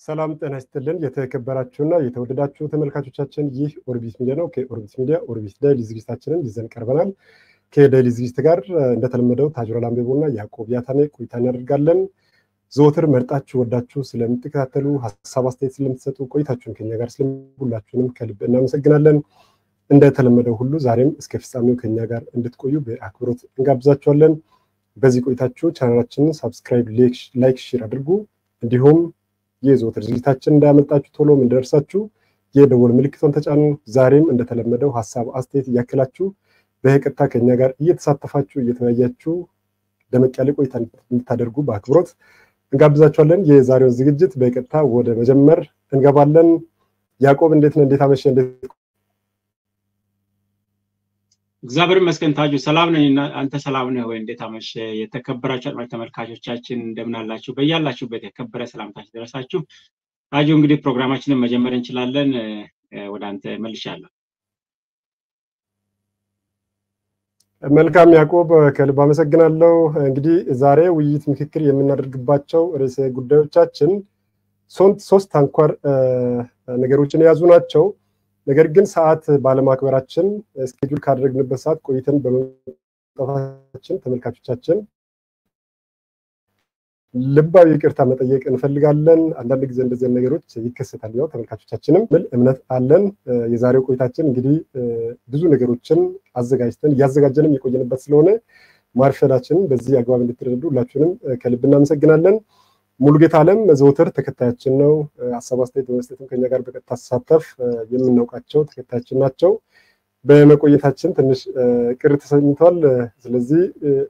ሰላም ጤና ይስጥልን። የተከበራችሁና የተወደዳችሁ ተመልካቾቻችን ይህ ኦርቢት ሚዲያ ነው። ከኦርቢት ሚዲያ ኦርቢት ዳይሊ ዝግጅታችንን ይዘን ቀርበናል። ከዳይሊ ዝግጅት ጋር እንደተለመደው ታጅሮ ላምቤቦና ያዕቆብ ያታኔ ቆይታ እናደርጋለን። ዘወትር መርጣችሁ ወዳችሁ ስለምትከታተሉ ሀሳብ አስተያየት ስለምትሰጡ ቆይታችሁን ከኛ ጋር ስለሁላችሁንም ከልብ እናመሰግናለን። እንደተለመደው ሁሉ ዛሬም እስከ ፍጻሜው ከኛ ጋር እንድትቆዩ በአክብሮት እንጋብዛችኋለን። በዚህ ቆይታችሁ ቻናላችንን ሳብስክራይብ፣ ላይክ፣ ሼር አድርጉ። እንዲሁም የዘወትር ዝግጅታችን እንዳያመልጣችሁ ቶሎም እንደደርሳችሁ የደወል ምልክቷን ተጫኑ። ዛሬም እንደተለመደው ሀሳብ አስተያየት እያክላችሁ በቀጥታ ከኛ ጋር እየተሳተፋችሁ እየተወያያችሁ ደመቅ ያለ ቆይታ እንድታደርጉ በአክብሮት እንጋብዛችኋለን። የዛሬውን ዝግጅት በቀጥታ ወደ መጀመር እንገባለን። ያዕቆብ እንዴት ነህ? እንዴት አመሸህ? እንዴት እግዚአብሔር ይመስገን ታጁ፣ ሰላም ነኝ። አንተ ሰላም ነህ ወይ? እንዴት አመሸ? የተከበራችሁ አድማጭ ተመልካቾቻችን እንደምን አላችሁ? በያላችሁበት የከበረ ሰላምታችን ደረሳችሁ። ታጁ፣ እንግዲህ ፕሮግራማችንን መጀመር እንችላለን። ወደ አንተ መልሻለሁ። መልካም ያዕቆብ፣ ከልብ አመሰግናለሁ። እንግዲህ ዛሬ ውይይት፣ ምክክር የምናደርግባቸው ርዕሰ ጉዳዮቻችን ሶስት አንኳር ነገሮችን የያዙ ናቸው። ነገር ግን ሰዓት ባለማክበራችን እስኬጁል ካደረግንበት ሰዓት ቆይተን በመምጣታችን ተመልካቾቻችን ልባዊ ይቅርታ መጠየቅ እንፈልጋለን። አንዳንድ ጊዜ እንደዚህ ነገሮች ይከሰታል። ያው ተመልካቾቻችንም ምል እምነት አለን። የዛሬው ቆይታችን እንግዲህ ብዙ ነገሮችን አዘጋጅተን እያዘጋጀንም የቆየንበት ስለሆነ ማርፈዳችንን በዚህ አግባብ እንድትረዱ ሁላችሁንም ከልብ እናመሰግናለን። ሙሉጌታ አለም ዘውትር ተከታያችን ነው። ሀሳብ አስተያየት በመስጠትም ከኛ ጋር በቀጥታ ተሳተፍ የምናውቃቸው ተከታያችን ናቸው። በመቆየታችን ትንሽ ቅር ተሰኝተዋል። ስለዚህ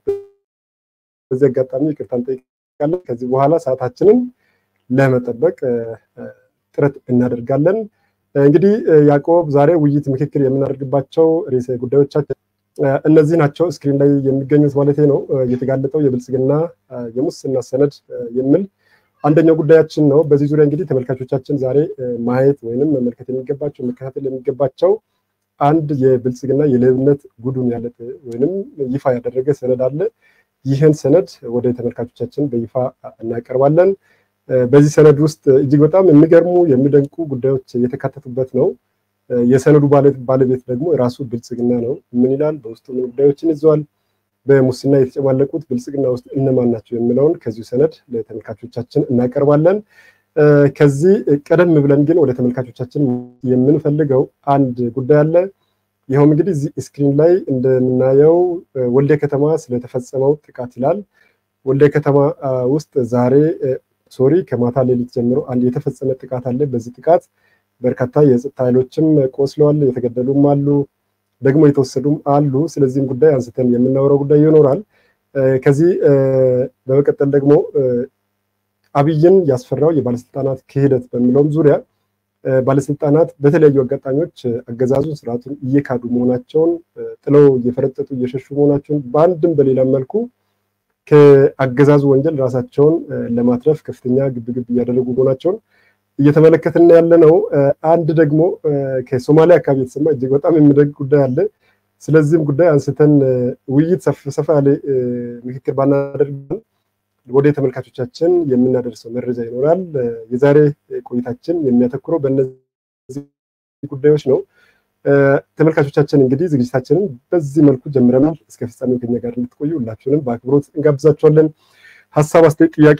በዚህ አጋጣሚ ይቅርታ እንጠይቃለን። ከዚህ በኋላ ሰዓታችንን ለመጠበቅ ጥረት እናደርጋለን። እንግዲህ ያዕቆብ ዛሬ ውይይት፣ ምክክር የምናደርግባቸው ርዕሰ ጉዳዮቻችን እነዚህ ናቸው። ስክሪን ላይ የሚገኙት ማለት ነው። የተጋለጠው የብልጽግና የሙስና ሰነድ የሚል አንደኛው ጉዳያችን ነው። በዚህ ዙሪያ እንግዲህ ተመልካቾቻችን ዛሬ ማየት ወይንም መመልከት የሚገባቸው መከታተል የሚገባቸው አንድ የብልጽግና የሌብነት ጉዱን ያለጥ ወይንም ይፋ ያደረገ ሰነድ አለ። ይህን ሰነድ ወደ ተመልካቾቻችን በይፋ እናቀርባለን። በዚህ ሰነድ ውስጥ እጅግ በጣም የሚገርሙ የሚደንቁ ጉዳዮች የተካተቱበት ነው። የሰነዱ ባለቤት ደግሞ የራሱ ብልጽግና ነው። ምን ይላል? በውስጡ ምን ጉዳዮችን ይዘዋል? በሙስና የተጨማለቁት ብልጽግና ውስጥ እነማን ናቸው የሚለውን ከዚሁ ሰነድ ለተመልካቾቻችን እናቀርባለን። ከዚህ ቀደም ብለን ግን ወደ ተመልካቾቻችን የምንፈልገው አንድ ጉዳይ አለ። ይኸውም እንግዲህ እዚህ ስክሪን ላይ እንደምናየው ወልደ ከተማ ስለተፈጸመው ጥቃት ይላል። ወልደ ከተማ ውስጥ ዛሬ ሶሪ ከማታ ሌሊት ጀምሮ አንድ የተፈጸመ ጥቃት አለ። በዚህ ጥቃት በርካታ የጸጥታ ኃይሎችም ቆስለዋል፣ የተገደሉም አሉ፣ ደግሞ የተወሰዱም አሉ። ስለዚህም ጉዳይ አንስተን የምናወራው ጉዳይ ይኖራል። ከዚህ በመቀጠል ደግሞ አብይን ያስፈራው የባለስልጣናት ክህደት በሚለውም ዙሪያ ባለስልጣናት በተለያዩ አጋጣሚዎች አገዛዙን ስርዓቱን እየካዱ መሆናቸውን ጥለው እየፈረጠጡ እየሸሹ መሆናቸውን በአንድም በሌላም መልኩ ከአገዛዙ ወንጀል ራሳቸውን ለማትረፍ ከፍተኛ ግብግብ እያደረጉ መሆናቸውን እየተመለከትን ያለ ነው። አንድ ደግሞ ከሶማሊያ አካባቢ የተሰማ እጅግ በጣም የሚደንቅ ጉዳይ አለ። ስለዚህም ጉዳይ አንስተን ውይይት ሰፋ ያለ ምክክር ባናደርግ ወደ ተመልካቾቻችን የምናደርሰው መረጃ ይኖራል። የዛሬ ቆይታችን የሚያተኩረው በእነዚህ ጉዳዮች ነው። ተመልካቾቻችን እንግዲህ ዝግጅታችንን በዚህ መልኩ ጀምረናል። እስከ ፍጻሜው ከኛ ጋር እንድትቆዩ ሁላችሁንም በአክብሮት እንጋብዛችኋለን። ሀሳብ፣ አስተያየት፣ ጥያቄ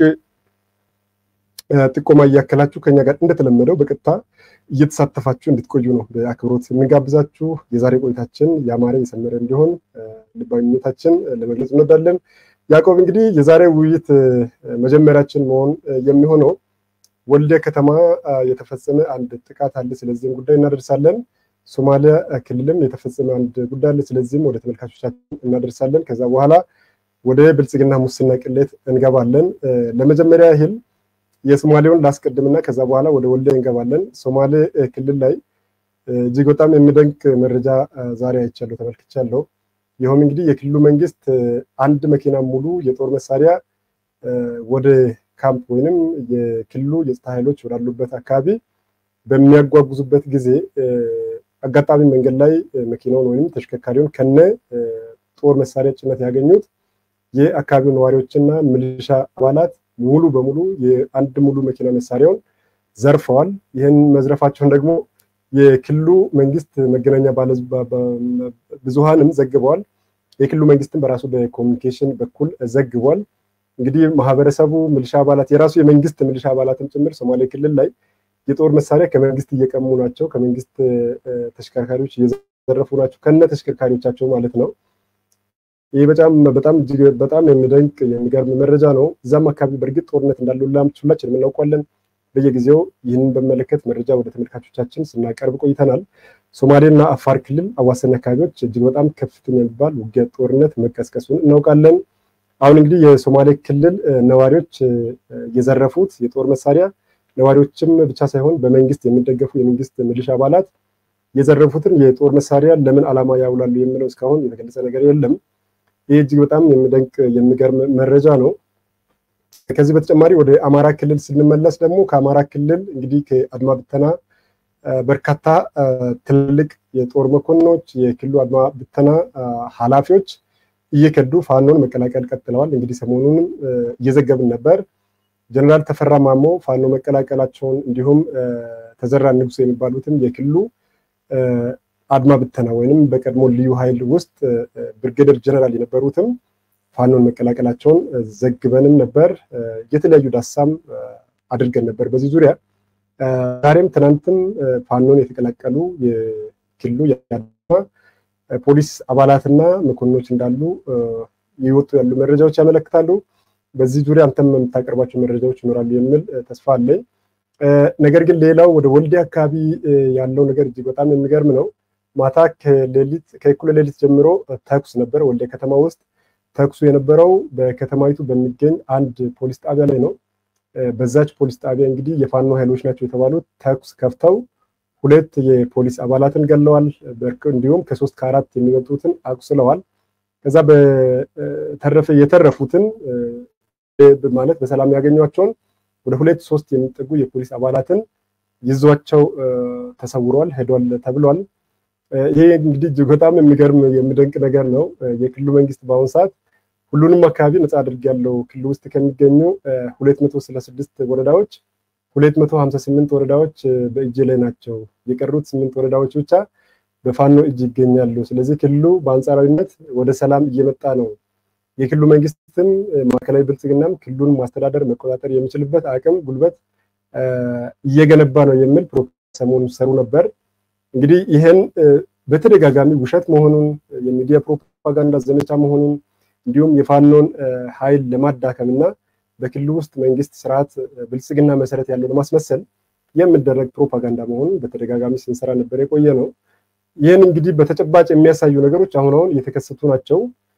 ጥቆማ እያከላችሁ ከኛ ጋር እንደተለመደው በቀጥታ እየተሳተፋችሁ እንድትቆዩ ነው በአክብሮት የምንጋብዛችሁ። የዛሬ ቆይታችን ያማረ የሰመረ እንዲሆን ልባዊ ምኞታችን ለመግለጽ እንወዳለን። ያዕቆብ እንግዲህ የዛሬ ውይይት መጀመሪያችን መሆን የሚሆነው ወልደ ከተማ የተፈጸመ አንድ ጥቃት አለ። ስለዚህም ጉዳይ እናደርሳለን። ሶማሊያ ክልልም የተፈጸመ አንድ ጉዳይ አለ። ስለዚህም ወደ ተመልካቾቻችን እናደርሳለን። ከዛ በኋላ ወደ ብልጽግና ሙስና ቅሌት እንገባለን። ለመጀመሪያ ያህል የሶማሌውን ላስቀድምና ከዛ በኋላ ወደ ወልዲያ እንገባለን። ሶማሌ ክልል ላይ እጅግ በጣም የሚደንቅ መረጃ ዛሬ አይቻለሁ፣ ተመልክቻለሁ። ይኸውም እንግዲህ የክልሉ መንግስት አንድ መኪና ሙሉ የጦር መሳሪያ ወደ ካምፕ ወይንም የክልሉ የጸጥታ ኃይሎች ወዳሉበት አካባቢ በሚያጓጉዙበት ጊዜ አጋጣሚ መንገድ ላይ መኪናውን ወይም ተሽከርካሪውን ከነ ጦር መሳሪያ ጭነት ያገኙት የአካባቢው ነዋሪዎችና ሚሊሻ አባላት ሙሉ በሙሉ የአንድ ሙሉ መኪና መሳሪያውን ዘርፈዋል። ይህን መዝረፋቸውን ደግሞ የክልሉ መንግስት መገናኛ ብዙሃንም ዘግበዋል። የክልሉ መንግስትም በራሱ በኮሚኒኬሽን በኩል ዘግቧል። እንግዲህ ማህበረሰቡ ሚሊሻ አባላት የራሱ የመንግስት ሚሊሻ አባላትም ጭምር ሶማሌ ክልል ላይ የጦር መሳሪያ ከመንግስት እየቀሙ ናቸው፣ ከመንግስት ተሽከርካሪዎች እየዘረፉ ናቸው፣ ከነ ተሽከርካሪዎቻቸው ማለት ነው። ይህ በጣም በጣም እጅግ በጣም የሚደንቅ የሚገርም መረጃ ነው። እዛም አካባቢ በእርግጥ ጦርነት እንዳለ ሁላችንም እናውቃለን። በየጊዜው ይህንን በመለከት መረጃ ወደ ተመልካቾቻችን ስናቀርብ ቆይተናል። ሶማሌና አፋር ክልል አዋሳኝ አካባቢዎች እጅግ በጣም ከፍተኛ የሚባል ውጊያ ጦርነት መቀስቀሱን እናውቃለን። አሁን እንግዲህ የሶማሌ ክልል ነዋሪዎች የዘረፉት የጦር መሳሪያ ነዋሪዎችም ብቻ ሳይሆን በመንግስት የሚደገፉ የመንግስት ሚሊሻ አባላት የዘረፉትን የጦር መሳሪያ ለምን ዓላማ ያውላሉ የሚለው እስካሁን የተገለጸ ነገር የለም። ይህ እጅግ በጣም የሚደንቅ የሚገርም መረጃ ነው። ከዚህ በተጨማሪ ወደ አማራ ክልል ስንመለስ ደግሞ ከአማራ ክልል እንግዲህ ከአድማ ብተና በርካታ ትልልቅ የጦር መኮንኖች የክልሉ አድማ ብተና ኃላፊዎች እየከዱ ፋኖን መቀላቀል ቀጥለዋል። እንግዲህ ሰሞኑንም እየዘገብን ነበር። ጀነራል ተፈራ ማሞ ፋኖ መቀላቀላቸውን እንዲሁም ተዘራ ንጉስ የሚባሉትም የክልሉ አድማ ብተና ወይንም በቀድሞ ልዩ ኃይል ውስጥ ብርጌደር ጀነራል የነበሩትም ፋኖን መቀላቀላቸውን ዘግበንም ነበር። የተለያዩ ዳሳም አድርገን ነበር በዚህ ዙሪያ። ዛሬም ትናንትም ፋኖን የተቀላቀሉ የክልሉ የአድማ ፖሊስ አባላትና መኮንኖች እንዳሉ የወጡ ያሉ መረጃዎች ያመለክታሉ። በዚህ ዙሪያ አንተም የምታቀርባቸው መረጃዎች ይኖራሉ የሚል ተስፋ አለኝ። ነገር ግን ሌላው ወደ ወልዲያ አካባቢ ያለው ነገር እጅግ በጣም የሚገርም ነው። ማታ ከሌሊት ከእኩለ ሌሊት ጀምሮ ተኩስ ነበር ወልዲያ ከተማ ውስጥ። ተኩሱ የነበረው በከተማይቱ በሚገኝ አንድ ፖሊስ ጣቢያ ላይ ነው። በዛች ፖሊስ ጣቢያ እንግዲህ የፋኖ ኃይሎች ናቸው የተባሉት ተኩስ ከፍተው ሁለት የፖሊስ አባላትን ገለዋል። እንዲሁም ከሶስት ከአራት የሚበልጡትን አቁስለዋል። ከዛ በተረፈ የተረፉትን ማለት በሰላም ያገኟቸውን ወደ ሁለት ሶስት የሚጠጉ የፖሊስ አባላትን ይዟቸው ተሰውረዋል፣ ሄዷል ተብሏል። ይሄ እንግዲህ እጅግ በጣም የሚገርም የሚደንቅ ነገር ነው። የክልሉ መንግስት በአሁኑ ሰዓት ሁሉንም አካባቢ ነፃ አድርጌያለሁ ክልሉ ውስጥ ከሚገኙ ሁለት መቶ ስልሳ ስድስት ወረዳዎች ሁለት መቶ ሀምሳ ስምንት ወረዳዎች በእጅ ላይ ናቸው። የቀሩት ስምንት ወረዳዎች ብቻ በፋኖ እጅ ይገኛሉ። ስለዚህ ክልሉ በአንጻራዊነት ወደ ሰላም እየመጣ ነው። የክልሉ መንግስትም ማዕከላዊ ብልጽግናም ክልሉን ማስተዳደር መቆጣጠር የሚችልበት አቅም፣ ጉልበት እየገነባ ነው የሚል ሰሞኑን ሰሩ ነበር። እንግዲህ ይህን በተደጋጋሚ ውሸት መሆኑን የሚዲያ ፕሮፓጋንዳ ዘመቻ መሆኑን እንዲሁም የፋኖን ኃይል ለማዳከም እና በክልሉ ውስጥ መንግስት ስርዓት ብልጽግና መሰረት ያለው ለማስመሰል የሚደረግ ፕሮፓጋንዳ መሆኑን በተደጋጋሚ ስንሰራ ነበር የቆየ ነው። ይህን እንግዲህ በተጨባጭ የሚያሳዩ ነገሮች አሁን አሁን እየተከሰቱ ናቸው።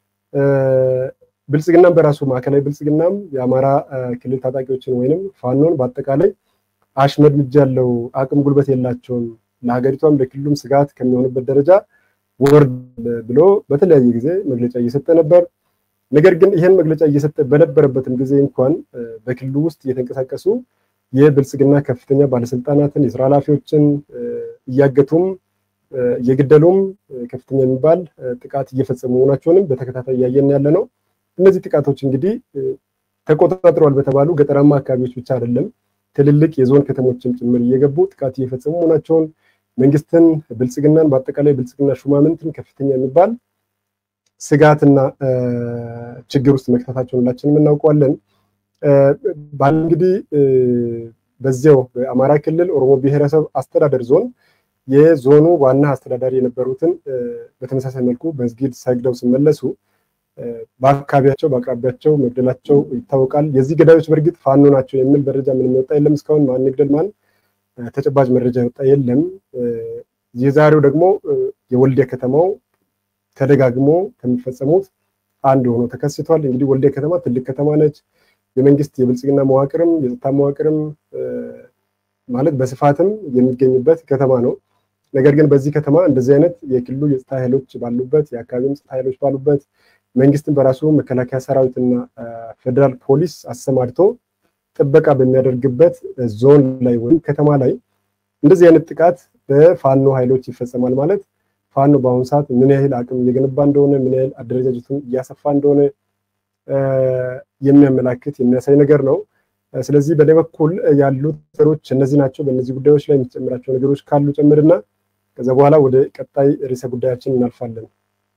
ብልጽግናም በራሱ ማዕከላዊ ብልጽግናም የአማራ ክልል ታጣቂዎችን ወይንም ፋኖን በአጠቃላይ አሽመድምጃ ያለው አቅም ጉልበት የላቸውም ለሀገሪቷም ለክልሉም ስጋት ከሚሆንበት ደረጃ ወርድ ብሎ በተለያየ ጊዜ መግለጫ እየሰጠ ነበር። ነገር ግን ይህን መግለጫ እየሰጠ በነበረበትም ጊዜ እንኳን በክልሉ ውስጥ እየተንቀሳቀሱ የብልጽግና ከፍተኛ ባለስልጣናትን የስራ ኃላፊዎችን እያገቱም እየገደሉም ከፍተኛ የሚባል ጥቃት እየፈጸሙ መሆናቸውንም በተከታታይ እያየን ያለ ነው። እነዚህ ጥቃቶች እንግዲህ ተቆጣጥረዋል በተባሉ ገጠራማ አካባቢዎች ብቻ አይደለም፣ ትልልቅ የዞን ከተሞችም ጭምር እየገቡ ጥቃት እየፈጸሙ መሆናቸውን መንግስትን፣ ብልጽግናን በአጠቃላይ ብልጽግና ሹማምንትን ከፍተኛ የሚባል ስጋትና ችግር ውስጥ መክተታቸውን ሁላችንም እናውቀዋለን። ባል እንግዲህ በዚያው በአማራ ክልል ኦሮሞ ብሔረሰብ አስተዳደር ዞን የዞኑ ዋና አስተዳዳሪ የነበሩትን በተመሳሳይ መልኩ መስጊድ ሰግደው ሲመለሱ በአካባቢያቸው በአቅራቢያቸው መግደላቸው ይታወቃል። የዚህ ገዳዮች በእርግጥ ፋኖ ናቸው የሚል መረጃ ምንም የወጣ የለም። እስካሁን ማን ይግደል ማን ተጨባጭ መረጃ የወጣ የለም። የዛሬው ደግሞ የወልዲያ ከተማው ተደጋግሞ ከሚፈጸሙት አንድ ሆኖ ተከስቷል። እንግዲህ ወልዲያ ከተማ ትልቅ ከተማ ነች። የመንግስት የብልጽግና መዋቅርም የጸጥታ መዋቅርም ማለት በስፋትም የሚገኝበት ከተማ ነው። ነገር ግን በዚህ ከተማ እንደዚህ አይነት የክልሉ የጸጥታ ኃይሎች ባሉበት የአካባቢም ጸጥታ ኃይሎች ባሉበት መንግስትን በራሱ መከላከያ ሰራዊትና ፌዴራል ፖሊስ አሰማርቶ ጥበቃ በሚያደርግበት ዞን ላይ ወይም ከተማ ላይ እንደዚህ አይነት ጥቃት በፋኖ ኃይሎች ይፈጸማል ማለት ፋኖ በአሁኑ ሰዓት ምን ያህል አቅም እየገነባ እንደሆነ ምን ያህል አደረጃጀቱን እያሰፋ እንደሆነ የሚያመላክት የሚያሳይ ነገር ነው። ስለዚህ በእኔ በኩል ያሉት ነገሮች እነዚህ ናቸው። በእነዚህ ጉዳዮች ላይ የምትጨምራቸው ነገሮች ካሉ ጨምርና ከዛ በኋላ ወደ ቀጣይ ርዕሰ ጉዳያችን እናልፋለን።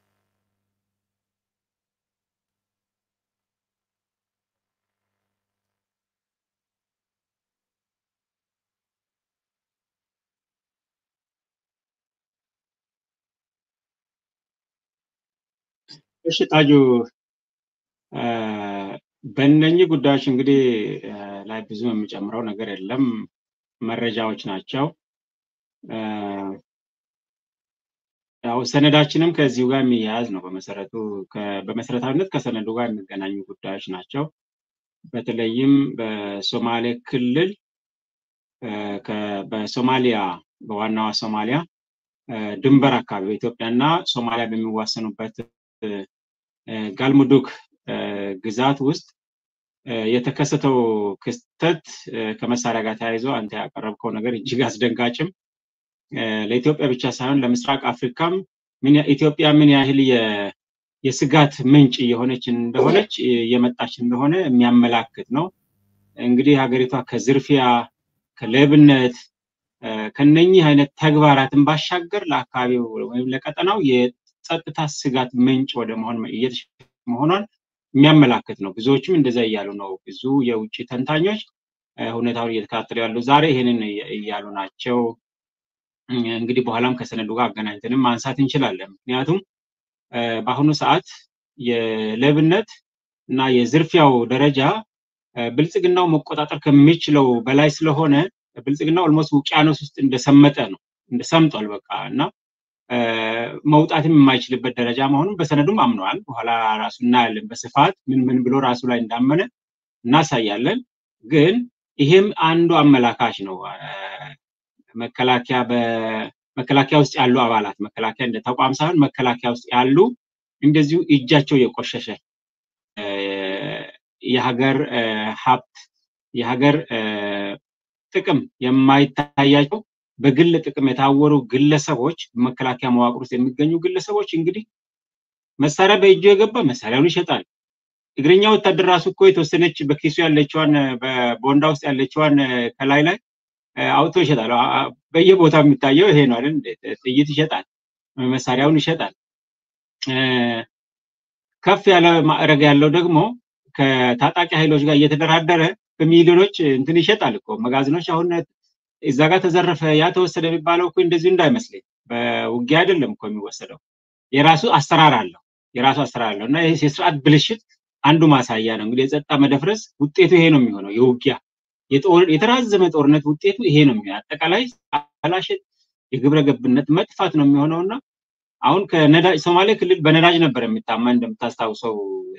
እሺ ታጁ በእነኚህ ጉዳዮች እንግዲህ ላይ ብዙ የሚጨምረው ነገር የለም። መረጃዎች ናቸው። ያው ሰነዳችንም ከዚሁ ጋር የሚያያዝ ነው። በመሰረቱ በመሰረታዊነት ከሰነዱ ጋር የሚገናኙ ጉዳዮች ናቸው። በተለይም በሶማሌ ክልል በሶማሊያ በዋናዋ ሶማሊያ ድንበር አካባቢ በኢትዮጵያና ሶማሊያ በሚዋሰኑበት ጋልሙዱክ ግዛት ውስጥ የተከሰተው ክስተት ከመሳሪያ ጋር ተያይዞ አንተ ያቀረብከው ነገር እጅግ አስደንጋጭም ለኢትዮጵያ ብቻ ሳይሆን ለምስራቅ አፍሪካም ኢትዮጵያ ምን ያህል የስጋት ምንጭ እየሆነች እንደሆነች እየመጣች እንደሆነ የሚያመላክት ነው። እንግዲህ ሀገሪቷ ከዝርፊያ፣ ከሌብነት፣ ከነኚህ አይነት ተግባራትን ባሻገር ለአካባቢው ወይም ለቀጠናው የጸጥታ ስጋት ምንጭ ወደ መሆን መሆኗን የሚያመላክት ነው። ብዙዎችም እንደዛ እያሉ ነው። ብዙ የውጭ ተንታኞች ሁኔታውን እየተከታተሉ ያሉ ዛሬ ይሄንን እያሉ ናቸው። እንግዲህ በኋላም ከሰነዱ ጋር አገናኝተንም ማንሳት እንችላለን። ምክንያቱም በአሁኑ ሰዓት የሌብነት እና የዝርፊያው ደረጃ ብልጽግናው መቆጣጠር ከሚችለው በላይ ስለሆነ ብልጽግናው ኦልሞስት ውቅያኖስ ውስጥ እንደሰመጠ ነው እንደሰምጧል በቃ እና መውጣትም የማይችልበት ደረጃ መሆኑን በሰነዱም አምነዋል። በኋላ ራሱ እናያለን በስፋት ምን ምን ብሎ ራሱ ላይ እንዳመነ እናሳያለን። ግን ይሄም አንዱ አመላካች ነው። መከላከያ በመከላከያ ውስጥ ያሉ አባላት መከላከያ እንደ ተቋም ሳይሆን መከላከያ ውስጥ ያሉ እንደዚሁ እጃቸው የቆሸሸ የሀገር ሀብት የሀገር ጥቅም የማይታያቸው በግል ጥቅም የታወሩ ግለሰቦች መከላከያ መዋቅር ውስጥ የሚገኙ ግለሰቦች እንግዲህ መሳሪያ በእጁ የገባ መሳሪያውን ይሸጣል። እግረኛ ወታደር ራሱ እኮ የተወሰነች በኪሱ ያለችዋን በቦንዳ ውስጥ ያለችዋን ከላይ ላይ አውጥቶ ይሸጣል። በየቦታው የሚታየው ይሄ ነው አይደል? ጥይት ይሸጣል፣ መሳሪያውን ይሸጣል። ከፍ ያለ ማዕረግ ያለው ደግሞ ከታጣቂ ኃይሎች ጋር እየተደራደረ በሚሊዮኖች እንትን ይሸጣል እኮ መጋዘኖች አሁን እዛ ጋር ተዘረፈ ያ ተወሰደ የሚባለው እኮ እንደዚሁ እንዳይመስለኝ በውጊያ አይደለም እኮ የሚወሰደው የራሱ አሰራር አለው የራሱ አሰራር አለው እና ይህ የስርዓት ብልሽት አንዱ ማሳያ ነው እንግዲህ የጸጥታ መደፍረስ ውጤቱ ይሄ ነው የሚሆነው የውጊያ የተራዘመ ጦርነት ውጤቱ ይሄ ነው የሚሆነው አጠቃላይ አላሸት የግብረ ገብነት መጥፋት ነው የሚሆነው እና አሁን ከነዳጅ ሶማሌ ክልል በነዳጅ ነበር የሚታማ እንደምታስታውሰው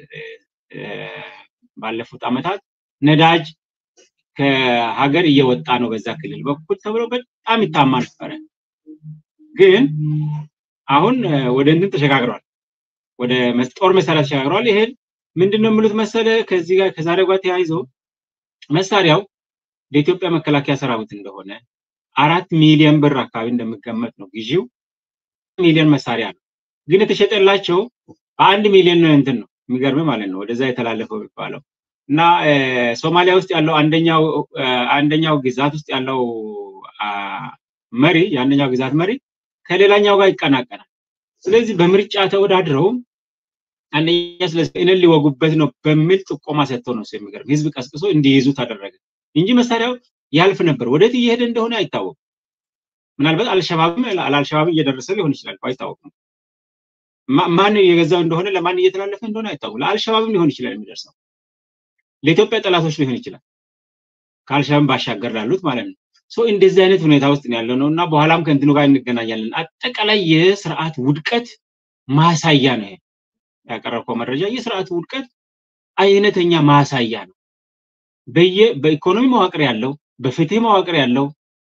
ባለፉት አመታት ነዳጅ ከሀገር እየወጣ ነው በዛ ክልል በኩል ተብሎ በጣም ይታማ ነበረ። ግን አሁን ወደ እንትን ተሸጋግሯል፣ ወደ ጦር መሳሪያ ተሸጋግሯል። ይሄን ምንድን ነው የሚሉት መሰለ ከዚህ ጋር ከዛሬ ጋር ተያይዞ መሳሪያው ለኢትዮጵያ መከላከያ ሰራዊት እንደሆነ አራት ሚሊዮን ብር አካባቢ እንደሚገመት ነው ግዢው። ሚሊዮን መሳሪያ ነው ግን የተሸጠላቸው በአንድ ሚሊዮን እንትን ነው የሚገርም ማለት ነው ወደዛ የተላለፈው የሚባለው እና ሶማሊያ ውስጥ ያለው አንደኛው አንደኛው ግዛት ውስጥ ያለው መሪ የአንደኛው ግዛት መሪ ከሌላኛው ጋር ይቀናቀናል። ስለዚህ በምርጫ ተወዳድረው አንደኛ ስለዚህ እኔን ሊወጉበት ነው በሚል ጥቆማ ሰጥተው ነው የሚገርም ህዝብ ቀስቅሶ እንዲይዙ ተደረገ እንጂ መሳሪያው ያልፍ ነበር። ወዴት እየሄደ እንደሆነ አይታወቅም። ምናልባት አልሸባብም አልሸባብም እየደረሰ ሊሆን ይችላል አይታወቅም። ማን የገዛው እንደሆነ ለማን እየተላለፈ እንደሆነ አይታወቅም። ለአልሸባብም ሊሆን ይችላል የሚደርሰው ለኢትዮጵያ ጠላቶች ሊሆን ይችላል። ከአልሸባብ ባሻገር ላሉት ማለት ነው። ሶ እንደዚህ አይነት ሁኔታ ውስጥ ያለው ነው እና በኋላም ከእንትኑ ጋር እንገናኛለን። አጠቃላይ የስርዓት ውድቀት ማሳያ ነው ያቀረብከው መረጃ። የስርዓቱ ውድቀት አይነተኛ ማሳያ ነው። በየ በኢኮኖሚ መዋቅር ያለው፣ በፍትህ መዋቅር ያለው፣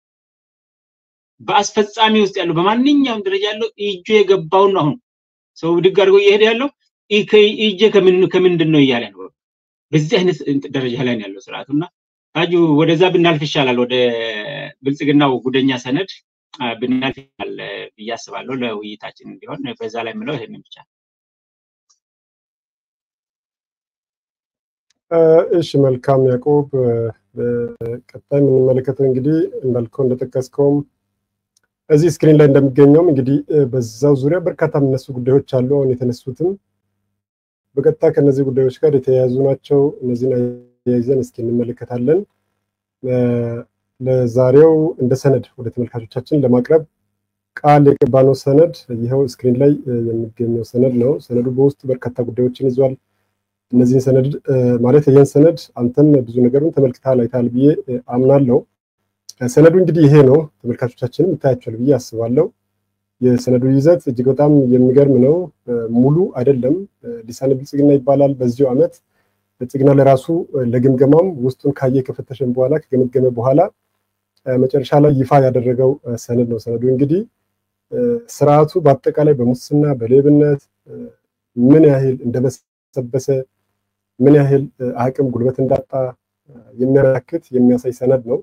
በአስፈጻሚ ውስጥ ያለው፣ በማንኛውም ደረጃ ያለው እጁ የገባውን አሁን ሰው ብድግ አድርጎ እየሄደ ያለው እጄ ከምንድን ነው እያለ ነው። በዚህ አይነት ደረጃ ላይ ነው ያለው ስርዓቱ እና ታጁ ወደዛ ብናልፍ ይሻላል። ወደ ብልጽግናው ጉደኛ ሰነድ ብናልፍ ይሻላል ብዬ አስባለሁ። ለውይይታችን እንዲሆን በዛ ላይ የምለው ይሄንን ብቻ እሺ መልካም ያዕቆብ። ቀጣይ የምንመለከተው እንግዲህ እንዳልከው እንደጠቀስከውም እዚህ ስክሪን ላይ እንደሚገኘውም እንግዲህ በዛው ዙሪያ በርካታ የሚነሱ ጉዳዮች አሉ። አሁን የተነሱትም በቀጥታ ከእነዚህ ጉዳዮች ጋር የተያያዙ ናቸው። እነዚህን አያይዘን እስኪ እንመለከታለን። ለዛሬው እንደ ሰነድ ወደ ተመልካቾቻችን ለማቅረብ ቃል የገባነው ሰነድ ይኸው ስክሪን ላይ የሚገኘው ሰነድ ነው። ሰነዱ በውስጡ በርካታ ጉዳዮችን ይዟል። እነዚህን ሰነድ ማለት ይህን ሰነድ አንተም ብዙ ነገሩን ተመልክተሃል አይተሃል ብዬ አምናለሁ። ሰነዱ እንግዲህ ይሄ ነው። ተመልካቾቻችንም ይታያቸዋል ብዬ አስባለሁ። የሰነዱ ይዘት እጅግ በጣም የሚገርም ነው። ሙሉ አይደለም። ሊሳነ ብልጽግና ይባላል። በዚሁ ዓመት ብልጽግና ለራሱ ለግምገማም ውስጡን ካየ ከፈተሸን በኋላ ከገመገመ በኋላ መጨረሻ ላይ ይፋ ያደረገው ሰነድ ነው። ሰነዱ እንግዲህ ስርዓቱ በአጠቃላይ በሙስና በሌብነት ምን ያህል እንደበሰበሰ ምን ያህል አቅም ጉልበት እንዳጣ የሚያመላክት የሚያሳይ ሰነድ ነው።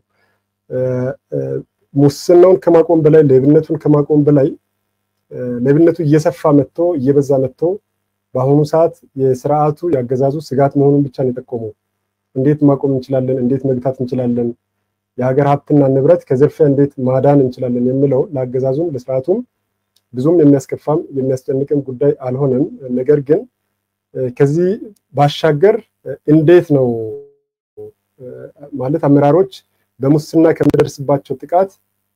ሙስናውን ከማቆም በላይ ሌብነቱን ከማቆም በላይ ሌብነቱ እየሰፋ መጥቶ እየበዛ መጥቶ በአሁኑ ሰዓት የስርዓቱ ያገዛዙ ስጋት መሆኑን ብቻ ነው የጠቆመው። እንዴት ማቆም እንችላለን? እንዴት መግታት እንችላለን? የሀገር ሀብትና ንብረት ከዝርፊያ እንዴት ማዳን እንችላለን የሚለው ለአገዛዙም ለስርዓቱም ብዙም የሚያስከፋም የሚያስጨንቅም ጉዳይ አልሆነም። ነገር ግን ከዚህ ባሻገር እንዴት ነው ማለት አመራሮች በሙስና ከሚደርስባቸው ጥቃት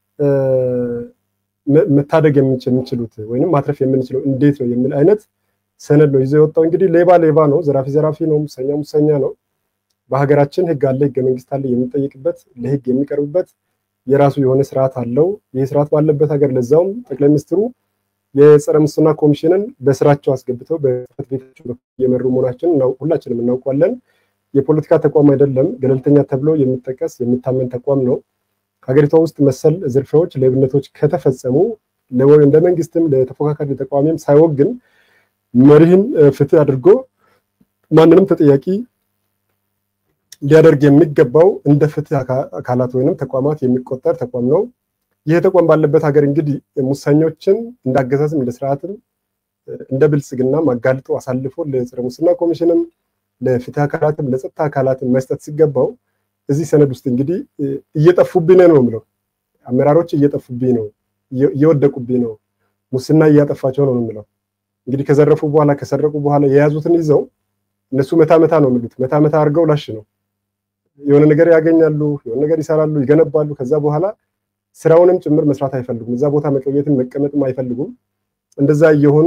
መታደግ የምንችሉት ወይም ማትረፍ የምንችለው እንዴት ነው የሚል አይነት ሰነድ ነው ይዞ የወጣው። እንግዲህ ሌባ ሌባ ነው፣ ዘራፊ ዘራፊ ነው፣ ሙሰኛ ሙሰኛ ነው። በሀገራችን ህግ አለ፣ ህገ መንግስት አለ፣ የሚጠይቅበት ለህግ የሚቀርብበት የራሱ የሆነ ስርዓት አለው። ይህ ስርዓት ባለበት ሀገር ለዛውም ጠቅላይ ሚኒስትሩ የጸረ ሙስና ኮሚሽንን በስራቸው አስገብተው በጽሕፈት ቤታቸው እየመሩ መሆናችን ሁላችንም እናውቋለን። የፖለቲካ ተቋም አይደለም፣ ገለልተኛ ተብሎ የሚጠቀስ የሚታመን ተቋም ነው። ሀገሪቷ ውስጥ መሰል ዝርፊያዎች፣ ሌብነቶች ከተፈጸሙ እንደ መንግስትም ለተፎካካሪ ተቃዋሚም ሳይወግን መሪህን ፍትህ አድርጎ ማንንም ተጠያቂ ሊያደርግ የሚገባው እንደ ፍትህ አካላት ወይንም ተቋማት የሚቆጠር ተቋም ነው። ይህ ተቋም ባለበት ሀገር እንግዲህ ሙሰኞችን እንዳገዛዝም እንደ ስርዓትም እንደ ብልጽግና አጋልጦ አሳልፎ ለጸረ ሙስና ኮሚሽንም ለፍትህ አካላትም ለጸጥታ አካላትም መስጠት ሲገባው እዚህ ሰነድ ውስጥ እንግዲህ እየጠፉብኝ ነው የምለው። አመራሮች እየጠፉብኝ ነው፣ እየወደቁብኝ ነው፣ ሙስና እያጠፋቸው ነው የምለው። እንግዲህ ከዘረፉ በኋላ ከሰረቁ በኋላ የያዙትን ይዘው እነሱ መታ መታ ነው የሚሉት። መታ መታ አድርገው ላሽ ነው የሆነ ነገር ያገኛሉ፣ የሆነ ነገር ይሰራሉ፣ ይገነባሉ። ከዛ በኋላ ስራውንም ጭምር መስራት አይፈልጉም። እዛ ቦታ መቆየትን መቀመጥም አይፈልጉም። እንደዛ እየሆኑ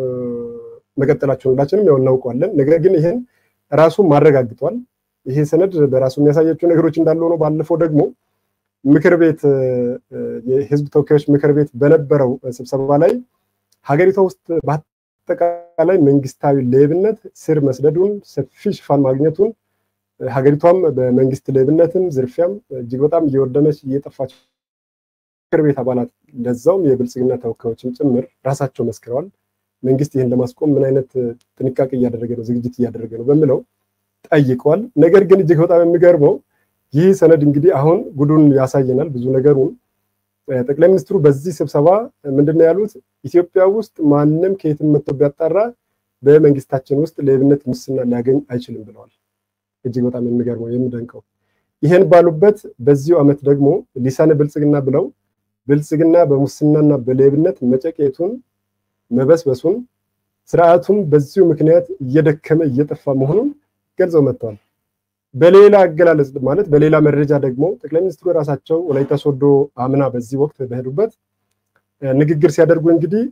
መቀጠላቸውን ሁላችንም ያው እናውቀዋለን። ነገር ግን ይህን ራሱ ማረጋግጧል። ይሄ ሰነድ በራሱ የሚያሳያቸው ነገሮች እንዳለ ሆኖ ባለፈው ደግሞ ምክር ቤት የህዝብ ተወካዮች ምክር ቤት በነበረው ስብሰባ ላይ ሀገሪቷ ውስጥ በአጠቃላይ መንግስታዊ ሌብነት ስር መስደዱን ሰፊ ሽፋን ማግኘቱን ሀገሪቷም በመንግስት ሌብነትም ዝርፊያም እጅግ በጣም እየወደመች እየጠፋች ምክር ቤት አባላት ለዛውም የብልጽግና ተወካዮችም ጭምር ራሳቸው መስክረዋል። መንግስት ይህን ለማስቆም ምን አይነት ጥንቃቄ እያደረገ ነው፣ ዝግጅት እያደረገ ነው በሚለው ጠይቀዋል። ነገር ግን እጅግ በጣም የሚገርመው ይህ ሰነድ እንግዲህ አሁን ጉዱን ያሳየናል ብዙ ነገሩን። ጠቅላይ ሚኒስትሩ በዚህ ስብሰባ ምንድነው ያሉት? ኢትዮጵያ ውስጥ ማንም ከየትም መጥቶ ቢያጣራ በመንግስታችን ውስጥ ሌብነት፣ ሙስና ሊያገኝ አይችልም ብለዋል። እጅግ በጣም የሚገርመው የሚደንቀው ይሄን ባሉበት በዚሁ ዓመት ደግሞ ሊሳነ ብልጽግና ብለው ብልጽግና በሙስናና በሌብነት መጨቄቱን መበስበሱን ስርዓቱም በዚሁ ምክንያት እየደከመ እየጠፋ መሆኑን ገልጸው መጥተዋል። በሌላ አገላለጽ ማለት በሌላ መረጃ ደግሞ ጠቅላይ ሚኒስትሩ የራሳቸው ወላይታ ሶዶ አምና በዚህ ወቅት በሄዱበት ንግግር ሲያደርጉ እንግዲህ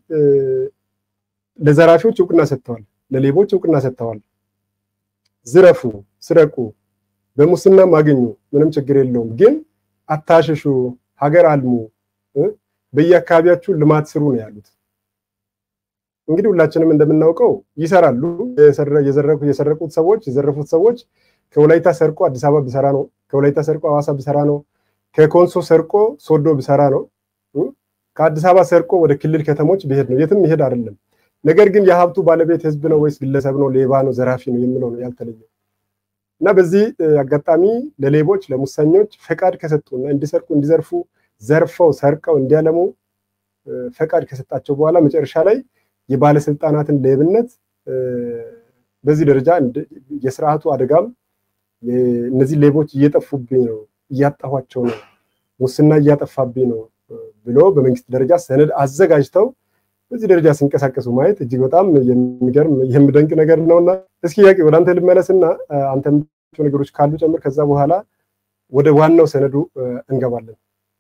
ለዘራፊዎች እውቅና ሰጥተዋል፣ ለሌቦች እውቅና ሰጥተዋል። ዝረፉ፣ ስረቁ፣ በሙስናም አገኙ፣ ምንም ችግር የለውም። ግን አታሽሹ፣ ሀገር አልሙ፣ በየአካባቢያችሁ ልማት ስሩ ነው ያሉት። እንግዲህ ሁላችንም እንደምናውቀው ይሰራሉ። የሰረቁት ሰዎች የዘረፉት ሰዎች ከወላይታ ሰርቆ አዲስ አበባ ቢሰራ ነው። ከወላይታ ሰርቆ ሐዋሳ ቢሰራ ነው። ከኮንሶ ሰርቆ ሶዶ ቢሰራ ነው። ከአዲስ አበባ ሰርቆ ወደ ክልል ከተሞች ቢሄድ ነው። የትም ይሄድ አይደለም። ነገር ግን የሀብቱ ባለቤት ህዝብ ነው ወይስ ግለሰብ ነው? ሌባ ነው፣ ዘራፊ ነው የሚለው ነው ያልተለየው። እና በዚህ አጋጣሚ ለሌቦች ለሙሰኞች ፈቃድ ከሰጡና እንዲሰርቁ እንዲዘርፉ ዘርፈው ሰርቀው እንዲያለሙ ፈቃድ ከሰጣቸው በኋላ መጨረሻ ላይ የባለስልጣናትን ሌብነት በዚህ ደረጃ የስርዓቱ አደጋም እነዚህ ሌቦች እየጠፉብኝ ነው፣ እያጣኋቸው ነው፣ ሙስና እያጠፋብኝ ነው ብሎ በመንግስት ደረጃ ሰነድ አዘጋጅተው በዚህ ደረጃ ሲንቀሳቀሱ ማየት እጅግ በጣም የሚገርም የሚደንቅ ነገር ነውና እስኪ ያቄ ወደ አንተ ልመለስና አንተ ነገሮች ካሉ ጨምር። ከዛ በኋላ ወደ ዋናው ሰነዱ እንገባለን።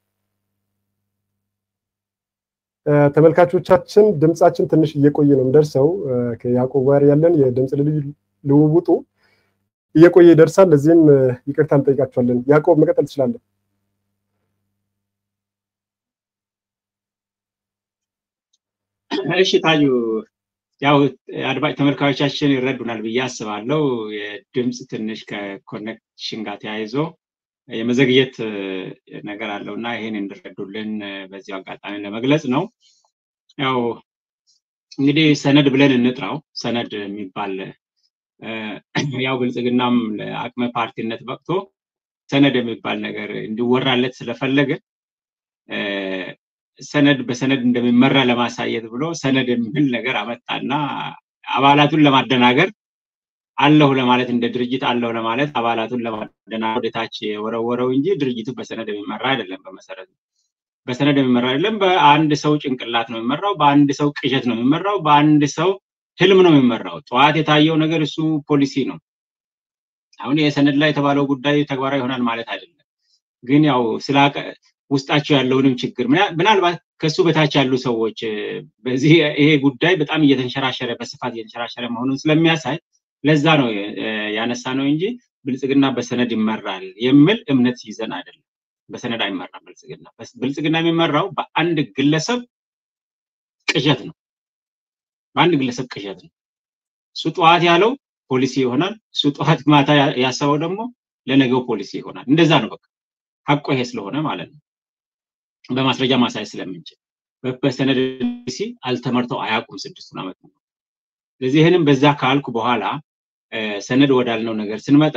ተመልካቾቻችን ድምፃችን ትንሽ እየቆየ ነው እንደርሰው ከያዕቆብ ጋር ያለን የድምፅ ልውውጡ እየቆየ ይደርሳል። ለዚህም ይቅርታ እንጠይቃቸዋለን። ያዕቆብ መቀጠል ትችላለን። እሺ ታዩ፣ ያው አድማጭ ተመልካቾቻችን ይረዱናል ብዬ አስባለሁ። የድምፅ ትንሽ ከኮኔክሽን ጋር ተያይዞ የመዘግየት ነገር አለው እና ይህን እንድረዱልን በዚሁ አጋጣሚ ለመግለጽ ነው። ያው እንግዲህ ሰነድ ብለን እንጥራው። ሰነድ የሚባል ያው ብልጽግናም ለአቅመ ፓርቲነት በቅቶ ሰነድ የሚባል ነገር እንዲወራለት ስለፈለገ ሰነድ በሰነድ እንደሚመራ ለማሳየት ብሎ ሰነድ የሚል ነገር አመጣና አባላቱን ለማደናገር አለሁ ለማለት እንደ ድርጅት አለሁ ለማለት አባላቱን ለማደናገር ወደታች የወረወረው እንጂ ድርጅቱ በሰነድ የሚመራ አይደለም። በመሰረቱ በሰነድ የሚመራ አይደለም። በአንድ ሰው ጭንቅላት ነው የሚመራው። በአንድ ሰው ቅዠት ነው የሚመራው። በአንድ ሰው ህልም ነው የሚመራው። ጠዋት የታየው ነገር እሱ ፖሊሲ ነው። አሁን የሰነድ ላይ የተባለው ጉዳይ ተግባራዊ ይሆናል ማለት አይደለም። ግን ያው ስላቀ ውስጣቸው ያለውንም ችግር ምናልባት ከሱ በታች ያሉ ሰዎች በዚህ ይሄ ጉዳይ በጣም እየተንሸራሸረ በስፋት እየተንሸራሸረ መሆኑን ስለሚያሳይ ለዛ ነው ያነሳ ነው እንጂ ብልጽግና በሰነድ ይመራል የሚል እምነት ይዘን አይደለም። በሰነድ አይመራም ብልጽግና። ብልጽግና የሚመራው በአንድ ግለሰብ ቅዠት ነው። በአንድ ግለሰብ ቅዠት ነው። እሱ ጠዋት ያለው ፖሊሲ ይሆናል። እሱ ጠዋት ማታ ያሰበው ደግሞ ለነገው ፖሊሲ ይሆናል። እንደዛ ነው በቃ ሀቆ ይሄ ስለሆነ ማለት ነው። በማስረጃ ማሳየት ስለምንችል በሰነድ ፖሊሲ አልተመርተው አያውቁም ስድስቱን ዓመት ነው። ስለዚህ ይህንም በዛ ካልኩ በኋላ ሰነድ ወዳልነው ነገር ስንመጣ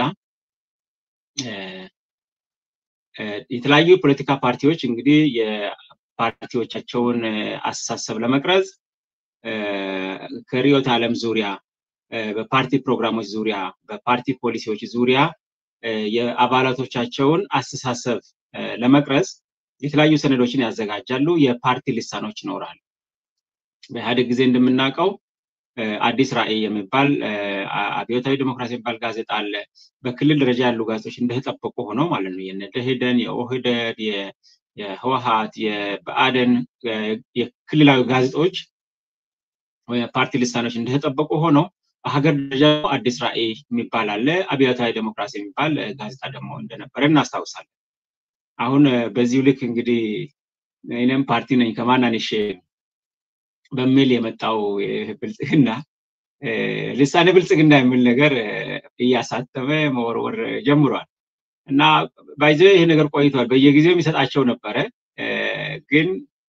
የተለያዩ የፖለቲካ ፓርቲዎች እንግዲህ የፓርቲዎቻቸውን አስተሳሰብ ለመቅረጽ ከርዕዮተ ዓለም ዙሪያ በፓርቲ ፕሮግራሞች ዙሪያ በፓርቲ ፖሊሲዎች ዙሪያ የአባላቶቻቸውን አስተሳሰብ ለመቅረጽ የተለያዩ ሰነዶችን ያዘጋጃሉ። የፓርቲ ልሳኖች ይኖራሉ። በኢህአዴግ ጊዜ እንደምናውቀው አዲስ ራዕይ የሚባል አብዮታዊ ዲሞክራሲ የሚባል ጋዜጣ አለ። በክልል ደረጃ ያሉ ጋዜጦች እንደተጠበቁ ሆነው ማለት ነው። የነ ደኢህዴን፣ የኦህዴድ፣ የህወሀት፣ የብአዴን የክልላዊ ጋዜጦች ፓርቲ ልሳኖች እንደተጠበቁ ሆነው በሀገር ደረጃ አዲስ ራዕይ የሚባል አለ። አብዮታዊ ዴሞክራሲ የሚባል ጋዜጣ ደግሞ እንደነበረ እናስታውሳለን። አሁን በዚሁ ልክ እንግዲህ እኔም ፓርቲ ነኝ ከማናንሽ በሚል የመጣው ብልጽግና ልሳነ ብልጽግና የሚል ነገር እያሳተመ መወርወር ጀምሯል እና ባይዘ ይሄ ነገር ቆይቷል። በየጊዜው የሚሰጣቸው ነበረ። ግን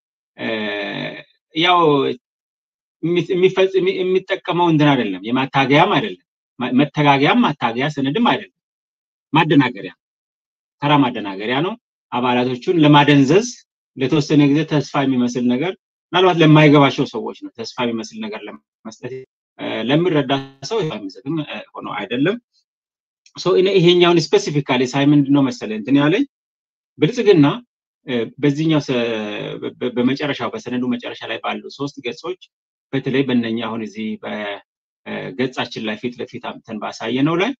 ያው የሚጠቀመው እንትን አይደለም፣ የማታገያም አይደለም፣ መተጋገያም ማታገያ ሰነድም አይደለም፣ ማደናገሪያ ተራ ማደናገሪያ ነው። አባላቶቹን ለማደንዘዝ ለተወሰነ ጊዜ ተስፋ የሚመስል ነገር ምናልባት ለማይገባቸው ሰዎች ነው ተስፋ የሚመስል ነገር ለመስጠት ለሚረዳ ሰው የሚሰጥም ሆኖ አይደለም። ይሄኛውን ስፔሲፊካሊ ሳይ ምንድን ነው መሰለህ እንትን ያለኝ ብልጽግና በዚህኛው በመጨረሻው በሰነዱ መጨረሻ ላይ ባሉ ሶስት ገጾች በተለይ በእነኛ አሁን እዚህ በገጻችን ላይ ፊት ለፊት አምተን ባሳየነው ላይ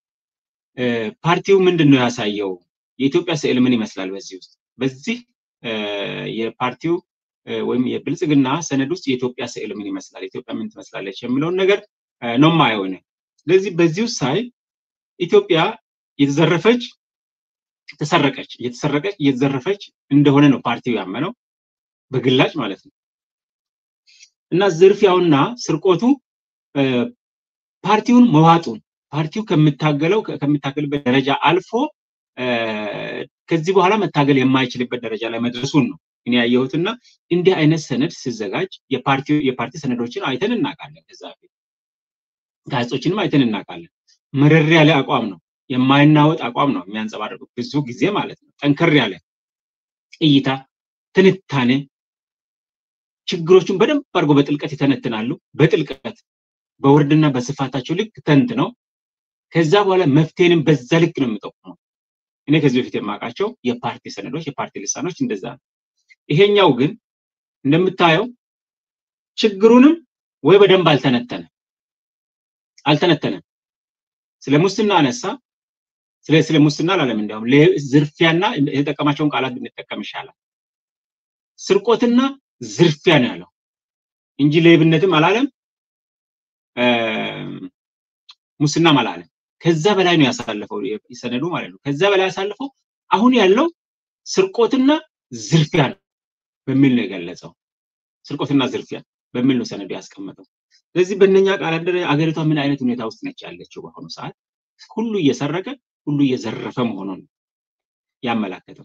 ፓርቲው ምንድን ነው ያሳየው? የኢትዮጵያ ስዕል ምን ይመስላል? በዚህ ውስጥ በዚህ የፓርቲው ወይም የብልጽግና ሰነድ ውስጥ የኢትዮጵያ ስዕል ምን ይመስላል፣ ኢትዮጵያ ምን ትመስላለች የሚለውን ነገር ነው የማየው። ስለዚህ በዚህ ውስጥ ሳይ ኢትዮጵያ የተዘረፈች ተሰረቀች፣ እየተሰረቀች እየተዘረፈች እንደሆነ ነው ፓርቲው ያመነው በግላጭ ማለት ነው። እና ዝርፊያውና ስርቆቱ ፓርቲውን መዋጡን ፓርቲው ከምታገለው ከሚታገልበት ደረጃ አልፎ ከዚህ በኋላ መታገል የማይችልበት ደረጃ ላይ መድረሱን ነው እኔ ያየሁትና እንዲህ አይነት ሰነድ ሲዘጋጅ የፓርቲ ሰነዶችን አይተን እናውቃለን። ከዛ በፊት ጋዜጦችንም አይተን እናውቃለን። መረር ያለ አቋም ነው፣ የማይናወጥ አቋም ነው የሚያንጸባርቁት ብዙ ጊዜ ማለት ነው። ጠንከር ያለ እይታ፣ ትንታኔ፣ ችግሮቹን በደንብ አድርጎ በጥልቀት ይተነትናሉ። በጥልቀት በውርድና በስፋታቸው ልክ ተንት ነው ከዛ በኋላ መፍትሄንም በዛ ልክ ነው የምጠቁመው። እኔ ከዚህ በፊት የማውቃቸው የፓርቲ ሰነዶች፣ የፓርቲ ልሳኖች እንደዛ ነው። ይሄኛው ግን እንደምታየው ችግሩንም ወይ በደንብ አልተነተነም አልተነተነም። ስለ ሙስና አነሳ። ስለ ስለ ሙስና አላለም። እንዲያውም ዝርፊያና የተጠቀማቸውን ቃላት ብንጠቀም ይሻላል። ስርቆትና ዝርፊያ ነው ያለው እንጂ ሌብነትም አላለም፣ ሙስናም አላለም። ከዛ በላይ ነው ያሳለፈው ሰነዱ ማለት ነው። ከዛ በላይ ያሳለፈው አሁን ያለው ስርቆትና ዝርፊያ ነው በሚል ነው የገለጸው። ስርቆትና ዝርፊያ በሚል ነው ሰነዱ ያስቀመጠው። ስለዚህ በእነኛ ቃላት ደረጃ አገሪቷ ምን አይነት ሁኔታ ውስጥ ነች ያለችው በአሁኑ ሰዓት? ሁሉ እየሰረቀ ሁሉ እየዘረፈ መሆኑን ያመላከተው።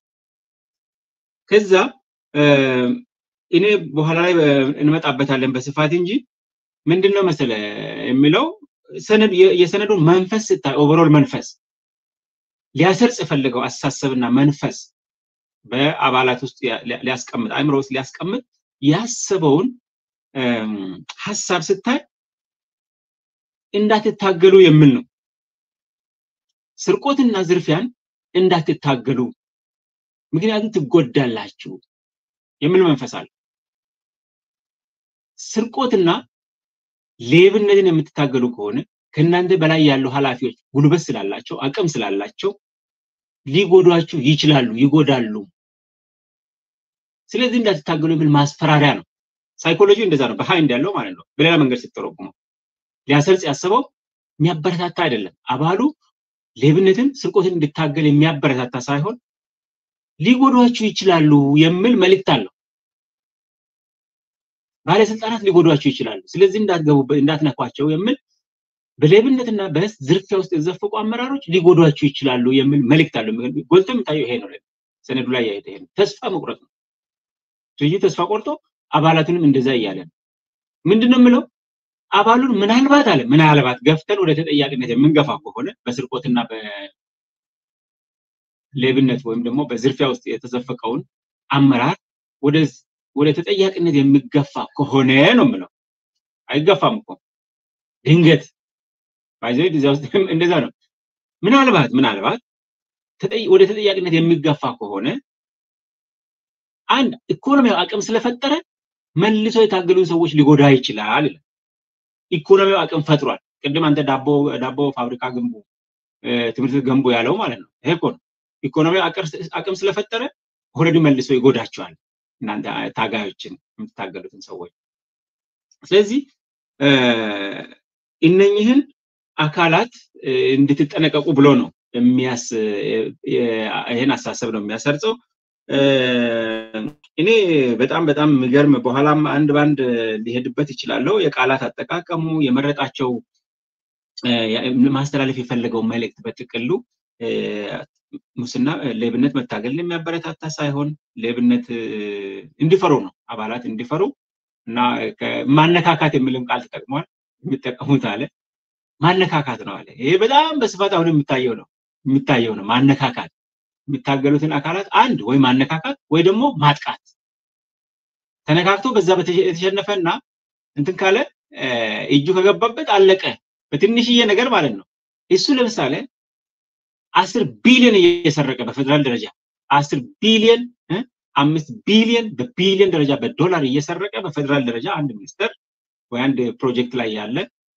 ከዛ እኔ በኋላ ላይ እንመጣበታለን በስፋት እንጂ ምንድነው መሰለ የሚለው የሰነዱን መንፈስ ስታይ ኦቨሮል መንፈስ ሊያሰርጽ የፈለገው አስተሳሰብና መንፈስ በአባላት ውስጥ ሊያስቀምጥ አእምሮ ውስጥ ሊያስቀምጥ ያሰበውን ሀሳብ ስታይ እንዳትታገሉ የሚል ነው። ስርቆትና ዝርፊያን እንዳትታገሉ ምክንያቱም ትጎዳላችሁ የሚል መንፈስ አለ። ስርቆትና ሌብነትን የምትታገሉ ከሆነ ከእናንተ በላይ ያሉ ኃላፊዎች ጉልበት ስላላቸው አቅም ስላላቸው ሊጎዷችሁ ይችላሉ፣ ይጎዳሉ። ስለዚህ እንዳትታገሉ የሚል ማስፈራሪያ ነው። ሳይኮሎጂ እንደዛ ነው፣ በሃይንድ ያለው ማለት ነው። በሌላ መንገድ ስትተረጉመው ሊያሰርጽ ያሰበው የሚያበረታታ አይደለም። አባሉ ሌብነትን፣ ስርቆትን እንድታገል የሚያበረታታ ሳይሆን ሊጎዷችሁ ይችላሉ የሚል መልእክት አለው። ባለስልጣናት ሊጎዷችሁ ይችላሉ፣ ስለዚህ እንዳትገቡበት፣ እንዳትነኳቸው የሚል በሌብነትና በዝርፊያ ውስጥ የተዘፈቁ አመራሮች ሊጎዷችሁ ይችላሉ የሚል መልእክት አለው። ጎልቶ የሚታየው ይሄ ነው። ሰነዱ ላይ ያየት ይሄ ነው። ተስፋ መቁረጥ ነው። ድርጅቱ ተስፋ ቆርጦ አባላቱንም እንደዛ እያለ ነው። ምንድነው የምለው? አባሉን ምናልባት አለ ምናልባት ገፍተን ወደ ተጠያቂነት የምንገፋ ከሆነ በስርቆትና በሌብነት ወይም ደግሞ በዝርፊያ ውስጥ የተዘፈቀውን አመራር ወደ ወደ ተጠያቂነት የሚገፋ ከሆነ ነው የምለው። አይገፋም እኮ ድንገት ባይዘይ እዚያ ውስጥ እንደዛ ነው። ምናልባት ምናልባት ወደ ተጠያቂነት የሚገፋ ከሆነ አንድ ኢኮኖሚያዊ አቅም ስለፈጠረ መልሶ የታገሉን ሰዎች ሊጎዳ ይችላል ይላል። ኢኮኖሚያዊ አቅም ፈጥሯል። ቅድም አንተ ዳቦ ዳቦ ፋብሪካ ግንቡ፣ ትምህርት ቤት ገንቡ ያለው ማለት ነው። ይሄ እኮ ነው። ኢኮኖሚያዊ አቅም ስለፈጠረ ኦልሬዲ መልሶ ይጎዳቸዋል እናንተ ታጋዮችን የምትታገሉትን ሰዎች። ስለዚህ እነኝህን አካላት እንድትጠነቀቁ ብሎ ነው የሚያስ ይህን አሳሰብ ነው የሚያሰርጸው። እኔ በጣም በጣም የሚገርም በኋላም አንድ ባንድ ሊሄድበት ይችላለሁ። የቃላት አጠቃቀሙ የመረጣቸው ማስተላለፍ የፈለገው መልእክት በጥቅሉ ሙስና ሌብነት መታገልን የሚያበረታታ ሳይሆን ሌብነት እንዲፈሩ ነው አባላት እንዲፈሩ እና ማነካካት የሚልም ቃል ተጠቅሟል። የሚጠቀሙት አለ ማነካካት ነው አለ። ይሄ በጣም በስፋት አሁን የሚታየው ነው የሚታየው ነው ማነካካት የሚታገሉትን አካላት አንድ ወይ ማነካካት ወይ ደግሞ ማጥቃት ተነካክቶ በዛ የተሸነፈና እንትን ካለ እጁ ከገባበት አለቀ በትንሽዬ ነገር ማለት ነው። እሱ ለምሳሌ አስር ቢሊዮን እየሰረቀ በፌደራል ደረጃ አስር ቢሊዮን አምስት ቢሊዮን በቢሊዮን ደረጃ በዶላር እየሰረቀ በፌደራል ደረጃ አንድ ሚኒስተር ወይ አንድ ፕሮጀክት ላይ ያለ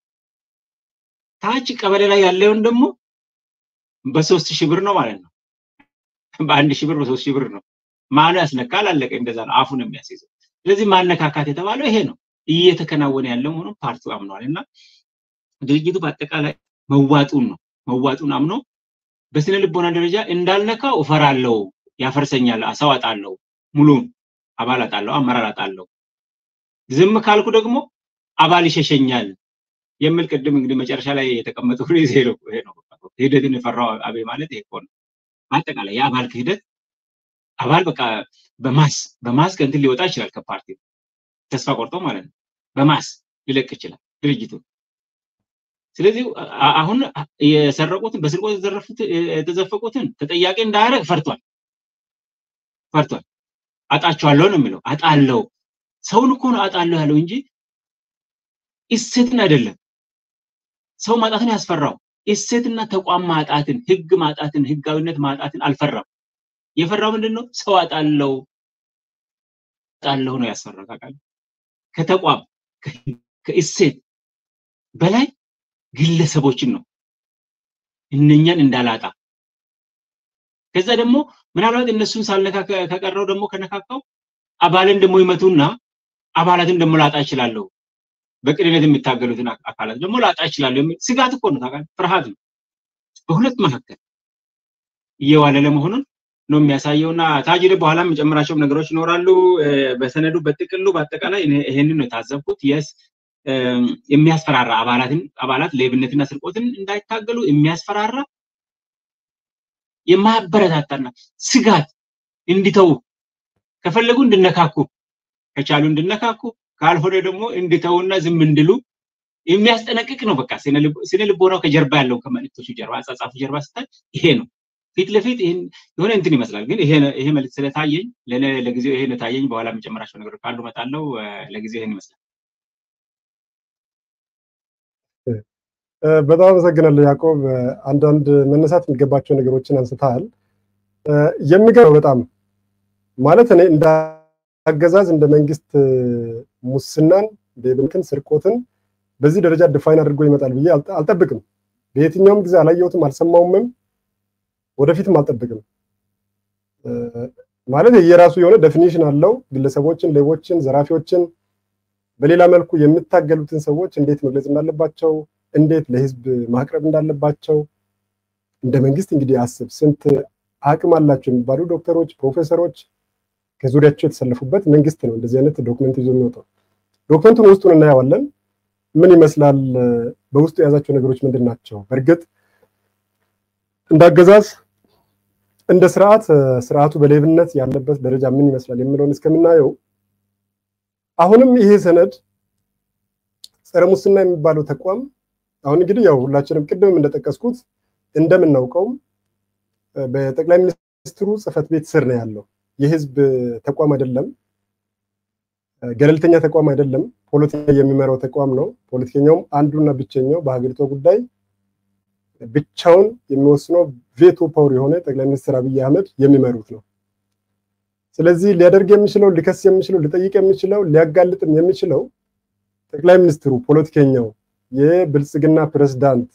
ታች ቀበሌ ላይ ያለውን ደግሞ በሶስት ሺህ ብር ነው ማለት ነው። በአንድ ሺህ ብር በሶስት ሺህ ብር ነው። ማኑ ያስነካል፣ አለቀ። እንደዛ ነው አፉን የሚያስይዘው። ስለዚህ ማነካካት የተባለው ይሄ ነው እየተከናወነ ያለው መሆኑን ፓርቲው አምኗል እና ድርጅቱ በአጠቃላይ መዋጡን ነው መዋጡን አምኖ በስነ ልቦና ደረጃ እንዳልነካው እፈራለሁ፣ ያፈርሰኛል፣ ሰው አጣለሁ፣ ሙሉን አባል አጣለሁ፣ አመራር አጣለሁ፣ ዝም ካልኩ ደግሞ አባል ይሸሸኛል የሚል ቅድም እንግዲህ መጨረሻ ላይ የተቀመጠው ሬዝ ይሄ ነው። ክህደትን የፈራው አቤ ማለት ይሄ እኮ ነው። በአጠቃላይ የአባል ክህደት አባል በቃ በማስ በማስ ከእንትን ሊወጣ ይችላል ከፓርቲ ተስፋ ቆርጦ ማለት ነው። በማስ ሊለቅ ይችላል ድርጅቱ። ስለዚህ አሁን የሰረቁትን በስርቆት የተዘረፉት የተዘፈቁትን ተጠያቂ እንዳያደርግ ፈርቷል ፈርቷል። አጣቸዋለሁ ነው የሚለው። አጣለው ሰውን እኮ ነው አጣለሁ ያለው እንጂ እሴትን አይደለም። ሰው ማጣትን ያስፈራው እሴትና ተቋም ማጣትን፣ ህግ ማጣትን፣ ህጋዊነት ማጣትን አልፈራም። የፈራው ምንድን ነው? ሰው አጣለው አጣለሁ ነው ያስፈራው። ታውቃለህ? ከተቋም ከእሴት በላይ ግለሰቦችን ነው እነኛን እንዳላጣ ከዛ ደግሞ ምናልባት እነሱን ሳልነካ ከቀረው ደግሞ ከነካካው አባልን ደግሞ ይመቱና አባላትን ደግሞ ላጣ እችላለሁ፣ በቅንነት የሚታገሉትን አካላት ደግሞ ላጣ እችላለሁ የሚል ስጋት እኮ ነው። ታውቃለህ? ፍርሃት ነው። በሁለት መካከል እየዋለለ መሆኑን ነው የሚያሳየውና ታጅ በኋላ የምጨምራቸው ነገሮች ይኖራሉ። በሰነዱ በጥቅሉ በአጠቃላይ ይሄንን ነው የታዘብኩት። የስ የሚያስፈራራ አባላትን አባላት ሌብነትና ስርቆትን እንዳይታገሉ የሚያስፈራራ የማያበረታታና ስጋት እንዲተዉ ከፈለጉ እንድነካኩ ከቻሉ እንድነካኩ ካልሆነ ደግሞ እንድተውና ዝም እንድሉ የሚያስጠነቅቅ ነው። በቃ ስነ ልቦናው ከጀርባ ያለው ከመልእክቶቹ ጀርባ አጻጻፉ ጀርባ ስታይ ይሄ ነው። ፊት ለፊት የሆነ እንትን ይመስላል፣ ግን ይሄ መልዕክት ስለታየኝ ለጊዜው ይሄ ነው ታየኝ። በኋላ የምጨምራቸው ነገሮች ካሉ እመጣለሁ። ለጊዜው ይሄን ይመስላል። በጣም አመሰግናለሁ ያዕቆብ። አንዳንድ መነሳት የሚገባቸው ነገሮችን አንስተሃል። የሚገርመው በጣም ማለት እኔ እንደ አገዛዝ እንደ መንግስት ሙስናን፣ ሌብነትን፣ ስርቆትን በዚህ ደረጃ ድፋይን አድርጎ ይመጣል ብዬ አልጠብቅም። በየትኛውም ጊዜ አላየሁትም፣ አልሰማውምም፣ ወደፊትም አልጠብቅም። ማለት የራሱ የሆነ ዴፊኒሽን አለው። ግለሰቦችን፣ ሌቦችን፣ ዘራፊዎችን በሌላ መልኩ የሚታገሉትን ሰዎች እንዴት መግለጽ እንዳለባቸው እንዴት ለህዝብ ማቅረብ እንዳለባቸው እንደ መንግስት እንግዲህ አስብ። ስንት አቅም አላቸው የሚባሉ ዶክተሮች፣ ፕሮፌሰሮች ከዙሪያቸው የተሰለፉበት መንግስት ነው እንደዚህ አይነት ዶክመንት ይዞ የሚወጣው። ዶክመንቱን ውስጡን እናየዋለን። ምን ይመስላል? በውስጡ የያዛቸው ነገሮች ምንድን ናቸው? በእርግጥ እንደ አገዛዝ እንደ ስርዓት ስርዓቱ በሌብነት ያለበት ደረጃ ምን ይመስላል የሚለውን እስከምናየው አሁንም ይሄ ሰነድ ጸረ ሙስና የሚባለው ተቋም አሁን እንግዲህ ያው ሁላችንም ቅድምም እንደጠቀስኩት እንደምናውቀውም በጠቅላይ ሚኒስትሩ ጽህፈት ቤት ስር ነው ያለው። የህዝብ ተቋም አይደለም፣ ገለልተኛ ተቋም አይደለም። ፖለቲካ የሚመራው ተቋም ነው። ፖለቲከኛውም አንዱና ብቸኛው በሀገሪቷ ጉዳይ ብቻውን የሚወስነው ቬቶ ፓወር የሆነ ጠቅላይ ሚኒስትር አብይ አህመድ የሚመሩት ነው። ስለዚህ ሊያደርግ የሚችለው ሊከስ የሚችለው ሊጠይቅ የሚችለው ሊያጋልጥም የሚችለው ጠቅላይ ሚኒስትሩ ፖለቲከኛው የብልጽግና ፕሬዝዳንት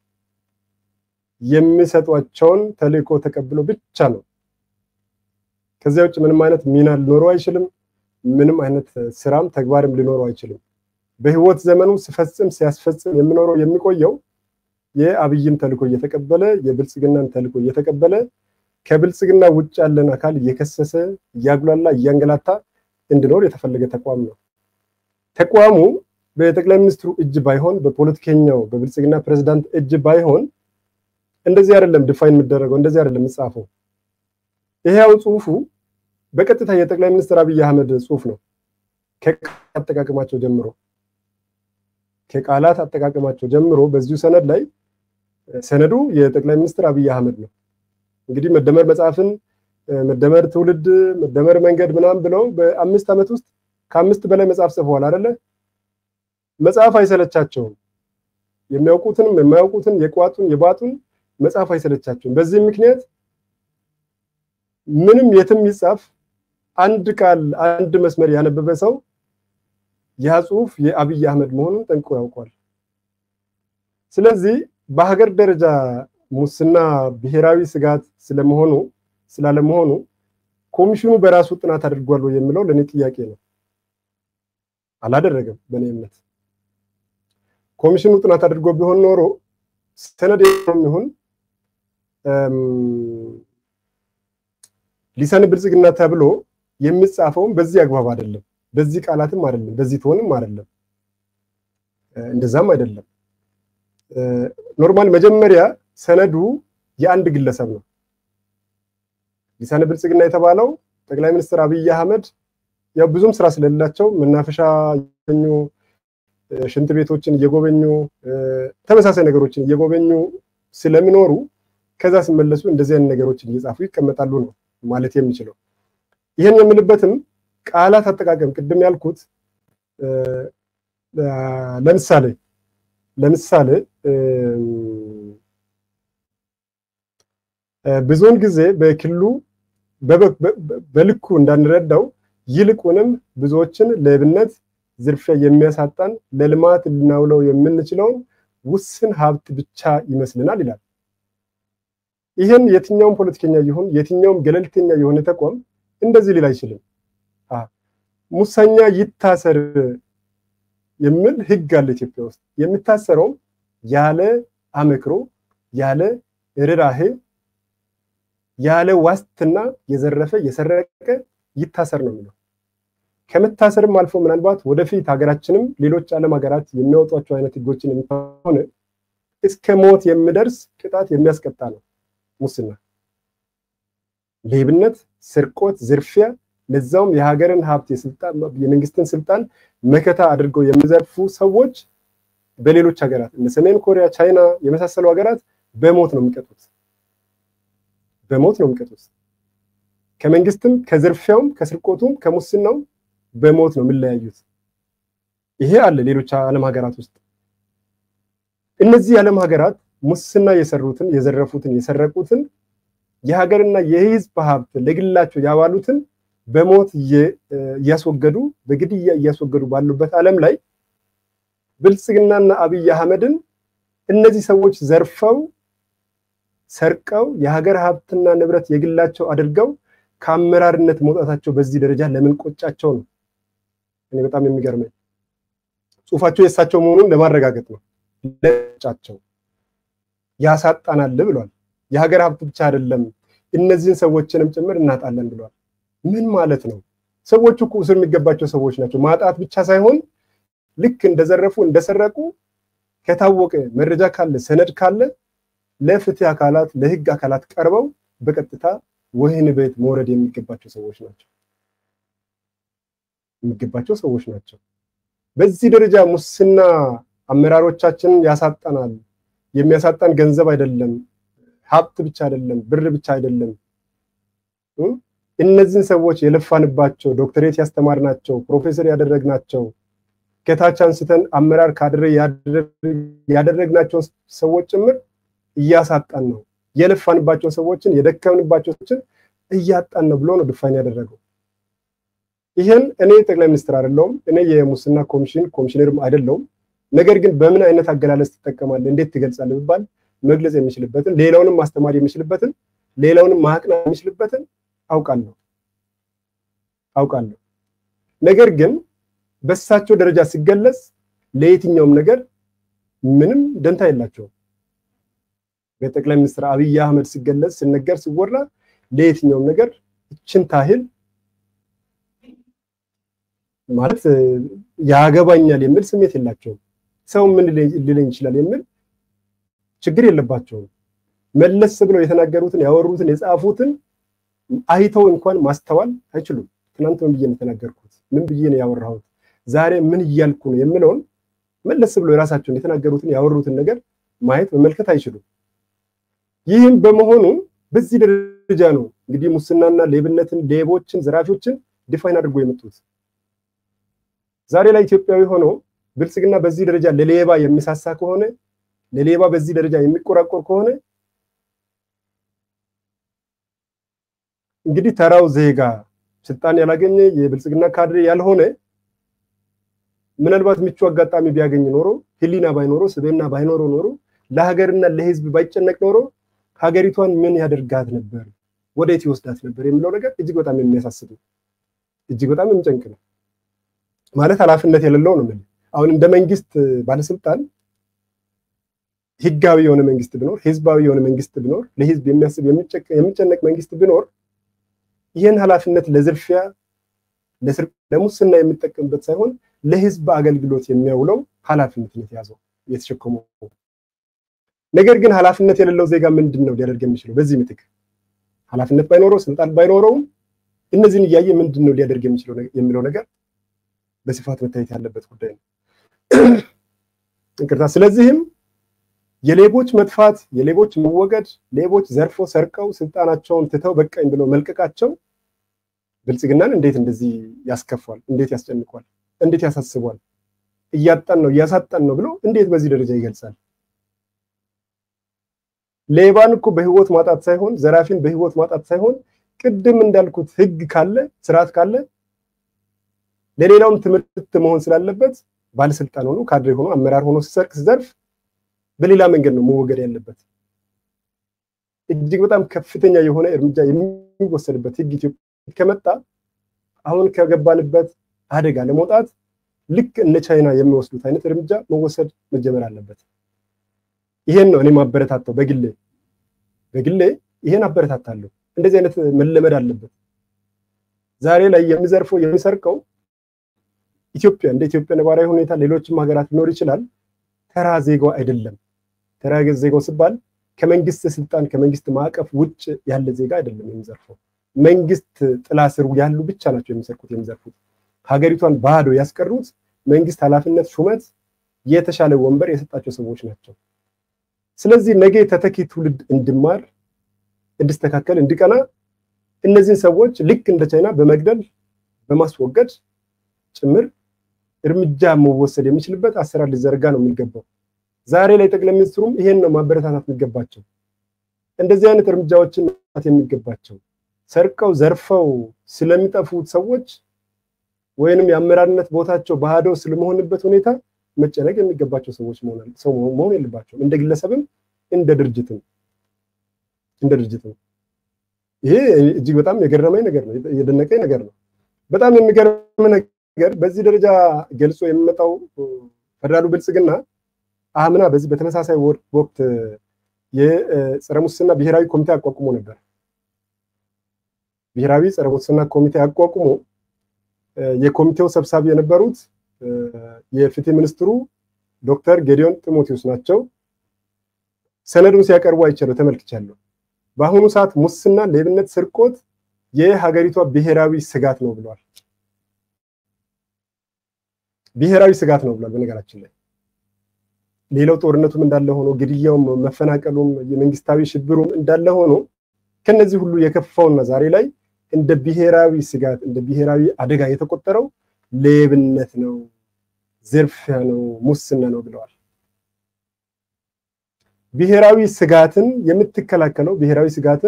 የሚሰጧቸውን ተልእኮ ተቀብሎ ብቻ ነው። ከዚያ ውጭ ምንም አይነት ሚና ሊኖረው አይችልም። ምንም አይነት ስራም ተግባርም ሊኖረው አይችልም። በህይወት ዘመኑ ሲፈጽም ሲያስፈጽም የሚኖረው የሚቆየው የአብይን ተልእኮ እየተቀበለ የብልጽግናን ተልእኮ እየተቀበለ ከብልጽግና ውጭ ያለን አካል እየከሰሰ እያጉላላ እያንገላታ እንዲኖር የተፈለገ ተቋም ነው። ተቋሙ በጠቅላይ ሚኒስትሩ እጅ ባይሆን በፖለቲከኛው በብልጽግና ፕሬዝዳንት እጅ ባይሆን እንደዚህ አይደለም ዲፋይን የሚደረገው፣ እንደዚህ አይደለም የሚጻፈው። ይሄው ጽሁፉ በቀጥታ የጠቅላይ ሚኒስትር አብይ አህመድ ጽሁፍ ነው። ከቃላት አጠቃቀማቸው ጀምሮ ከቃላት አጠቃቀማቸው ጀምሮ በዚሁ ሰነድ ላይ ሰነዱ የጠቅላይ ሚኒስትር አብይ አህመድ ነው። እንግዲህ መደመር መጽሐፍን መደመር ትውልድ መደመር መንገድ ምናምን ብለው በአምስት ዓመት ውስጥ ከአምስት በላይ መጽሐፍ ጽፈዋል አይደለ? መጽሐፍ አይሰለቻቸውም። የሚያውቁትንም የማያውቁትን የቋጡን የባጡን መጽሐፍ አይሰለቻቸውም። በዚህ ምክንያት ምንም የትም ይጻፍ አንድ ቃል አንድ መስመር ያነበበ ሰው ያ ጽሁፍ የአብይ አህመድ መሆኑን ጠንቅቆ ያውቋል። ስለዚህ በሀገር ደረጃ ሙስና ብሔራዊ ስጋት ስለመሆኑ ስላለመሆኑ ኮሚሽኑ በራሱ ጥናት አድርጓል የሚለው ለእኔ ጥያቄ ነው። አላደረገም። በእኔ እምነት ኮሚሽኑ ጥናት አድርጎ ቢሆን ኖሮ ሰነድ ይሁን ሊሰን ብልጽግና ተብሎ የሚጻፈውም በዚህ አግባብ አይደለም፣ በዚህ ቃላትም አይደለም፣ በዚህ ትሆንም አይደለም፣ እንደዛም አይደለም። ኖርማል መጀመሪያ ሰነዱ የአንድ ግለሰብ ነው። ሊሳነ ብልጽግና የተባለው ጠቅላይ ሚኒስትር አብይ አህመድ ያው ብዙም ስራ ስለሌላቸው መናፈሻ እየጎበኙ ሽንት ቤቶችን እየጎበኙ ተመሳሳይ ነገሮችን እየጎበኙ ስለሚኖሩ ከዛ ሲመለሱ እንደዚህ አይነት ነገሮችን እየጻፉ ይቀመጣሉ ነው ማለት የሚችለው። ይህን የምልበትም ቃላት አጠቃቀም ቅድም ያልኩት ለምሳሌ ለምሳሌ ብዙውን ጊዜ በክልሉ በልኩ እንዳንረዳው ይልቁንም ብዙዎችን ሌብነት፣ ዝርፊያ የሚያሳጣን ለልማት ልናውለው የምንችለውን ውስን ሀብት ብቻ ይመስልናል ይላል። ይህን የትኛውም ፖለቲከኛ ይሁን የትኛውም ገለልተኛ የሆነ ተቋም እንደዚህ ሊል አይችልም። ሙሰኛ ይታሰር የሚል ህግ አለ ኢትዮጵያ ውስጥ። የሚታሰረውም ያለ አመክሮ፣ ያለ ርህራሄ፣ ያለ ዋስትና የዘረፈ የሰረቀ ይታሰር ነው የሚለው። ከመታሰርም አልፎ ምናልባት ወደፊት ሀገራችንም ሌሎች ዓለም ሀገራት የሚያወጧቸው አይነት ህጎችን የሚሆነ እስከ ሞት የሚደርስ ቅጣት የሚያስቀጣ ነው ሙስና፣ ሌብነት፣ ስርቆት፣ ዝርፊያ ለዛውም የሀገርን ሀብት የመንግስትን ስልጣን መከታ አድርገው የሚዘርፉ ሰዎች በሌሎች ሀገራት እነ ሰሜን ኮሪያ፣ ቻይና የመሳሰሉ ሀገራት በሞት ነው የሚቀጡት። በሞት ነው የሚቀጡት። ከመንግስትም ከዝርፊያውም ከስርቆቱም ከሙስናውም በሞት ነው የሚለያዩት። ይሄ አለ ሌሎች ዓለም ሀገራት ውስጥ። እነዚህ የዓለም ሀገራት ሙስና የሰሩትን የዘረፉትን የሰረቁትን የሀገርና የህዝብ ሀብት ለግላቸው ያዋሉትን በሞት እያስወገዱ በግድያ እያስወገዱ ባሉበት ዓለም ላይ ብልጽግናና አብይ አህመድን እነዚህ ሰዎች ዘርፈው ሰርቀው የሀገር ሀብትና ንብረት የግላቸው አድርገው ከአመራርነት መውጣታቸው በዚህ ደረጃ ለምን ቆጫቸው ነው? እኔ በጣም የሚገርመኝ ጽሁፋቸው የእሳቸው መሆኑን ለማረጋገጥ ነው። ለጫቸው ያሳጣናል ብሏል። የሀገር ሀብት ብቻ አይደለም እነዚህን ሰዎችንም ጭምር እናጣለን ብሏል። ምን ማለት ነው? ሰዎቹ እኮ እስር የሚገባቸው ሰዎች ናቸው። ማጣት ብቻ ሳይሆን ልክ እንደዘረፉ እንደሰረቁ ከታወቀ መረጃ ካለ ሰነድ ካለ ለፍትህ አካላት ለህግ አካላት ቀርበው በቀጥታ ወህኒ ቤት መውረድ የሚገባቸው ሰዎች ናቸው የሚገባቸው ሰዎች ናቸው። በዚህ ደረጃ ሙስና አመራሮቻችንን ያሳጣናል። የሚያሳጣን ገንዘብ አይደለም፣ ሀብት ብቻ አይደለም፣ ብር ብቻ አይደለም። እነዚህን ሰዎች የለፋንባቸው ዶክተሬት ያስተማርናቸው ፕሮፌሰር ያደረግናቸው ከታች አንስተን አመራር ካድሬ ያደረግናቸው ሰዎች ጭምር እያሳጣን ነው። የለፋንባቸው ሰዎችን የደከምንባቸው ሰዎችን እያጣን ነው ብሎ ነው ድፋን ያደረገው። ይህን እኔ ጠቅላይ ሚኒስትር አይደለሁም፣ እኔ የሙስና ኮሚሽን ኮሚሽነርም አይደለሁም። ነገር ግን በምን አይነት አገላለጽ ትጠቀማለህ፣ እንዴት ትገልጻለህ ብባል መግለጽ የሚችልበትን ሌላውንም ማስተማር የሚችልበትን ሌላውንም ማቅናት የሚችልበትን አውቃለሁ አውቃለሁ። ነገር ግን በእሳቸው ደረጃ ሲገለጽ ለየትኛውም ነገር ምንም ደንታ የላቸውም። በጠቅላይ ሚኒስትር አብይ አህመድ ሲገለጽ ሲነገር ሲወራ ለየትኛውም ነገር እችን ታህል ማለት ያገባኛል የሚል ስሜት የላቸውም። ሰው ምን ሊለኝ ይችላል የሚል ችግር የለባቸውም። መለስ ብለው የተናገሩትን ያወሩትን የጻፉትን አይተው እንኳን ማስተዋል አይችሉም። ትናንት ምን ብዬ ነው የተናገርኩት? ምን ብዬ ነው ያወራሁት? ዛሬ ምን እያልኩ ነው የምለውን መለስ ብለው የራሳቸውን የተናገሩትን ያወሩትን ነገር ማየት መመልከት አይችሉም። ይህም በመሆኑ በዚህ ደረጃ ነው እንግዲህ ሙስናና ሌብነትን፣ ሌቦችን፣ ዘራፊዎችን ዲፋይን አድርጎ የመጡት። ዛሬ ላይ ኢትዮጵያዊ ሆኖ ብልጽግና በዚህ ደረጃ ለሌባ የሚሳሳ ከሆነ ለሌባ በዚህ ደረጃ የሚቆራቆር ከሆነ እንግዲህ ተራው ዜጋ ስልጣን ያላገኘ የብልጽግና ካድሬ ያልሆነ ምናልባት ምቹ አጋጣሚ ቢያገኝ ኖሮ ሕሊና ባይኖረው ስብዕና ባይኖረው ኖሮ ለሀገርና ለሕዝብ ባይጨነቅ ኖሮ ሀገሪቷን ምን ያደርጋት ነበር፣ ወዴት ይወስዳት ነበር የሚለው ነገር እጅግ በጣም የሚያሳስብ እጅግ በጣም የሚጨንቅ ነው። ማለት ኃላፊነት የሌለው ነው። አሁን እንደ መንግስት ባለስልጣን ህጋዊ የሆነ መንግስት ቢኖር፣ ህዝባዊ የሆነ መንግስት ቢኖር፣ ለህዝብ የሚያስብ የሚጨነቅ መንግስት ቢኖር ይህን ኃላፊነት ለዝርፊያ ለሙስና የሚጠቀምበት ሳይሆን ለህዝብ አገልግሎት የሚያውለው ኃላፊነት ነው የተያዘው የተሸከመው። ነገር ግን ኃላፊነት የሌለው ዜጋ ምንድን ነው ሊያደርግ የሚችለው? በዚህ ምትክ ኃላፊነት ባይኖረው ስልጣን ባይኖረውም እነዚህን እያየ ምንድን ነው ሊያደርግ የሚችለው የሚለው ነገር በስፋት መታየት ያለበት ጉዳይ ነው። ይቅርታ። ስለዚህም የሌቦች መጥፋት፣ የሌቦች መወገድ፣ ሌቦች ዘርፎ ሰርቀው ስልጣናቸውን ትተው በቃኝ ብለው መልቀቃቸው ብልጽግናን እንዴት እንደዚህ ያስከፋል? እንዴት ያስጨንቋል? እንዴት ያሳስቧል? እያጣን ነው እያሳጣን ነው ብሎ እንዴት በዚህ ደረጃ ይገልጻል? ሌባን እኮ በህይወት ማጣት ሳይሆን ዘራፊን በህይወት ማጣት ሳይሆን ቅድም እንዳልኩት ህግ ካለ ስርዓት ካለ ለሌላውም ትምህርት መሆን ስላለበት ባለስልጣን ሆኖ ካድሬ ሆኖ አመራር ሆኖ ሲሰርቅ ሲዘርፍ በሌላ መንገድ ነው መወገድ ያለበት። እጅግ በጣም ከፍተኛ የሆነ እርምጃ የሚወሰድበት ህግ ኢትዮጵያ ከመጣ አሁን ከገባንበት አደጋ ለመውጣት ልክ እነ ቻይና የሚወስዱት አይነት እርምጃ መወሰድ መጀመር አለበት። ይሄን ነው እኔ ማበረታተው በግሌ በግሌ ይሄን አበረታታለሁ። እንደዚህ አይነት መለመድ አለበት። ዛሬ ላይ የሚዘርፈው የሚሰርቀው ኢትዮጵያ እንደ ኢትዮጵያ ነባራዊ ሁኔታ ሌሎችም ሀገራት ሊኖር ይችላል። ተራ ዜጋው አይደለም። ተራ ዜጋው ሲባል ከመንግስት ስልጣን ከመንግስት ማዕቀፍ ውጭ ያለ ዜጋ አይደለም የሚዘርፈው። መንግስት ጥላ ስር ያሉ ብቻ ናቸው የሚሰርቁት የሚዘርፉት። ሀገሪቷን ባዶ ያስቀሩት መንግስት ኃላፊነት፣ ሹመት፣ የተሻለ ወንበር የሰጣቸው ሰዎች ናቸው። ስለዚህ ነገ ተተኪ ትውልድ እንዲማር፣ እንዲስተካከል፣ እንዲቀና እነዚህን ሰዎች ልክ እንደ ቻይና በመግደል በማስወገድ ጭምር እርምጃ መወሰድ የሚችልበት አሰራር ሊዘረጋ ነው የሚገባው። ዛሬ ላይ ጠቅላይ ሚኒስትሩም ይሄን ነው ማበረታታት የሚገባቸው። እንደዚህ አይነት እርምጃዎችን መውጣት የሚገባቸው ሰርቀው ዘርፈው ስለሚጠፉት ሰዎች ወይንም የአመራርነት ቦታቸው ባዶ ስለመሆንበት ሁኔታ መጨነቅ የሚገባቸው ሰዎች ሰው መሆን የለባቸውም። እንደ ግለሰብም እንደ ድርጅትም እንደ ድርጅትም ይሄ እጅግ በጣም የገረመኝ ነገር ነው፣ የደነቀኝ ነገር ነው። በጣም የሚገርም ነገር በዚህ ደረጃ ገልጾ የሚመጣው ፌደራሉ ብልጽግና አምና በዚህ በተመሳሳይ ወቅት የጸረ ሙስና ብሔራዊ ኮሚቴ አቋቁሞ ነበር። ብሔራዊ ጸረ ሙስና ኮሚቴ አቋቁሞ የኮሚቴው ሰብሳቢ የነበሩት የፍትህ ሚኒስትሩ ዶክተር ጌዲዮን ጢሞቴዎስ ናቸው። ሰነዱን ሲያቀርቡ አይቻለሁ፣ ተመልክቻለሁ። በአሁኑ ሰዓት ሙስና፣ ሌብነት፣ ስርቆት የሀገሪቷ ብሔራዊ ስጋት ነው ብለዋል። ብሔራዊ ስጋት ነው ብሏል። በነገራችን ላይ ሌላው ጦርነቱም እንዳለ ሆኖ ግድያውም፣ መፈናቀሉም፣ የመንግስታዊ ሽብሩም እንዳለ ሆኖ ከነዚህ ሁሉ የከፋውና ዛሬ ላይ እንደ ብሔራዊ ስጋት እንደ ብሔራዊ አደጋ የተቆጠረው ሌብነት ነው፣ ዝርፊያ ነው፣ ሙስና ነው ብለዋል። ብሔራዊ ስጋትን የምትከላከለው ብሔራዊ ስጋትን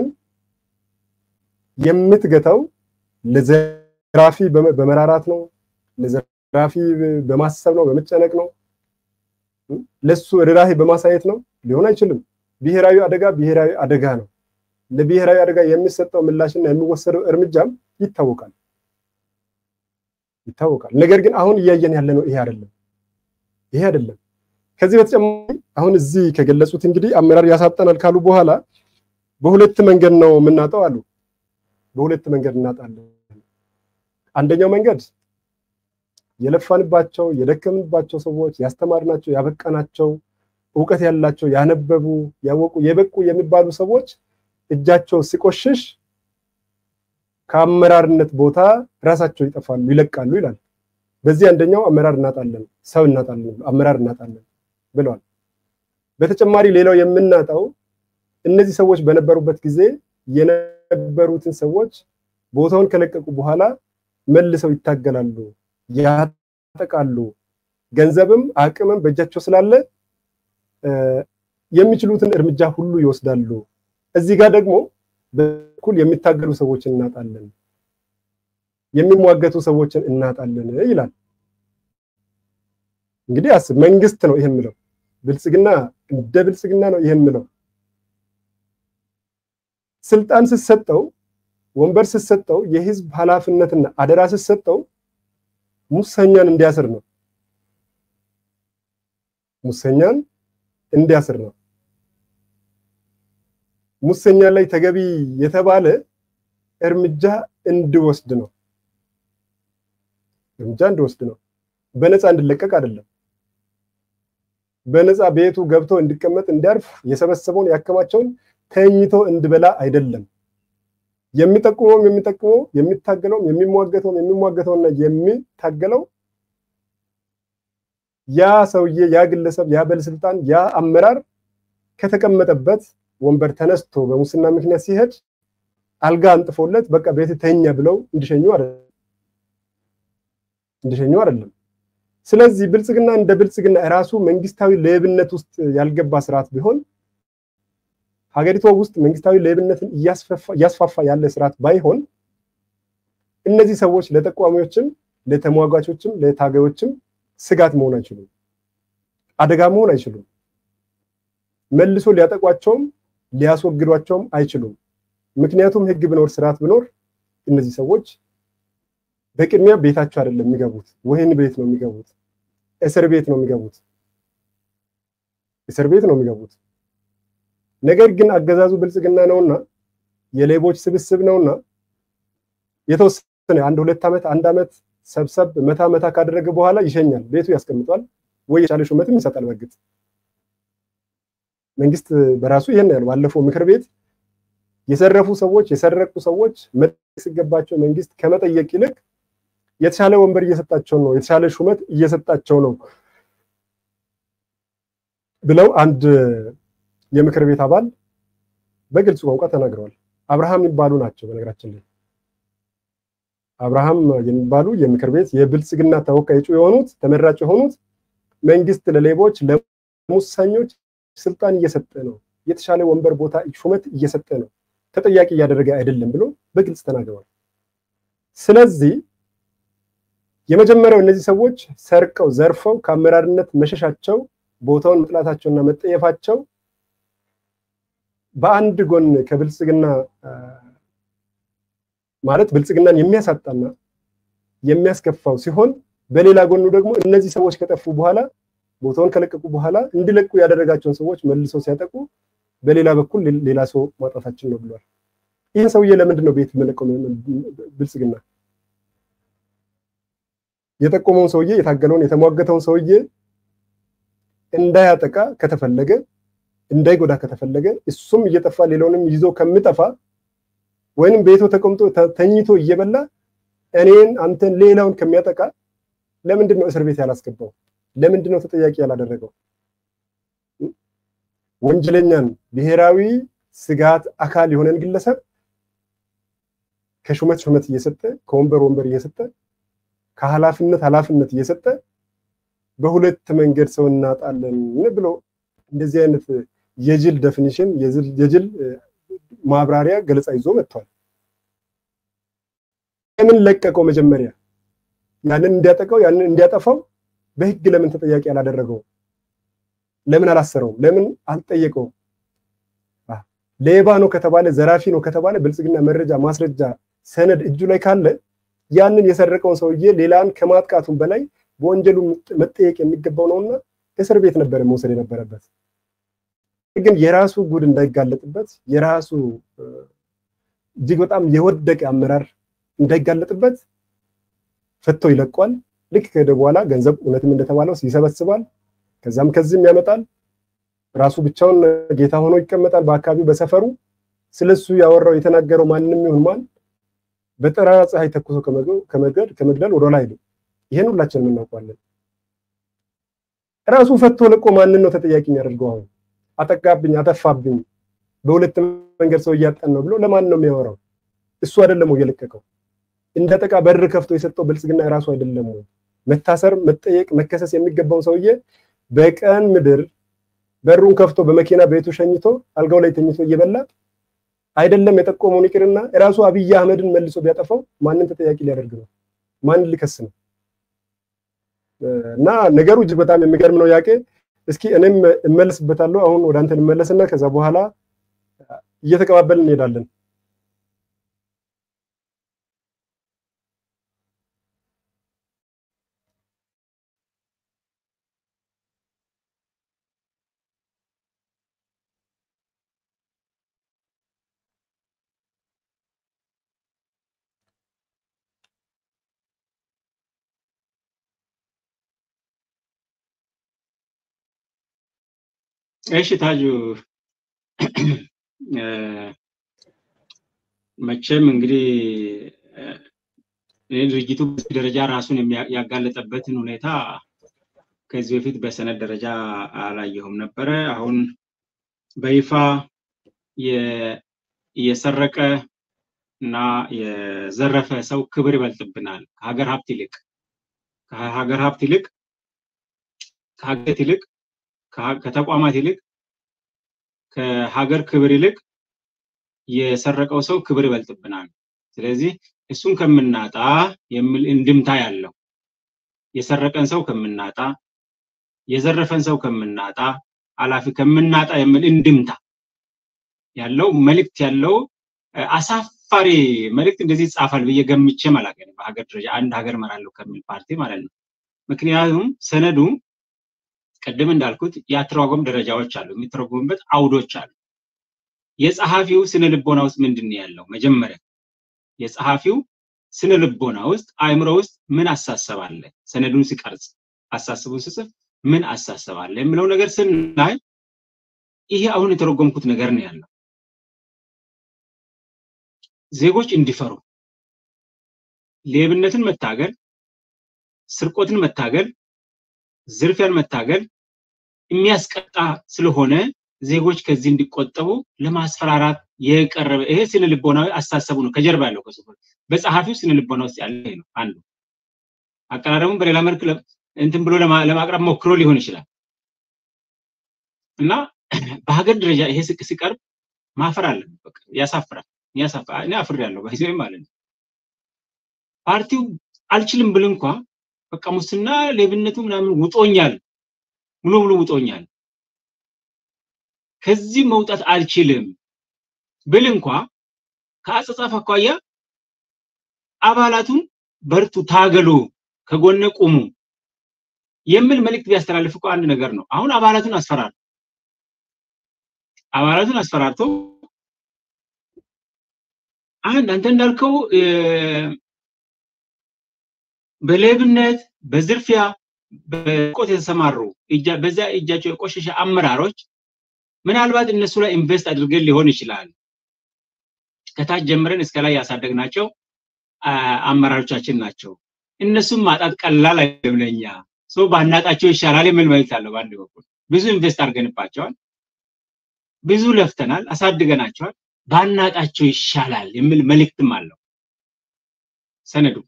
የምትገታው ለዘራፊ በመራራት ነው፣ ለዘራፊ በማሰብ ነው፣ በመጨነቅ ነው፣ ለሱ ርህራሄ በማሳየት ነው። ሊሆን አይችልም። ብሔራዊ አደጋ ብሔራዊ አደጋ ነው። ለብሔራዊ አደጋ የሚሰጠው ምላሽና የሚወሰደው እርምጃም ይታወቃል ይታወቃል። ነገር ግን አሁን እያየን ያለ ነው ይሄ አይደለም ይሄ አይደለም። ከዚህ በተጨማሪ አሁን እዚህ ከገለጹት እንግዲህ አመራር ያሳጠናል ካሉ በኋላ በሁለት መንገድ ነው የምናጣው አሉ። በሁለት መንገድ እናጣለን። አንደኛው መንገድ የለፋንባቸው የደከምንባቸው ሰዎች ያስተማርናቸው፣ ያበቃናቸው፣ እውቀት ያላቸው፣ ያነበቡ፣ ያወቁ፣ የበቁ የሚባሉ ሰዎች እጃቸው ሲቆሽሽ ከአመራርነት ቦታ ራሳቸው ይጠፋሉ፣ ይለቃሉ ይላል። በዚህ አንደኛው አመራር እናጣለን፣ ሰው እናጣለን፣ አመራር እናጣለን ብለዋል። በተጨማሪ ሌላው የምናጣው እነዚህ ሰዎች በነበሩበት ጊዜ የነበሩትን ሰዎች ቦታውን ከለቀቁ በኋላ መልሰው ይታገላሉ፣ ያጠቃሉ። ገንዘብም አቅምም በእጃቸው ስላለ የሚችሉትን እርምጃ ሁሉ ይወስዳሉ። እዚህ ጋር ደግሞ በኩል የሚታገሉ ሰዎችን እናጣለን፣ የሚሟገቱ ሰዎችን እናጣለን ይላል። እንግዲህ አስብ፣ መንግስት ነው ይሄን ምለው፣ ብልጽግና እንደ ብልጽግና ነው ይሄን ምለው። ስልጣን ስትሰጠው፣ ወንበር ስትሰጠው፣ የህዝብ ኃላፊነትና አደራ ስትሰጠው ሙሰኛን እንዲያስር ነው። ሙሰኛን እንዲያስር ነው። ሙሰኛ ላይ ተገቢ የተባለ እርምጃ እንዲወስድ ነው። እርምጃ እንዲወስድ ነው። በነፃ እንዲለቀቅ አይደለም። በነፃ ቤቱ ገብቶ እንዲቀመጥ እንዲያርፍ የሰበሰበውን ያከማቸውን ተኝቶ እንዲበላ አይደለም። የሚጠቁመውም የሚጠቁመው የሚታገለውም የሚሟገተውም የሚሟገተውና የሚታገለው ያ ሰውዬ ያ ግለሰብ ያ ባለስልጣን ያ አመራር ከተቀመጠበት ወንበር ተነስቶ በሙስና ምክንያት ሲሄድ አልጋ አንጥፎለት በቃ ቤት ተኛ ብለው እንዲሸኙ አይደለም እንዲሸኙ አይደለም። ስለዚህ ብልጽግና እንደ ብልጽግና ራሱ መንግስታዊ ሌብነት ውስጥ ያልገባ ስርዓት ቢሆን ሀገሪቷ ውስጥ መንግስታዊ ሌብነትን እያስፋፋ ያለ ስርዓት ባይሆን እነዚህ ሰዎች ለጠቋሚዎችም ለተሟጋቾችም ለታጋዮችም ስጋት መሆን አይችሉም፣ አደጋ መሆን አይችሉም። መልሶ ሊያጠቋቸውም ሊያስወግዷቸውም አይችሉም። ምክንያቱም ህግ ብኖር ስርዓት ብኖር እነዚህ ሰዎች በቅድሚያ ቤታቸው አይደለም የሚገቡት፣ ወህኒ ቤት ነው የሚገቡት፣ እስር ቤት ነው የሚገቡት፣ እስር ቤት ነው የሚገቡት። ነገር ግን አገዛዙ ብልጽግና ነውና የሌቦች ስብስብ ነውና የተወሰነ አንድ ሁለት ዓመት አንድ ዓመት ሰብሰብ መታ መታ ካደረገ በኋላ ይሸኛል፣ ቤቱ ያስቀምጧል፣ ወይ የቻለ ሹመትም ይሰጣል። በግጥ መንግስት በራሱ ይሄን ያለው ባለፈው ምክር ቤት የሰረፉ ሰዎች የሰረቁ ሰዎች መጠየቅ ሲገባቸው መንግስት ከመጠየቅ ይልቅ የተሻለ ወንበር እየሰጣቸው ነው፣ የተሻለ ሹመት እየሰጣቸው ነው ብለው አንድ የምክር ቤት አባል በግልጽ ቋንቋ ተናግረዋል። አብርሃም የሚባሉ ናቸው። በነገራችን ላይ አብርሃም የሚባሉ የምክር ቤት የብልጽግና ተወካይ እጩ የሆኑት ተመራጭ የሆኑት መንግስት ለሌቦች ለሙሰኞች ስልጣን እየሰጠ ነው፣ የተሻለ ወንበር ቦታ ሹመት እየሰጠ ነው፣ ተጠያቂ እያደረገ አይደለም ብሎ በግልጽ ተናግረዋል። ስለዚህ የመጀመሪያው እነዚህ ሰዎች ሰርቀው ዘርፈው ከአመራርነት መሸሻቸው ቦታውን መጥላታቸውና መጠየፋቸው በአንድ ጎን ከብልጽግና ማለት ብልጽግናን የሚያሳጣና የሚያስከፋው ሲሆን በሌላ ጎኑ ደግሞ እነዚህ ሰዎች ከጠፉ በኋላ ቦታውን ከለቀቁ በኋላ እንዲለቁ ያደረጋቸውን ሰዎች መልሰው ሲያጠቁ በሌላ በኩል ሌላ ሰው ማጣታችን ነው ብሏል። ይህን ሰውዬ ለምንድን ነው ቤት መለቀው ብልጽግና? የጠቆመውን ሰውዬ የታገለውን የተሟገተውን ሰውዬ እንዳያጠቃ ከተፈለገ እንዳይጎዳ ከተፈለገ እሱም እየጠፋ ሌላውንም ይዞ ከምጠፋ ወይንም ቤቱ ተቀምጦ ተኝቶ እየበላ እኔን አንተን ሌላውን ከሚያጠቃ ለምንድን ነው እስር ቤት ያላስገባው? ለምንድን ነው ተጠያቂ ያላደረገው? ወንጀለኛን ብሔራዊ ስጋት አካል የሆነን ግለሰብ ከሹመት ሹመት እየሰጠ ከወንበር ወንበር እየሰጠ ከኃላፊነት ኃላፊነት እየሰጠ በሁለት መንገድ ሰው እናጣለን ብሎ እንደዚህ አይነት የጅል ዴፊኒሽን የጅል ማብራሪያ ገለጻ ይዞ መጥቷል። ለምን ለቀቀው? መጀመሪያ ያንን እንዲያጠቀው ያንን እንዲያጠፋው በህግ ለምን ተጠያቂ አላደረገው? ለምን አላሰረው? ለምን አልጠየቀውም? ሌባ ነው ከተባለ ዘራፊ ነው ከተባለ ብልጽግና መረጃ ማስረጃ ሰነድ እጁ ላይ ካለ ያንን የሰረቀውን ሰውዬ ሌላን ከማጥቃቱም በላይ በወንጀሉ መጠየቅ የሚገባው ነውና እስር ቤት ነበረ መውሰድ የነበረበት። ግን የራሱ ጉድ እንዳይጋለጥበት የራሱ እጅግ በጣም የወደቀ አመራር እንዳይጋለጥበት ፈቶ ይለቋል። ልክ ከሄደ በኋላ ገንዘብ እውነትም እንደተባለው ይሰበስባል። ከዛም ከዚህም ያመጣል። ራሱ ብቻውን ጌታ ሆኖ ይቀመጣል በአካባቢው በሰፈሩ። ስለሱ ያወራው የተናገረው ማንም ይሁን ማን በጠራራ ፀሐይ ተኩሶ ከመግደል ከመግደል ወደኋላ አይልም። ይሄን ሁላችንም እናውቀዋለን። ራሱ ፈቶ ለቆ ማንን ነው ተጠያቂ የሚያደርገው? አሁን አጠቃብኝ፣ አጠፋብኝ፣ በሁለት መንገድ ሰው እያጣን ነው ብሎ ለማን ነው የሚያወራው? እሱ አይደለም ወይ የለቀቀው? እንደጠቃ በር ከፍቶ የሰጠው ብልጽግና የራሱ አይደለም ወይ? መታሰር፣ መጠየቅ፣ መከሰስ የሚገባውን ሰውዬ በቀን ምድር በሩን ከፍቶ በመኪና ቤቱ ሸኝቶ አልጋው ላይ ተኝቶ እየበላ አይደለም የጠቆመውን ይቅርና ራሱ አብይ አህመድን መልሶ ቢያጠፋው ማንን ተጠያቂ ሊያደርግ ነው? ማንን ሊከስ ነው? እና ነገሩ እጅግ በጣም የሚገርም ነው። ያቄ እስኪ እኔም እመለስበታለሁ። አሁን ወደ አንተ ልመለስና ከዛ በኋላ እየተቀባበልን እንሄዳለን። እሺ ታጁ መቼም እንግዲህ እኔ ድርጅቱ በዚህ ደረጃ ራሱን ያጋለጠበትን ሁኔታ ከዚህ በፊት በሰነድ ደረጃ አላየሁም ነበረ። አሁን በይፋ የሰረቀ እና የዘረፈ ሰው ክብር ይበልጥብናል ከሀገር ሀብት ይልቅ ከሀገር ሀብት ይልቅ ከሀገት ይልቅ ከተቋማት ይልቅ ከሀገር ክብር ይልቅ የሰረቀው ሰው ክብር ይበልጥብናል። ስለዚህ እሱን ከምናጣ የሚል እንድምታ ያለው የሰረቀን ሰው ከምናጣ የዘረፈን ሰው ከምናጣ ኃላፊ ከምናጣ የሚል እንድምታ ያለው መልእክት ያለው አሳፋሪ መልእክት እንደዚህ ይጻፋል ብዬ ገምቼ አላውቅም። በሀገር ደረጃ አንድ ሀገር እመራለሁ ከሚል ፓርቲ ማለት ነው። ምክንያቱም ሰነዱ ቅድም እንዳልኩት የአተረጓጎም ደረጃዎች አሉ፣ የሚተረጉሙበት አውዶች አሉ። የጸሐፊው ስነ ልቦና ውስጥ ምንድን ነው ያለው? መጀመሪያ የጸሐፊው ስነ ልቦና ውስጥ አእምሮ ውስጥ ምን አሳሰብ አለ? ሰነዱን ሲቀርጽ አሳስቡን ስጽፍ ምን አሳሰብ አለ የሚለው ነገር ስናይ ይሄ አሁን የተረጎምኩት ነገር ነው ያለው። ዜጎች እንዲፈሩ ሌብነትን መታገል፣ ስርቆትን መታገል፣ ዝርፊያን መታገል የሚያስቀጣ ስለሆነ ዜጎች ከዚህ እንዲቆጠቡ ለማስፈራራት የቀረበ ይሄ ስነ ልቦናዊ አስተሳሰቡ ነው ከጀርባ ያለው ከጽሁፍ በጸሐፊው ስነ ልቦና ውስጥ ያለ ነው አንዱ። አቀራረቡን በሌላ መልክ እንትን ብሎ ለማቅረብ ሞክሮ ሊሆን ይችላል እና በሀገር ደረጃ ይሄ ስቅ ሲቀርብ ማፈር አለብን። በቃ ያሳፍራል። ያሳፍራል። እኔ አፍሬያለሁ በዚህ ማለት ነው። ፓርቲው አልችልም ብል እንኳ በቃ ሙስና ሌብነቱ ምናምን ውጦኛል፣ ሙሉ ሙሉ ውጦኛል፣ ከዚህ መውጣት አልችልም ብል እንኳ ከአጸጻፍ አኳያ አባላቱን በርቱ፣ ታገሉ፣ ከጎነ ቁሙ የሚል መልእክት ቢያስተላልፍ እኮ አንድ ነገር ነው። አሁን አባላቱን አስፈራር አባላቱን አስፈራርቶ አንድ አንተ እንዳልከው በሌብነት በዝርፊያ በቆት የተሰማሩ በዛ እጃቸው የቆሸሸ አመራሮች ምናልባት እነሱ ላይ ኢንቨስት አድርገን ሊሆን ይችላል። ከታች ጀምረን እስከ ላይ ያሳደግናቸው አመራሮቻችን ናቸው። እነሱም ማጣት ቀላል አይደለም ለኛ። ሰው ባናጣቸው ይሻላል የሚል መልዕክት አለው። በአንድ በኩል ብዙ ኢንቨስት አድርገንባቸዋል፣ ብዙ ለፍተናል፣ አሳድገናቸዋል። ባናጣቸው ይሻላል የሚል መልእክትም አለው ሰነዱ።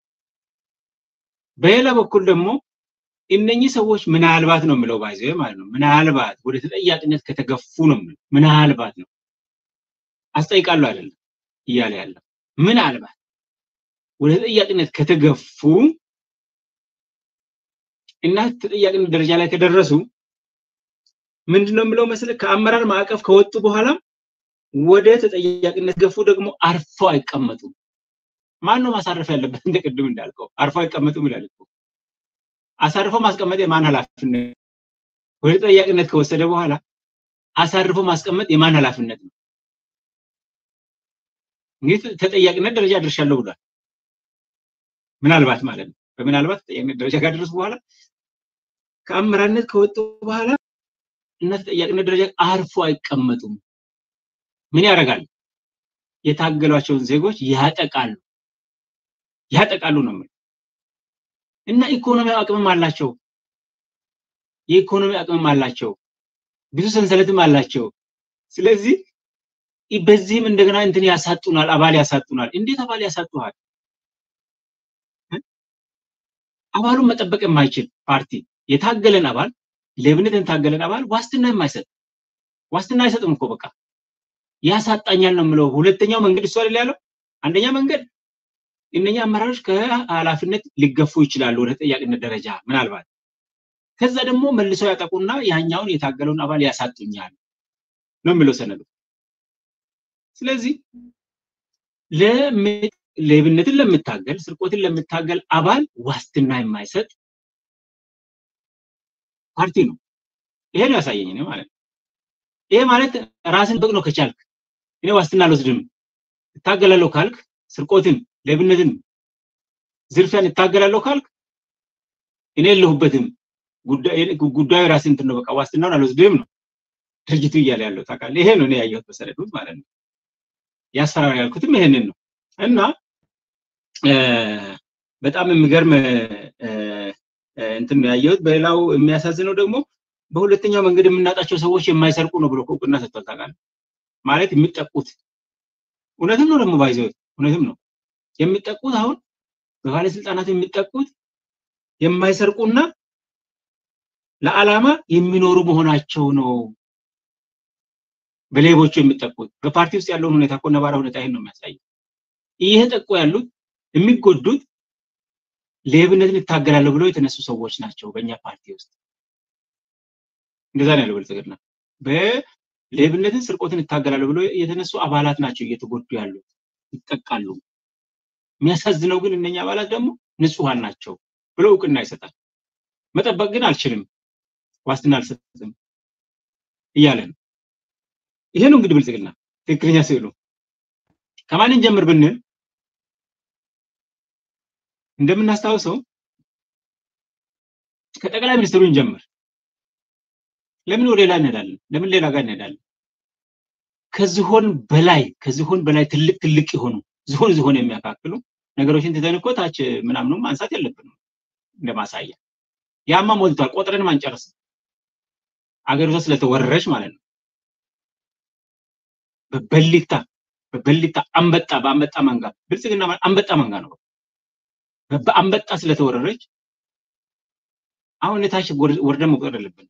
በሌላ በኩል ደግሞ እነኚህ ሰዎች ምናልባት ነው የምለው ባይዘ ማለት ነው ምናልባት ወደ ተጠያቂነት ከተገፉ ነው የምለው ምናልባት ነው አስጠይቃለሁ አይደለም እያለ ያለው ምናልባት ወደ ተጠያቂነት ከተገፉ እና ተጠያቂነት ደረጃ ላይ ከደረሱ ምንድነው የምለው መሰለህ ከአመራር ማዕቀፍ ከወጡ በኋላ ወደ ተጠያቂነት ገፉ ደግሞ አርፎ አይቀመጡም። ማን ነው ማሳረፍ ያለበት? እንደ ቅድም እንዳልከው አርፎ አይቀመጡም ይላል እኮ። አሳርፎ ማስቀመጥ የማን ኃላፊነት? ወደ ተጠያቂነት ከወሰደ በኋላ አሳርፎ ማስቀመጥ የማን ኃላፊነት ነው? እንግዲህ ተጠያቂነት ደረጃ ደርሻለሁ ብሏል። ምናልባት ማለት ነው። በምናልባት ተጠያቂነት ደረጃ ካደረሱ በኋላ ከአመራርነት ከወጡ በኋላ እና ተጠያቂነት ደረጃ አርፎ አይቀመጡም። ምን ያደርጋሉ? የታገሏቸውን ዜጎች ያጠቃሉ ያጠቃሉ ነው የምልህ። እና ኢኮኖሚ አቅምም አላቸው። የኢኮኖሚ አቅምም አላቸው። ብዙ ሰንሰለትም አላቸው። ስለዚህ በዚህም እንደገና እንትን ያሳጡናል፣ አባል ያሳጡናል። እንዴት አባል ያሳጡሃል? አባሉን መጠበቅ የማይችል ፓርቲ የታገለን አባል ሌብነትን የታገለን አባል ዋስትና የማይሰጥ ዋስትና አይሰጥም እኮ በቃ ያሳጣኛል ነው የምለው። ሁለተኛው መንገድ እሱ አይደል ያለው። አንደኛ መንገድ እነኛ አመራሮች ከኃላፊነት ሊገፉ ይችላሉ ወደ ተጠያቂነት ደረጃ ምናልባት። ከዛ ደግሞ መልሰው ያጠቁና ያኛውን የታገለውን አባል ያሳጡኛል ነው የሚለው ሰነዱ። ስለዚህ ሌብነትን ለምታገል ስርቆትን ለምታገል አባል ዋስትና የማይሰጥ ፓርቲ ነው። ይሄ ነው ያሳየኝ ነው ማለት ነው። ይሄ ማለት ራስን በቅ ነው ከቻልክ እኔ ዋስትና አልወስድም እታገላለሁ ካልክ ስርቆትን፣ ሌብነትን፣ ዝርፊያን እታገላለሁ ካልክ እኔ የለሁበትም ጉዳዩ ራስን እንትን ነው በቃ ዋስትናውን አልወስድም ነው ድርጅቱ እያለ ያለው ታውቃለህ። ይሄ ነው እኔ ያየሁት በሰነዱ ማለት ነው። ያስፈራራ ያልኩትም ይሄንን ነው እና በጣም የሚገርም እንትን ነው ያየሁት። በሌላው የሚያሳዝነው ደግሞ በሁለተኛው መንገድ የምናጣቸው ሰዎች የማይሰርቁ ነው ብሎ እውቅና ሰጥቷል። ታውቃለህ ማለት የሚጠቁት እውነትም ነው ደግሞ ባይዘው እውነትም ነው የሚጠቁት አሁን በባለስልጣናት የሚጠቁት የማይሰርቁና ለዓላማ የሚኖሩ መሆናቸው ነው በሌቦቹ የሚጠቁት በፓርቲ ውስጥ ያለውን ሁኔታ እኮ ነባራ ሁኔታ ይህን ነው የሚያሳየው። እየተጠቁ ያሉት የሚጎዱት ሌብነትን ይታገላለሁ ብለው የተነሱ ሰዎች ናቸው። በእኛ ፓርቲ ውስጥ እንደዛ ነው ያለው ብልጽግና። በሌብነትን ስርቆትን ይታገላለሁ ብለው የተነሱ አባላት ናቸው እየተጎዱ ያሉት፣ ይጠቃሉ። የሚያሳዝነው ግን እነኛ አባላት ደግሞ ንጹሐን ናቸው ብሎ እውቅና ይሰጣል። መጠበቅ ግን አልችልም፣ ዋስትና አልሰጥም እያለ ነው። ይሄ ነው እንግዲህ ብልጽግና ትክክለኛ ስዕሉ። ከማንን ጀምር ብንል እንደምናስታውሰው ከጠቅላይ ሚኒስትሩ እንጀምር። ለምን ወደ ሌላ እንሄዳለን? ለምን ሌላ ጋር እንሄዳለን? ከዝሆን በላይ ከዝሆን በላይ ትልቅ ትልቅ የሆኑ ዝሆን ዝሆን የሚያካክሉ ነገሮችን ትተን እኮ ታች ምናምኑ ማንሳት የለብንም እንደማሳያ። ያማ ሞልቷል፣ ቆጥረንም አንጨርስም። አገሪቷ ስለተወረረች ማለት ነው። በበሊታ በበሊታ አንበጣ በአንበጣ መንጋ ብልጽግና አንበጣ መንጋ ነው። በአንበጣ ስለተወረረች አሁን የታች ወርደን መቁጠር የለብንም።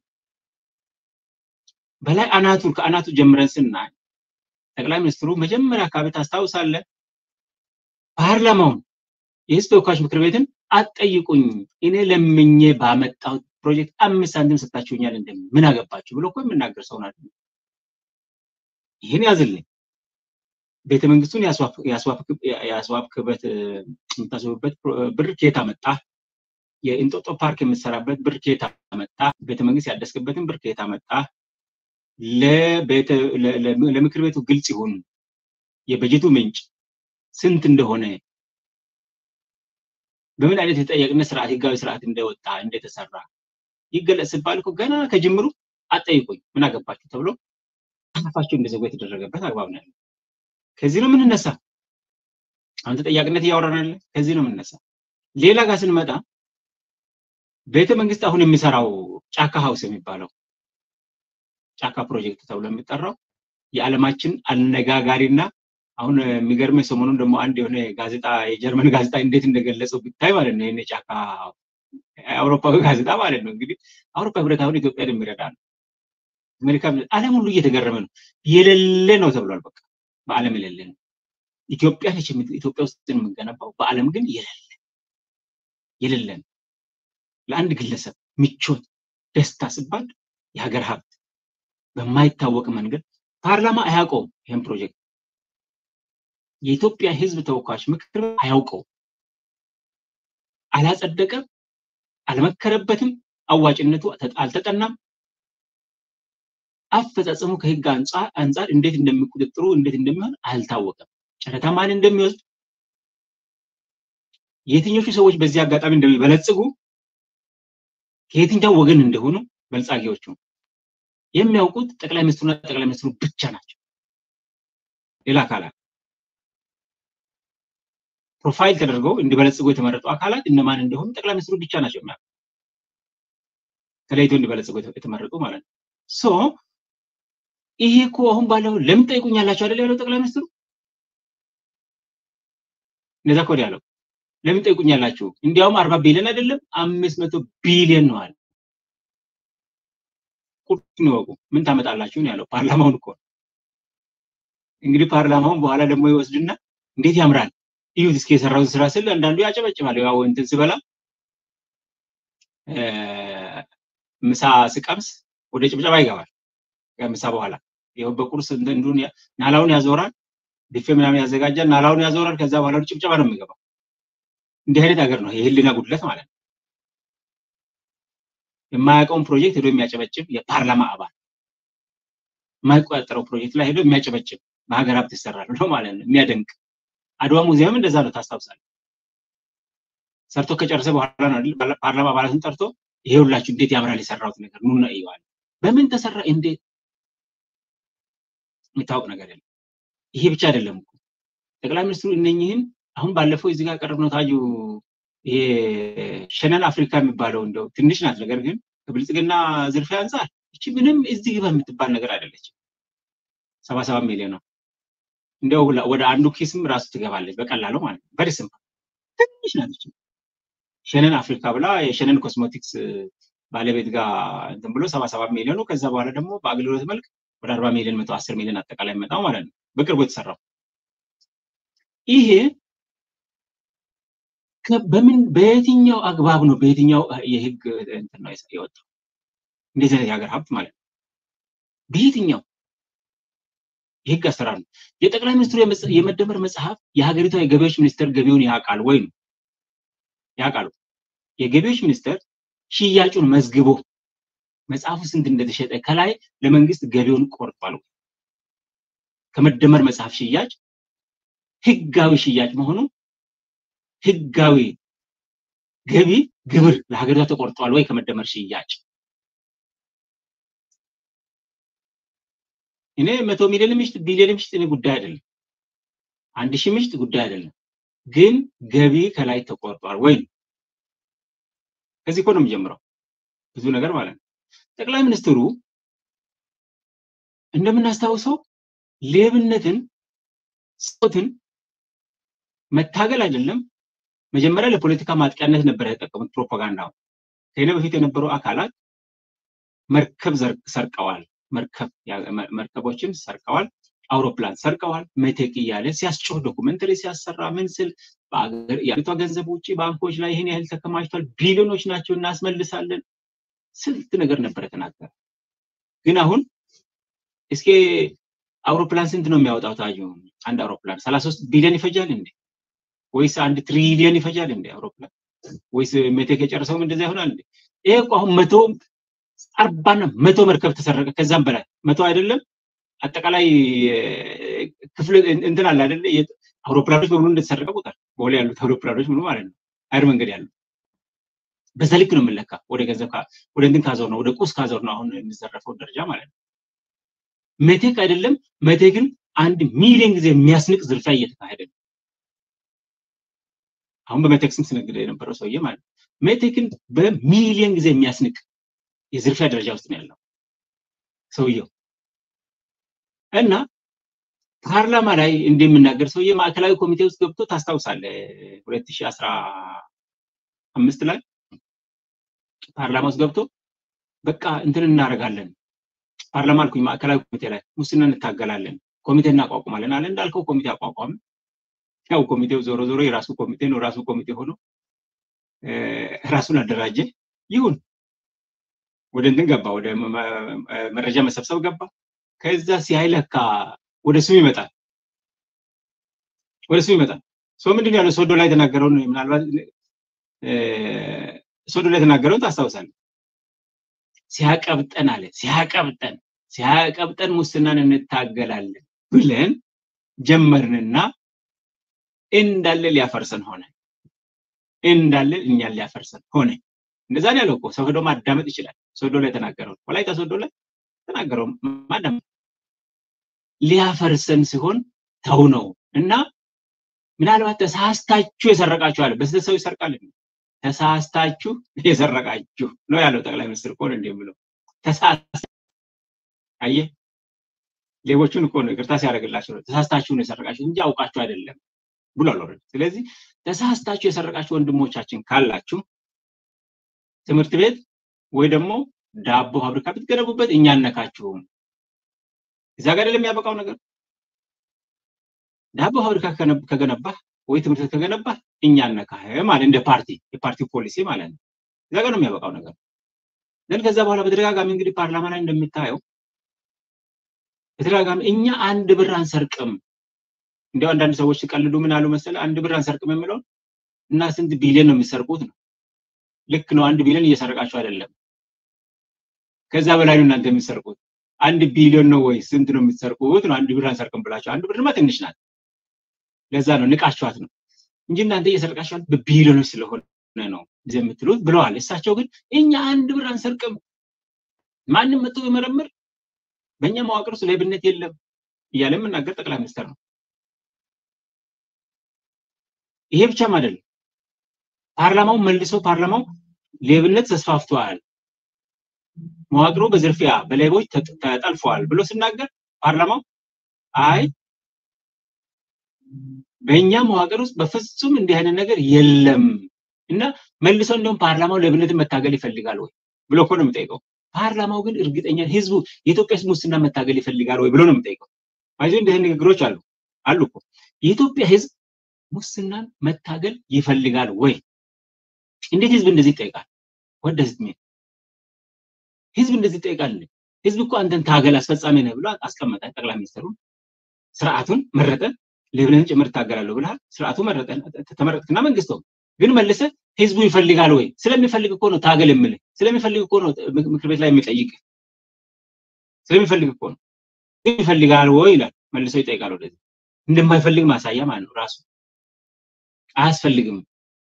በላይ አናቱ ከአናቱ ጀምረን ስናይ ጠቅላይ ሚኒስትሩ መጀመሪያ አካባቢ ታስታውሳለህ፣ ፓርላማውን የህዝብ ተወካዮች ምክር ቤትን አትጠይቁኝ፣ እኔ ለምኜ ባመጣሁት ፕሮጀክት አምስት ሳንቲም ሰጣችሁኛል እንደ ምን አገባችሁ ብሎ እኮ የምናገር ሰው ናት። ይህን ያዝልኝ። ቤተ መንግስቱን ያስዋብክበት የምታስቡበት ብር ከየት አመጣ? የእንጦጦ ፓርክ የምትሰራበት ብር ከየት አመጣ? ቤተ መንግስት ያደስክበትን ብር ከየት አመጣ? ለምክር ቤቱ ግልጽ ይሁን የበጀቱ ምንጭ ስንት እንደሆነ በምን አይነት የተጠያቂነት ስርዓት ህጋዊ ስርዓት እንደወጣ እንደተሰራ ይገለጽ ሲባል እኮ ገና ከጅምሩ አጠይቁኝ ምን አገባችሁ ተብሎ አፋቸው እንደዘጉ የተደረገበት አግባብ ነው ያለው። ከዚህ ነው የምንነሳ። አሁን ተጠያቂነት እያወራን ያለ ከዚህ ነው የምንነሳ። ሌላ ጋር ስንመጣ ቤተ መንግስት አሁን የሚሰራው ጫካ ሀውስ የሚባለው ጫካ ፕሮጀክት ተብሎ የሚጠራው የዓለማችን አነጋጋሪና አሁን የሚገርም ሰሞኑን ደግሞ አንድ የሆነ ጋዜጣ የጀርመን ጋዜጣ እንዴት እንደገለጸው ብታይ ማለት ነው። ይህን ጫካ አውሮፓዊ ጋዜጣ ማለት ነው። እንግዲህ አውሮፓ ህብረት አሁን ኢትዮጵያን የሚረዳ ነው። አሜሪካ ዓለም ሁሉ እየተገረመ ነው። የሌለ ነው ተብሏል። በቃ በዓለም የሌለ ነው። ኢትዮጵያ ነች ኢትዮጵያ ውስጥ የምንገነባው፣ በዓለም ግን የሌለ የሌለ ነው። ለአንድ ግለሰብ ምቾት፣ ደስታ ሲባል የሀገር ሀብት በማይታወቅ መንገድ ፓርላማ አያውቀውም። ይህን ፕሮጀክት የኢትዮጵያ ህዝብ ተወካዮች ምክር ቤት አያውቀው፣ አላጸደቀም፣ አልመከረበትም፣ አዋጭነቱ አልተጠናም። አፈጻጸሙ ከህግ አንጻር እንዴት እንደሚቁጥጥሩ እንዴት እንደሚሆን አልታወቀም። ጨረታ ማን እንደሚወስድ የትኞቹ ሰዎች በዚህ አጋጣሚ እንደሚበለጽጉ ከየትኛው ወገን እንደሆኑ በልጻጊዎቹ የሚያውቁት ጠቅላይ ሚኒስትሩና ጠቅላይ ሚኒስትሩ ብቻ ናቸው። ሌላ አካላት ፕሮፋይል ተደርገው እንዲበለጽጉ የተመረጡ አካላት እነማን እንደሆኑ ጠቅላይ ሚኒስትሩ ብቻ ናቸው የሚያውቁት። ተለይቶ እንዲበለጽጉ የተመረጡ ማለት ነው። ሶ ይሄ እኮ አሁን ባለው ለምን ጠይቁኛላችሁ አይደል ያለው ጠቅላይ ሚኒስትሩ። እንደዛ እኮ ያለው ለምን ጠይቁኛላችሁ፣ እንዲያውም አርባ ቢሊዮን አይደለም አምስት መቶ ቢሊዮን ነው አለ። ቁርጡን ይወቁ። ምን ታመጣላችሁ ነው ያለው። ፓርላማውን እኮ እንግዲህ ፓርላማውን በኋላ ደግሞ ይወስድና እንዴት ያምራል እዩት እስኪ የሰራውን ስራ ስል አንዳንዱ ያጨበጭባል። ያው እንትን ስበላ ምሳ ስቀምስ ወደ ጭብጨባ ይገባል። ከምሳ በኋላ ይኸው በቁርስ እንዱን ናላውን ያዞራል፣ ቢፌ ምናምን ያዘጋጃል፣ ናላውን ያዞራል። ከዛ በኋላ ወደ ጭብጨባ ነው የሚገባው። እንዲህ አይነት ሀገር ነው የህሊና ጉድለት ማለት ነው። የማያውቀውን ፕሮጀክት ሄዶ የሚያጨበጭብ የፓርላማ አባል የማይቆጣጠረው ፕሮጀክት ላይ ሄዶ የሚያጨበጭብ በሀገር ሀብት ይሰራል ነው ማለት ነው። የሚያደንቅ አድዋ ሙዚየም እንደዛ ነው ታስታውሳለህ። ሰርቶ ከጨረሰ በኋላ ነው አይደል ፓርላማ አባላትን ጠርቶ ይሄ ሁላችሁ እንዴት ያምራል የሰራሁት ነገር ኑና እዩዋል። በምን ተሰራ እንዴት የሚታወቅ ነገር የለም። ይሄ ብቻ አይደለም እኮ ጠቅላይ ሚኒስትሩ እነኝህን አሁን ባለፈው እዚህ ጋር ቀረብነው ታዩ ይሄ ሸነን አፍሪካ የሚባለው እንደው ትንሽ ናት፣ ነገር ግን ከብልጽግና ዝርፊያ አንጻር እቺ ምንም እዚህ ግባ የምትባል ነገር አይደለችም። ሰባ ሰባት ሚሊዮን ነው እንደው ወደ አንዱ ኪስም ራሱ ትገባለች በቀላሉ ማለት ነው። በደስም ትንሽ ናት እቺ ሸነን አፍሪካ ብላ የሸነን ኮስሞቲክስ ባለቤት ጋር እንትን ብሎ ሰባ ሰባት ሚሊዮኑ ከዛ በኋላ ደግሞ በአገልግሎት መልክ ወደ አርባ ሚሊዮን መቶ አስር ሚሊዮን አጠቃላይ መጣው ማለት ነው በቅርቡ የተሰራው ይሄ በምን በየትኛው አግባብ ነው በየትኛው የህግ እንትን ነው የወጣው እንደዚህ አይነት የሀገር ሀብት ማለት ነው በየትኛው የህግ አሰራር ነው የጠቅላይ ሚኒስትሩ የመደመር መጽሐፍ የሀገሪቷ የገቢዎች ሚኒስቴር ገቢውን ያውቃል ወይ ነው ያውቃሉ የገቢዎች ሚኒስቴር ሽያጩን መዝግቦ መጽሐፉ ስንት እንደተሸጠ ከላይ ለመንግስት ገቢውን ቆርጧል ከመደመር መጽሐፍ ሽያጭ ህጋዊ ሽያጭ መሆኑ ህጋዊ ገቢ ግብር ለሀገሪቷ ተቆርጧል ወይ ከመደመር ሽያጭ እኔ መቶ ሚሊዮን ምሽጥ ቢሊዮን ምሽጥ እኔ ጉዳይ አይደለም አንድ ሺህ ምሽጥ ጉዳይ አይደለም ግን ገቢ ከላይ ተቆርጧል ወይ ከዚህ እኮ ነው የሚጀምረው ብዙ ነገር ማለት ነው ጠቅላይ ሚኒስትሩ እንደምናስታውሰው ሌብነትን ጾትን መታገል አይደለም መጀመሪያ ለፖለቲካ ማጥቂያነት ነበር የተጠቀሙት ፕሮፓጋንዳው ከኔ በፊት የነበሩ አካላት መርከብ ሰርቀዋል መርከብ መርከቦችን ሰርቀዋል አውሮፕላን ሰርቀዋል መቴክ እያለ ሲያስጮህ ዶኩመንተሪ ሲያሰራ ምን ስል የአገሪቷ ገንዘብ ውጭ ባንኮች ላይ ይህን ያህል ተከማችቷል ቢሊዮኖች ናቸው እናስመልሳለን ስልት ነገር ነበር የተናገረ ግን አሁን እስኪ አውሮፕላን ስንት ነው የሚያወጣው ታዩ አንድ አውሮፕላን ሰላሳ ሶስት ቢሊዮን ይፈጃል እንዴ ወይስ አንድ ትሪሊዮን ይፈጃል እንዴ አውሮፕላን ወይስ ሜቴክ የጨረሰውም እንደዛ ይሆናል እንዴ ይሄ እኮ አሁን መቶ አርባና መቶ መርከብ ተሰረቀ ከዛም በላይ መቶ አይደለም አጠቃላይ ክፍል እንትን አለ አይደለ አውሮፕላኖች በሙሉ እንደተሰረቀ ቁጥር በሆላ ያሉት አውሮፕላኖች ሙሉ ማለት ነው አየር መንገድ ያሉ በዛ ልክ ነው የምንለካ ወደ ገንዘብ ወደ እንትን ካዞር ነው ወደ ቁስ ካዞር ነው አሁን የሚዘረፈው ደረጃ ማለት ነው መቴክ አይደለም መቴክን አንድ ሚሊዮን ጊዜ የሚያስንቅ ዝርፊያ እየተካሄደ ነው አሁን በመቴክ ስም ስነግድ የነበረው ሰውዬ ማለት ነው ሜቴክን በሚሊዮን ጊዜ የሚያስንቅ የዝርፊያ ደረጃ ውስጥ ነው ያለው ሰውየው እና ፓርላማ ላይ እንደምናገር ሰውዬ ማዕከላዊ ኮሚቴ ውስጥ ገብቶ ታስታውሳለ ሁለት ሺህ አስራ አምስት ላይ ፓርላማ ውስጥ ገብቶ በቃ እንትን እናደርጋለን ፓርላማ አልኩኝ ማዕከላዊ ኮሚቴ ላይ ሙስና እንታገላለን ኮሚቴ እናቋቁማለን አለ እንዳልከው ኮሚቴ አቋቋም ያው ኮሚቴው ዞሮ ዞሮ የራሱ ኮሚቴ ነው ራሱ ኮሚቴ ሆኖ ራሱን አደራጀ ይሁን ወደ እንትን ገባ ወደ መረጃ መሰብሰብ ገባ ከዛ ሲያይ ለካ ወደ ስሙ ይመጣል ወደ ስሙ ይመጣል ሶ ምንድን ያለው ሶዶ ላይ የተናገረውን ምናልባት ሶዶ ላይ የተናገረውን ታስታውሳለህ ሲያቀብጠን አለ ሲያቀብጠን ሲያቀብጠን ሙስናን እንታገላለን ብለን ጀመርንና እንዳለ ሊያፈርሰን ሆነ እንዳለ እኛን ሊያፈርሰን ሆነ እንደዛ ነው ያለው እኮ ሰው ሄዶ ማዳመጥ ይችላል ሶዶ ላይ የተናገረው ወላይታ ሶዶ ላይ ተናገረው ማዳመጥ ሊያፈርሰን ሲሆን ተው ነው እና ምናልባት ተሳስታችሁ የሰረቃችሁ አለ በስህተት ሰው ይሰርቃል ተሳስታችሁ የሰረቃችሁ ነው ያለው ጠቅላይ ሚኒስትር እኮ ነው እንደሚለው ተሳስታ አየ ሌቦቹን እኮ ነው ይቅርታ ሲያደርግላቸው ተሳስታችሁ ነው የሰረቃችሁ እንጂ አውቃችሁ አይደለም ብሏል ኦልሬዲ ስለዚህ ተሳስታችሁ የሰረቃችሁ ወንድሞቻችን ካላችሁ ትምህርት ቤት ወይ ደግሞ ዳቦ ፋብሪካ ብትገነቡበት እኛ አነካችሁም እዛ ጋር አይደለም የሚያበቃው ነገር ዳቦ ፋብሪካ ከገነባህ ወይ ትምህርት ቤት ከገነባህ እኛ አነካህ ማለት እንደ ፓርቲ የፓርቲው ፖሊሲ ማለት ነው እዛ ጋር ነው የሚያበቃው ነገር ግን ከዛ በኋላ በተደጋጋሚ እንግዲህ ፓርላማ ላይ እንደሚታየው በተደጋጋሚ እኛ አንድ ብር አንሰርቅም እንዲያው አንዳንድ ሰዎች ሲቀልዱ ምን አሉ መሰለ አንድ ብር አንሰርቅም የሚለውን እና ስንት ቢሊዮን ነው የሚሰርቁት ነው ልክ ነው አንድ ቢሊዮን እየሰረቃችሁ አይደለም ከዛ በላይ ነው እናንተ የሚሰርቁት አንድ ቢሊዮን ነው ወይ ስንት ነው የምትሰርቁት ነው አንድ ብር አንሰርቅም ብላችሁ አንድ ብርማ ትንሽ ናት ለዛ ነው ንቃችኋት ነው እንጂ እናንተ እየሰርቃችኋት በቢሊዮኖች ስለሆነ ነው ጊዜ የምትሉት ብለዋል እሳቸው ግን እኛ አንድ ብር አንሰርቅም ማንም መጥቶ ቢመረምር በእኛ መዋቅር ውስጥ ሌብነት የለም እያለ የምናገር ጠቅላይ ሚኒስትር ነው ይሄ ብቻም አይደለም ፓርላማው መልሶ ፓርላማው ሌብነት ተስፋፍቷል መዋቅሩ በዝርፊያ በሌቦች ተጠልፈዋል ብሎ ሲናገር ፓርላማው አይ በእኛ መዋቅር ውስጥ በፍጹም እንዲህ አይነት ነገር የለም እና መልሶ እንዲሁም ፓርላማው ሌብነትን መታገል ይፈልጋል ወይ ብሎ እኮ ነው የሚጠይቀው ፓርላማው ግን እርግጠኛ ህዝቡ የኢትዮጵያ ህዝብ ሙስና መታገል ይፈልጋል ወይ ብሎ ነው የምጠይቀው። አይዞህ እንዲህ ንግግሮች አሉ አሉ እኮ የኢትዮጵያ ህዝብ ሙስናን መታገል ይፈልጋል ወይ? እንዴት ህዝብ እንደዚህ ይጠይቃል? ወደ ህዝብ ህዝብ እንደዚህ ይጠይቃል። ህዝብ እኮ አንተን ታገል አስፈጻሚ ነህ ብሎ አስቀመጠ። ጠቅላይ ሚኒስትሩን ስርዓቱን መረጠ። ለብለን ጭምር እታገላለሁ ብለሃል። ስርዓቱ መረጠ፣ ተመረጥክና መንግስት ግን መልሰ ህዝቡ ይፈልጋል ወይ? ስለሚፈልግ እኮ ነው ታገል የምልህ። ስለሚፈልግ እኮ ነው ምክር ቤት ላይ የሚጠይቅ ስለሚፈልግ እኮ ነው። ግን ይፈልጋል ወይ ይላል። መልሰው ይጠይቃል። ወደዚህ እንደማይፈልግ ማሳያ ማለት ነው። ራሱ አያስፈልግም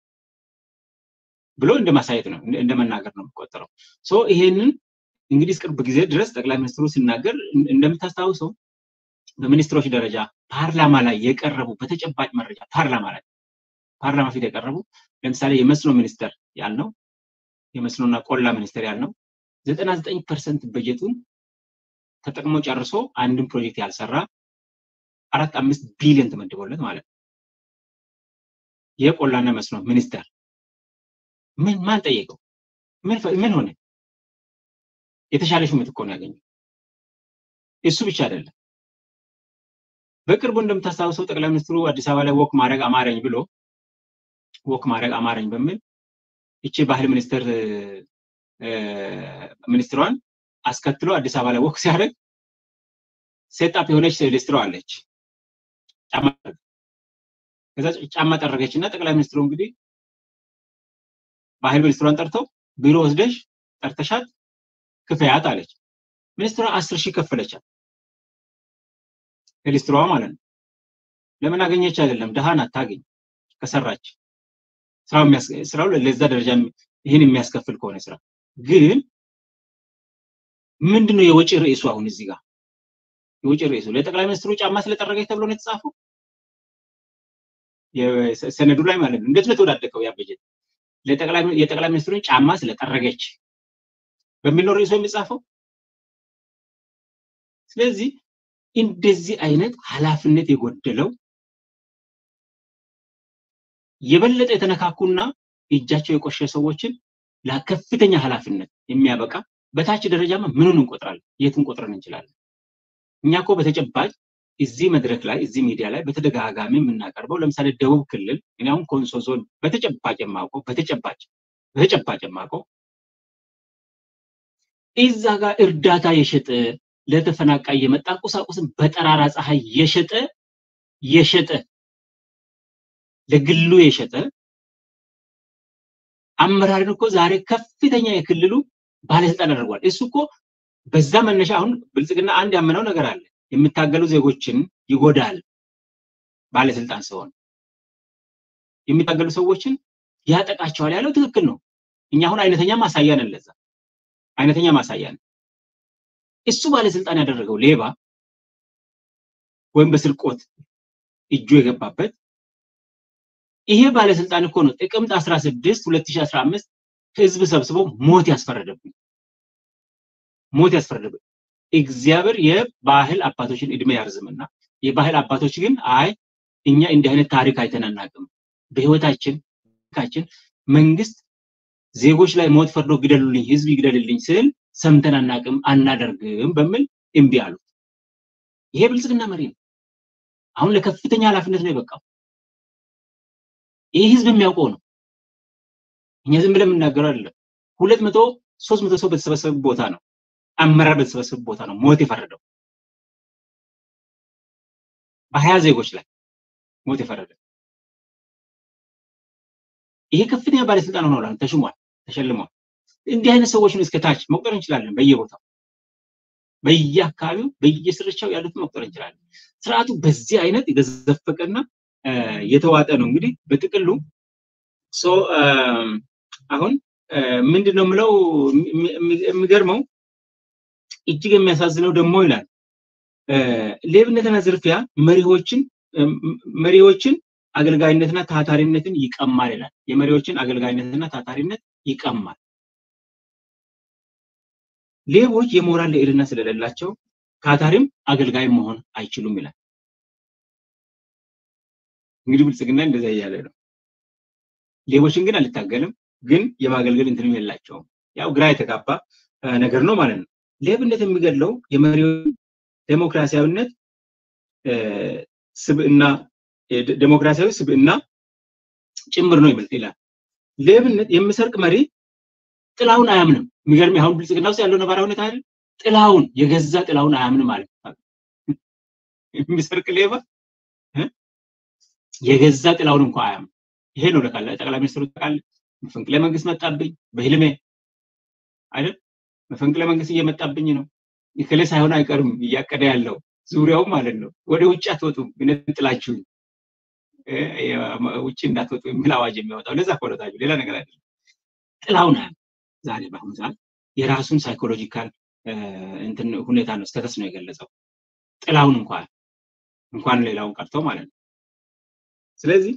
ብሎ እንደ ማሳየት ነው፣ እንደ መናገር ነው የሚቆጠረው። ሶ ይሄንን እንግዲህ ቅርብ ጊዜ ድረስ ጠቅላይ ሚኒስትሩ ሲናገር እንደምታስታውሰው በሚኒስትሮች ደረጃ ፓርላማ ላይ የቀረቡ በተጨባጭ መረጃ ፓርላማ ላይ ፓርላማ ፊት የቀረቡ ለምሳሌ የመስኖ ሚኒስተር ያልነው የመስኖና ቆላ ሚኒስተር ያልነው ዘጠና ዘጠኝ ፐርሰንት በጀቱን ተጠቅሞ ጨርሶ አንድን ፕሮጀክት ያልሰራ አራት አምስት ቢሊዮን ተመድቦለት ማለት ነው። የቆላና መስኖ ሚኒስተር ምን ማን ጠየቀው? ምን ሆነ? የተሻለ ሹመት እኮ ነው ያገኘው። እሱ ብቻ አይደለም። በቅርቡ እንደምታስታውሰው ጠቅላይ ሚኒስትሩ አዲስ አበባ ላይ ወክ ማድረግ አማረኝ ብሎ ወክ ማድረግ አማረኝ በሚል ይቺ ባህል ሚኒስትር ሚኒስትሯን አስከትሎ አዲስ አበባ ላይ ወክ ሲያደርግ ሴጣፕ የሆነች ሊስትሮ አለች። ጫማ ከዛ ጫማ ጠረገች እና ጠቅላይ ሚኒስትሩ እንግዲህ ባህል ሚኒስትሯን ጠርተው ቢሮ ወስደሽ ጠርተሻት ክፈያት አለች። ሚኒስትሯ አስር ሺህ ከፈለቻት ሊስትሯ ማለት ነው። ለምን አገኘች አይደለም፣ ድሃን አታገኝ ከሰራች ስራው ለዛ ደረጃ ይህን የሚያስከፍል ከሆነ ስራ ግን ምንድነው የወጪ ርዕሱ? አሁን እዚህ ጋር የወጪ ርዕሱ ለጠቅላይ ሚኒስትሩ ጫማ ስለጠረገች ተብሎ ነው የተጻፈው ሰነዱ ላይ ማለት ነው። እንዴት ነው የተወዳደቀው ያ በጀት? የጠቅላይ ሚኒስትሩን ጫማ ስለጠረገች በሚል ነው ርዕሱ የሚጻፈው። ስለዚህ እንደዚህ አይነት ኃላፊነት የጎደለው የበለጠ የተነካኩና እጃቸው የቆሸ ሰዎችን ለከፍተኛ ኃላፊነት የሚያበቃ በታች ደረጃማ ምኑን እንቆጥራለን? የት እንቆጥረን እንችላለን? እኛ እኮ በተጨባጭ እዚህ መድረክ ላይ እዚህ ሚዲያ ላይ በተደጋጋሚ የምናቀርበው ለምሳሌ ደቡብ ክልል እኔ አሁን ኮንሶ ዞን በተጨባጭ የማውቀው በተጨባጭ በተጨባጭ የማውቀው እዛ ጋር እርዳታ የሸጠ ለተፈናቃይ የመጣ ቁሳቁስን በጠራራ ፀሐይ የሸጠ የሸጠ ለግሉ የሸጠ አመራርን እኮ ዛሬ ከፍተኛ የክልሉ ባለስልጣን አድርጓል። እሱ እኮ በዛ መነሻ አሁን ብልጽግና አንድ ያመነው ነገር አለ። የሚታገሉ ዜጎችን ይጎዳል ባለስልጣን ሲሆን የሚታገሉ ሰዎችን ያጠቃቸዋል ያለው ትክክል ነው። እኛ አሁን አይነተኛ ማሳያ ነን። ለዛ አይነተኛ ማሳያ ነን። እሱ ባለስልጣን ያደረገው ሌባ ወይም በስርቆት እጁ የገባበት ይሄ ባለስልጣን እኮ ነው ጥቅምት 16 2015 ህዝብ ሰብስቦ ሞት ያስፈረደብኝ ሞት ያስፈረደብኝ። እግዚአብሔር የባህል አባቶችን እድሜ ያርዝምና የባህል አባቶች ግን አይ እኛ እንዲህ አይነት ታሪክ አይተን አናውቅም፣ በህይወታችን ካችን መንግስት ዜጎች ላይ ሞት ፈርዶ ግደሉልኝ፣ ህዝብ ይግደልልኝ ስል ሰምተን አናውቅም፣ አናደርግም በሚል እምቢ አሉት። ይሄ ብልጽግና መሪ ነው። አሁን ለከፍተኛ ኃላፊነት ነው የበቃው። ይህ ህዝብ የሚያውቀው ነው። እኛ ዝም ብለን የምናገረው አይደለም። ሁለት መቶ ሶስት መቶ ሰው በተሰበሰበ ቦታ ነው አመራር በተሰበሰበ ቦታ ነው ሞት የፈረደው በሀያ ዜጎች ላይ ሞት የፈረደ ይሄ ከፍተኛ ባለስልጣን ሆኗል። ተሽሟል፣ ተሸልሟል። እንዲህ አይነት ሰዎችን እስከ ታች መቁጠር እንችላለን። በየቦታው በየአካባቢው በየስርቻው ያሉትን መቁጠር እንችላለን። ስርዓቱ በዚህ አይነት የተዘፈቀና የተዋጠ ነው። እንግዲህ በጥቅሉ አሁን ምንድን ነው የምለው የሚገርመው እጅግ የሚያሳዝነው ደግሞ ይላል ሌብነትና ዝርፊያ መሪዎችን መሪዎችን አገልጋይነትና ታታሪነትን ይቀማል ይላል። የመሪዎችን አገልጋይነትና ታታሪነት ይቀማል። ሌቦች የሞራል ልዕልና ስለሌላቸው ታታሪም አገልጋይ መሆን አይችሉም ይላል። እንግዲህ ብልጽግና እንደዛ እያለ ነው። ሌቦችን ግን አልታገልም፣ ግን የማገልገል እንትንም የላቸውም። ያው ግራ የተጋባ ነገር ነው ማለት ነው። ሌብነት የሚገድለው የመሪውን ዴሞክራሲያዊነት ስብዕና ዴሞክራሲያዊ ስብዕና ጭምር ነው ይላል። ሌብነት የሚሰርቅ መሪ ጥላውን አያምንም። የሚገርም አሁን ብልጽግና ውስጥ ያለው ነባራዊ ሁኔታ አይደል? ጥላውን የገዛ ጥላውን አያምንም ማለት ነው። የሚሰርቅ ሌባ የገዛ ጥላውን እንኳ አያምንም። ይሄ ነው ለካለ ጠቅላይ ሚኒስትሩ ታውቃለህ፣ መፈንቅለ መንግስት መጣብኝ በህልሜ አይደል? መፈንቅለ መንግስት እየመጣብኝ ነው። ይከለ ሳይሆን አይቀርም እያቀደ ያለው ዙሪያው ማለት ነው። ወደ ውጭ አትወጡም ጥላችሁኝ ውጭ እንዳትወጡ የሚል አዋጅ የሚያወጣው ለዛ ኮለታችሁ ሌላ ነገር አይደለም። ጥላውን አያም ዛሬ በአሁኑ ሰዓት የራሱን ሳይኮሎጂካል እንትን ሁኔታ ነው ስተተስ ነው የገለጸው። ጥላውን እንኳን እንኳን ሌላውን ቀርቶ ማለት ነው። ስለዚህ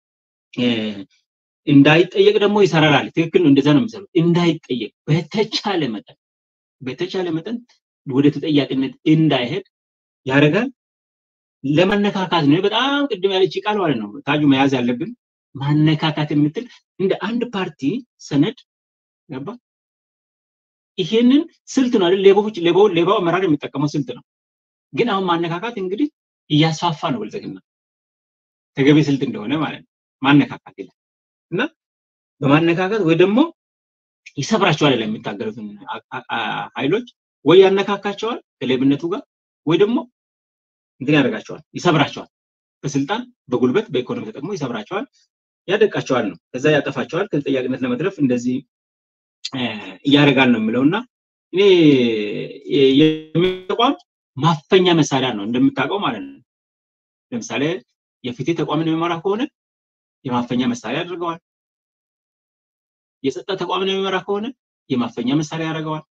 እንዳይጠየቅ ደግሞ ይሰራራል። ትክክል ነው። እንደዛ ነው የሚሰሩት። እንዳይጠየቅ በተቻለ መጠን በተቻለ መጠን ወደ ተጠያቂነት እንዳይሄድ ያደርጋል። ለመነካካት ነው። በጣም ቅድም ያለች ቃል ማለት ነው ታጁ መያዝ ያለብን ማነካካት የምትል እንደ አንድ ፓርቲ ሰነድ ገባ። ይሄንን ስልት ነው አይደል? ሌቦች ሌባው ሌባው አመራር የሚጠቀመው ስልት ነው። ግን አሁን ማነካካት እንግዲህ እያስፋፋ ነው ብልጽግና ተገቢ ስልት እንደሆነ ማለት ነው። ማነካካት ይላል እና በማነካካት ወይ ደግሞ ይሰብራቸዋል የሚታገሉትን ኃይሎች ወይ ያነካካቸዋል ከሌብነቱ ጋር ወይ ደግሞ እንትን ያደርጋቸዋል፣ ይሰብራቸዋል። በስልጣን በጉልበት በኢኮኖሚ ተጠቅሞ ይሰብራቸዋል፣ ያደቃቸዋል ነው። ከዛ ያጠፋቸዋል። ከተጠያቂነት ለመትረፍ እንደዚህ እያደረጋል ነው የሚለው እና እኔ ተቋም ማፈኛ መሳሪያ ነው እንደምታውቀው ማለት ነው። ለምሳሌ የፍትህ ተቋምን የሚመራ ከሆነ የማፈኛ መሳሪያ ያደርገዋል። የጸጥታ ተቋምን የሚመራ ከሆነ የማፈኛ መሳሪያ ያደርገዋል።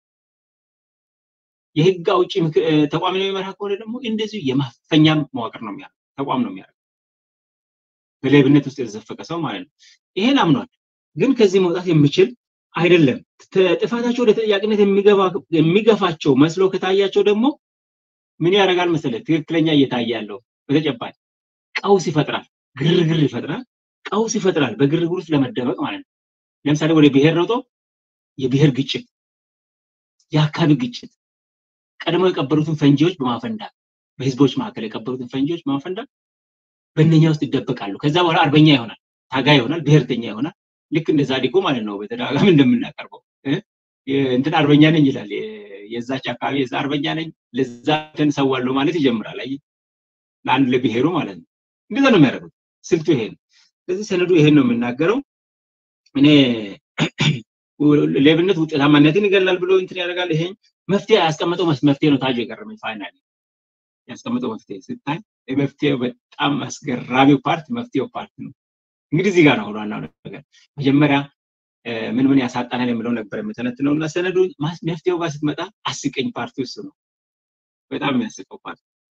የህግ አውጪ ተቋም የሚመራ ከሆነ ደግሞ እንደዚሁ የማፈኛ መዋቅር ነው የሚያደርገው ተቋም ነው የሚያደርገው በሌብነት ውስጥ የተዘፈቀ ሰው ማለት ነው። ይሄን አምኗል። ግን ከዚህ መውጣት የሚችል አይደለም። ጥፋታቸው ወደ ተጠያቂነት የሚገፋቸው መስሎ ከታያቸው ደግሞ ምን ያደርጋል መሰለህ? ትክክለኛ እየታየ ያለው በተጨባጭ ቀውስ ይፈጥራል፣ ግርግር ይፈጥራል፣ ቀውስ ይፈጥራል። በግርግር ውስጥ ለመደበቅ ማለት ነው። ለምሳሌ ወደ ብሔር ሮጦ የብሔር ግጭት፣ የአካባቢ ግጭት ቀድሞ የቀበሩትን ፈንጂዎች በማፈንዳት በህዝቦች መካከል የቀበሩትን ፈንጂዎች በማፈንዳት በእነኛ ውስጥ ይደበቃሉ። ከዛ በኋላ አርበኛ ይሆናል፣ ታጋይ ይሆናል፣ ብሔርተኛ ይሆናል። ልክ እንደ ዛዲጎ ማለት ነው። በተደጋጋሚ እንደምናቀርበው እንትን አርበኛ ነኝ ይላል። የዛች አካባቢ የዛ አርበኛ ነኝ ለዛ እንትን ሰዋለሁ ማለት ይጀምራል። አይ ለአንድ ለብሔሩ ማለት ነው። እንደዛ ነው የሚያደርጉት። ስልቱ ይሄ ነው። ስለዚህ ሰነዱ ይሄን ነው የምናገረው። እኔ ሌብነት ውጤታማነትን ይገላል ብሎ እንትን ያደርጋል። ይሄ መፍትሄ ያስቀመጠው መፍትሄ ነው። ታጁ የገረመኝ ፋይናል ያስቀመጠው መፍትሄ ስታይ የመፍትሄው በጣም አስገራሚው ፓርት መፍትሄው ፓርት ነው። እንግዲህ እዚህ ጋር ነው ዋናው ነገር። መጀመሪያ ምን ምን ያሳጣናል የሚለው ነበር የምተነትነው እና ሰነዱ መፍትሄው ጋር ስትመጣ አስቀኝ ፓርቲ ውስጥ ነው። በጣም የሚያስቀው ፓርቲ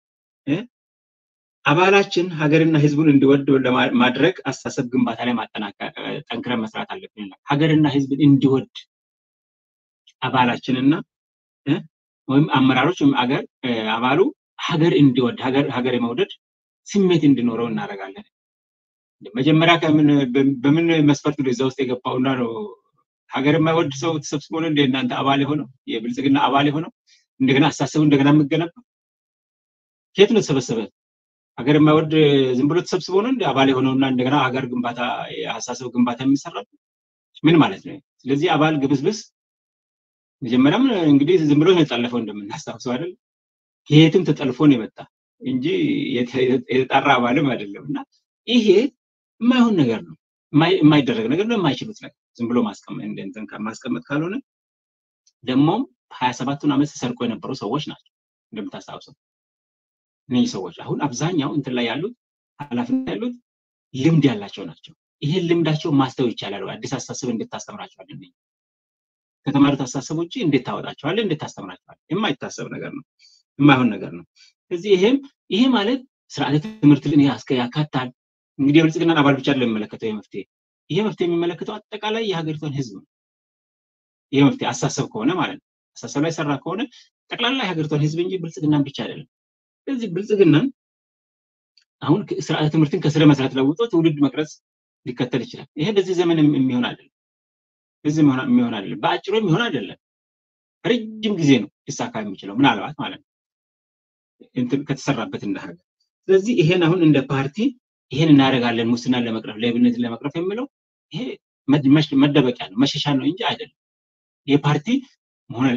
አባላችን ሀገርና ህዝቡን እንዲወድ ለማድረግ አስተሳሰብ ግንባታ ላይ ጠንክረን መስራት አለብን። ሀገርና ህዝብን እንዲወድ አባላችንና ወይም አመራሮች ወይም አገር አባሉ ሀገር እንዲወድ ሀገር የመውደድ ስሜት እንዲኖረው እናደርጋለን። መጀመሪያ በምን መስፈርት ነው እዛ ውስጥ የገባውና ነው ሀገር የማይወድ ሰው ተሰብስቦ ነው እንደ እናንተ አባል የሆነው የብልጽግና አባል የሆነው እንደገና አስተሳሰቡ እንደገና የምገነባ ከየት ነው ተሰበሰበ? ሀገር የማይወድ ዝም ብሎ ተሰብስቦ ነው እንደ አባል የሆነውና እንደገና ሀገር ግንባታ የአስተሳሰብ ግንባታ የሚሰራው ምን ማለት ነው? ስለዚህ አባል ግብስብስ መጀመሪያም እንግዲህ ዝም ብሎ ነው የጠለፈው እንደምናስታውሰው አይደል? ከየትም ተጠልፎ ነው የመጣ እንጂ የተጣራ አባልም አይደለም። እና ይሄ የማይሆን ነገር ነው፣ የማይደረግ ነገር ነው፣ የማይችሉት ነገር ዝም ብሎ ማስቀመጥ ካልሆነ ደግሞም ሀያ ሰባቱን ዓመት ተሰርቆ የነበሩ ሰዎች ናቸው እንደምታስታውሰው። እነዚህ ሰዎች አሁን አብዛኛው እንትን ላይ ያሉት ኃላፊነት ያሉት ልምድ ያላቸው ናቸው። ይሄን ልምዳቸው ማስተው ይቻላል። አዲስ አስተሳሰብ እንዴት ታስተምራቸዋል? ከተማሩት አስተሳሰብ ውጭ እንዴት ታወጣቸዋል? እንዴት ታስተምራቸዋል? የማይታሰብ ነገር ነው፣ የማይሆን ነገር ነው። ስለዚህ ይሄም ይሄ ማለት ስርዓተ ትምህርትን ያካታል። እንግዲህ የብልጽግናን አባል ብቻ የሚመለከተው ይህ መፍትሄ ይሄ መፍትሄ የሚመለከተው አጠቃላይ የሀገሪቷን ህዝብ ነው። ይሄ መፍትሄ አሳሰብ ከሆነ ማለት ነው አሳሰብ ላይ ሰራ ከሆነ ጠቅላላ የሀገሪቷን ህዝብ እንጂ ብልጽግናን ብቻ አይደለም። ስለዚህ ብልጽግናን አሁን ስርዓተ ትምህርትን ከስረ መሰረት ለውጦ ትውልድ መቅረጽ ሊከተል ይችላል። ይሄ በዚህ ዘመን የሚሆን አይደለም። በዚህ የሚሆን አይደለም። በአጭሩ የሚሆን አይደለም። ረጅም ጊዜ ነው ሊሳካ የሚችለው ምናልባት ማለት ነው ከተሰራበት እንደ ሀገር። ስለዚህ ይሄን አሁን እንደ ፓርቲ ይሄን እናደርጋለን ሙስናን ለመቅረፍ ሌብነትን ለመቅረፍ የምለው ይሄ መደበቂያ ነው መሸሻ ነው እንጂ አይደለም። ይሄ ፓርቲ መሆን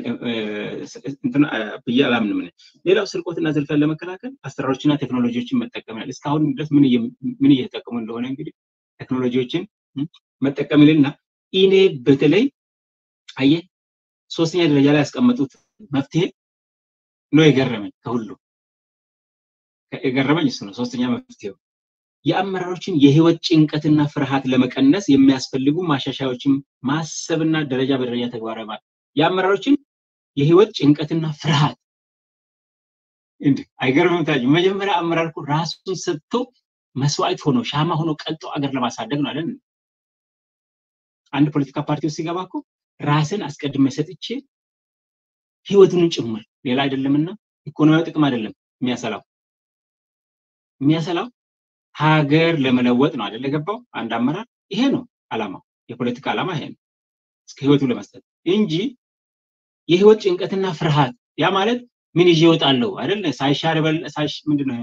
ብዬ አላምንም። ሌላው ስርቆትና ዝርፊያን ለመከላከል አሰራሮችና ቴክኖሎጂዎችን መጠቀም ያል እስካሁን ድረስ ምን እየተጠቀሙ እንደሆነ እንግዲህ ቴክኖሎጂዎችን መጠቀም ይልና ኢኔ በተለይ አየ ሶስተኛ ደረጃ ላይ ያስቀመጡት መፍትሄ ነው የገረመኝ። ከሁሉ የገረመኝ እሱ ነው። ሶስተኛ መፍትሄው የአመራሮችን የህይወት ጭንቀትና ፍርሃት ለመቀነስ የሚያስፈልጉ ማሻሻያዎችን ማሰብና ደረጃ በደረጃ ተግባራዊ ማለት የአመራሮችን የህይወት ጭንቀትና ፍርሃት እንዲ አይገርምም? ታጅ መጀመሪያ አመራር እኮ ራሱን ሰጥቶ መስዋዕት ሆኖ ሻማ ሆኖ ቀልጦ አገር ለማሳደግ ነው አለን። አንድ ፖለቲካ ፓርቲ ውስጥ ሲገባ እኮ ራስን አስቀድሜ ሰጥቼ ህይወቱንም ጭምር ሌላ አይደለምና ኢኮኖሚያዊ ጥቅም አይደለም የሚያሰላው የሚያሰላው ሀገር ለመለወጥ ነው አይደል የገባው አንድ አመራር ይሄ ነው አላማው የፖለቲካ አላማ ይሄ ነው እስከ ህይወቱ ለመስጠት እንጂ የህይወት ጭንቀትና ፍርሃት ያ ማለት ምን ይዤ እወጣለሁ አይደል ሳይሻር ምንድነው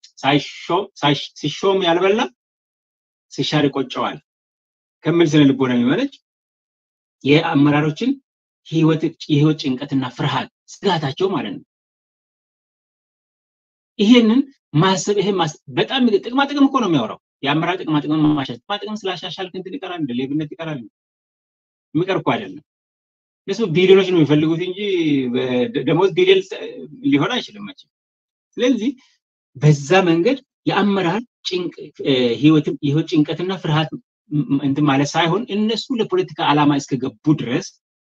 ሲሾም ያልበላ ሲሻር ይቆጨዋል ከሚል ስነ ልቦና የሚመነጭ የአመራሮችን የህይወት ጭንቀትና ፍርሃት ስጋታቸው ማለት ነው ይሄንን ማሰብ ይሄ በጣም ጥቅማ ጥቅም እኮ ነው የሚያወራው የአመራር ጥቅማ ጥቅም ማሻሻል ጥቅማ ጥቅም ስላሻሻል እንትን ይቀራል እንደ ሌብነት ይቀራል የሚቀር እኮ አይደለም እነሱ ቢሊዮኖች ነው የሚፈልጉት እንጂ ደሞዝ ቢሊዮን ሊሆን አይችልም መቼም ስለዚህ በዛ መንገድ የአመራር የህይወት ጭንቀትና ፍርሃት እንትን ማለት ሳይሆን እነሱ ለፖለቲካ ዓላማ እስከገቡ ድረስ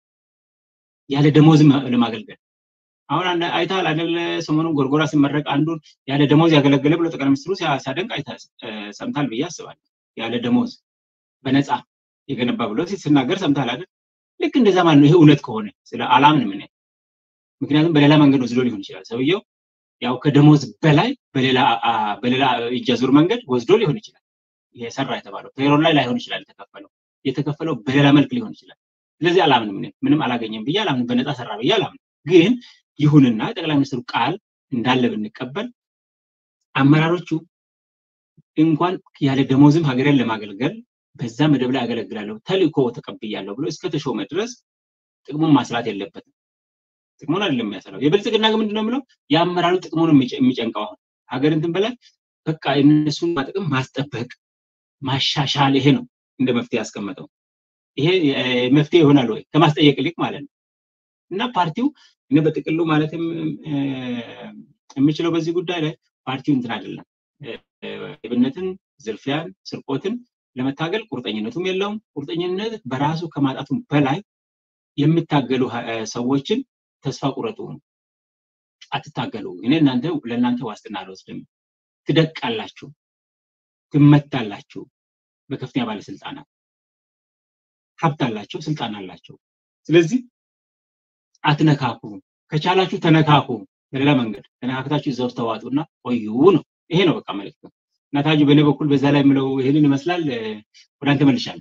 ያለ ደሞዝ ለማገልገል አሁን አይተሃል አይደለ? ሰሞኑን ጎርጎራ ሲመረቅ አንዱን ያለ ደሞዝ ያገለገለ ብሎ ጠቅላይ ሚኒስትሩ ሲያደንቅ ሰምታል ብዬ አስባለሁ። ያለ ደሞዝ በነፃ የገነባ ብሎ ሲናገር ሰምታል አይደል? ልክ እንደዛ ማለት ነው። ይሄ እውነት ከሆነ ስለ አላምንም እኔ። ምክንያቱም በሌላ መንገድ ወስዶ ሊሆን ይችላል ሰውየው ያው ከደሞዝ በላይ በሌላ እጅ አዙር መንገድ ወስዶ ሊሆን ይችላል። ይሄ ሰራ የተባለው ፔሮል ላይ ላይሆን ይችላል የተከፈለው የተከፈለው በሌላ መልክ ሊሆን ይችላል። ስለዚህ አላምንም እኔ ምንም አላገኘም ብዬ አላምንም። በነፃ ሰራ ብዬ አላምንም። ግን ይሁንና ጠቅላይ ሚኒስትሩ ቃል እንዳለ ብንቀበል አመራሮቹ እንኳን ያለ ደሞዝም ሀገርን ለማገልገል በዛ መደብ ላይ አገለግላለሁ ተልእኮ ተቀብያለሁ ብሎ እስከ ተሾመ ድረስ ጥቅሙን ማስላት የለበትም። ጥቅሙን አይደለም የሚያሰላው። የብልጽግና ግን ምንድነው የምለው የአመራሩ ጥቅሙን የሚጨንቀው አሁን ሀገር እንትን በላይ በቃ እነሱን ጥቅም ማስጠበቅ ማሻሻል፣ ይሄ ነው እንደ መፍትሄ ያስቀመጠው። ይሄ መፍትሄ ይሆናል ወይ ከማስጠየቅ ይልቅ ማለት ነው። እና ፓርቲው እኔ በጥቅሉ ማለት የምችለው በዚህ ጉዳይ ላይ ፓርቲው እንትን አይደለም ሌብነትን፣ ዝርፊያን፣ ስርቆትን ለመታገል ቁርጠኝነቱም የለውም። ቁርጠኝነት በራሱ ከማጣቱም በላይ የሚታገሉ ሰዎችን ተስፋ ቁረጡ፣ አትታገሉ። እኔ እናንተ ለእናንተ ዋስትና አልወስድም። ትደቃላችሁ፣ ትመታላችሁ። በከፍተኛ ባለስልጣናት ሀብት አላቸው፣ ስልጣን አላቸው። ስለዚህ አትነካኩ፣ ከቻላችሁ ተነካኩ። በሌላ መንገድ ተነካክታችሁ እዛው ተዋጡና ቆዩ ነው። ይሄ ነው በቃ መልዕክቱ። እና ታጁ በእኔ በኩል በዛ ላይ የምለው ይህንን ይመስላል። ወደ አንተ መልሻለሁ።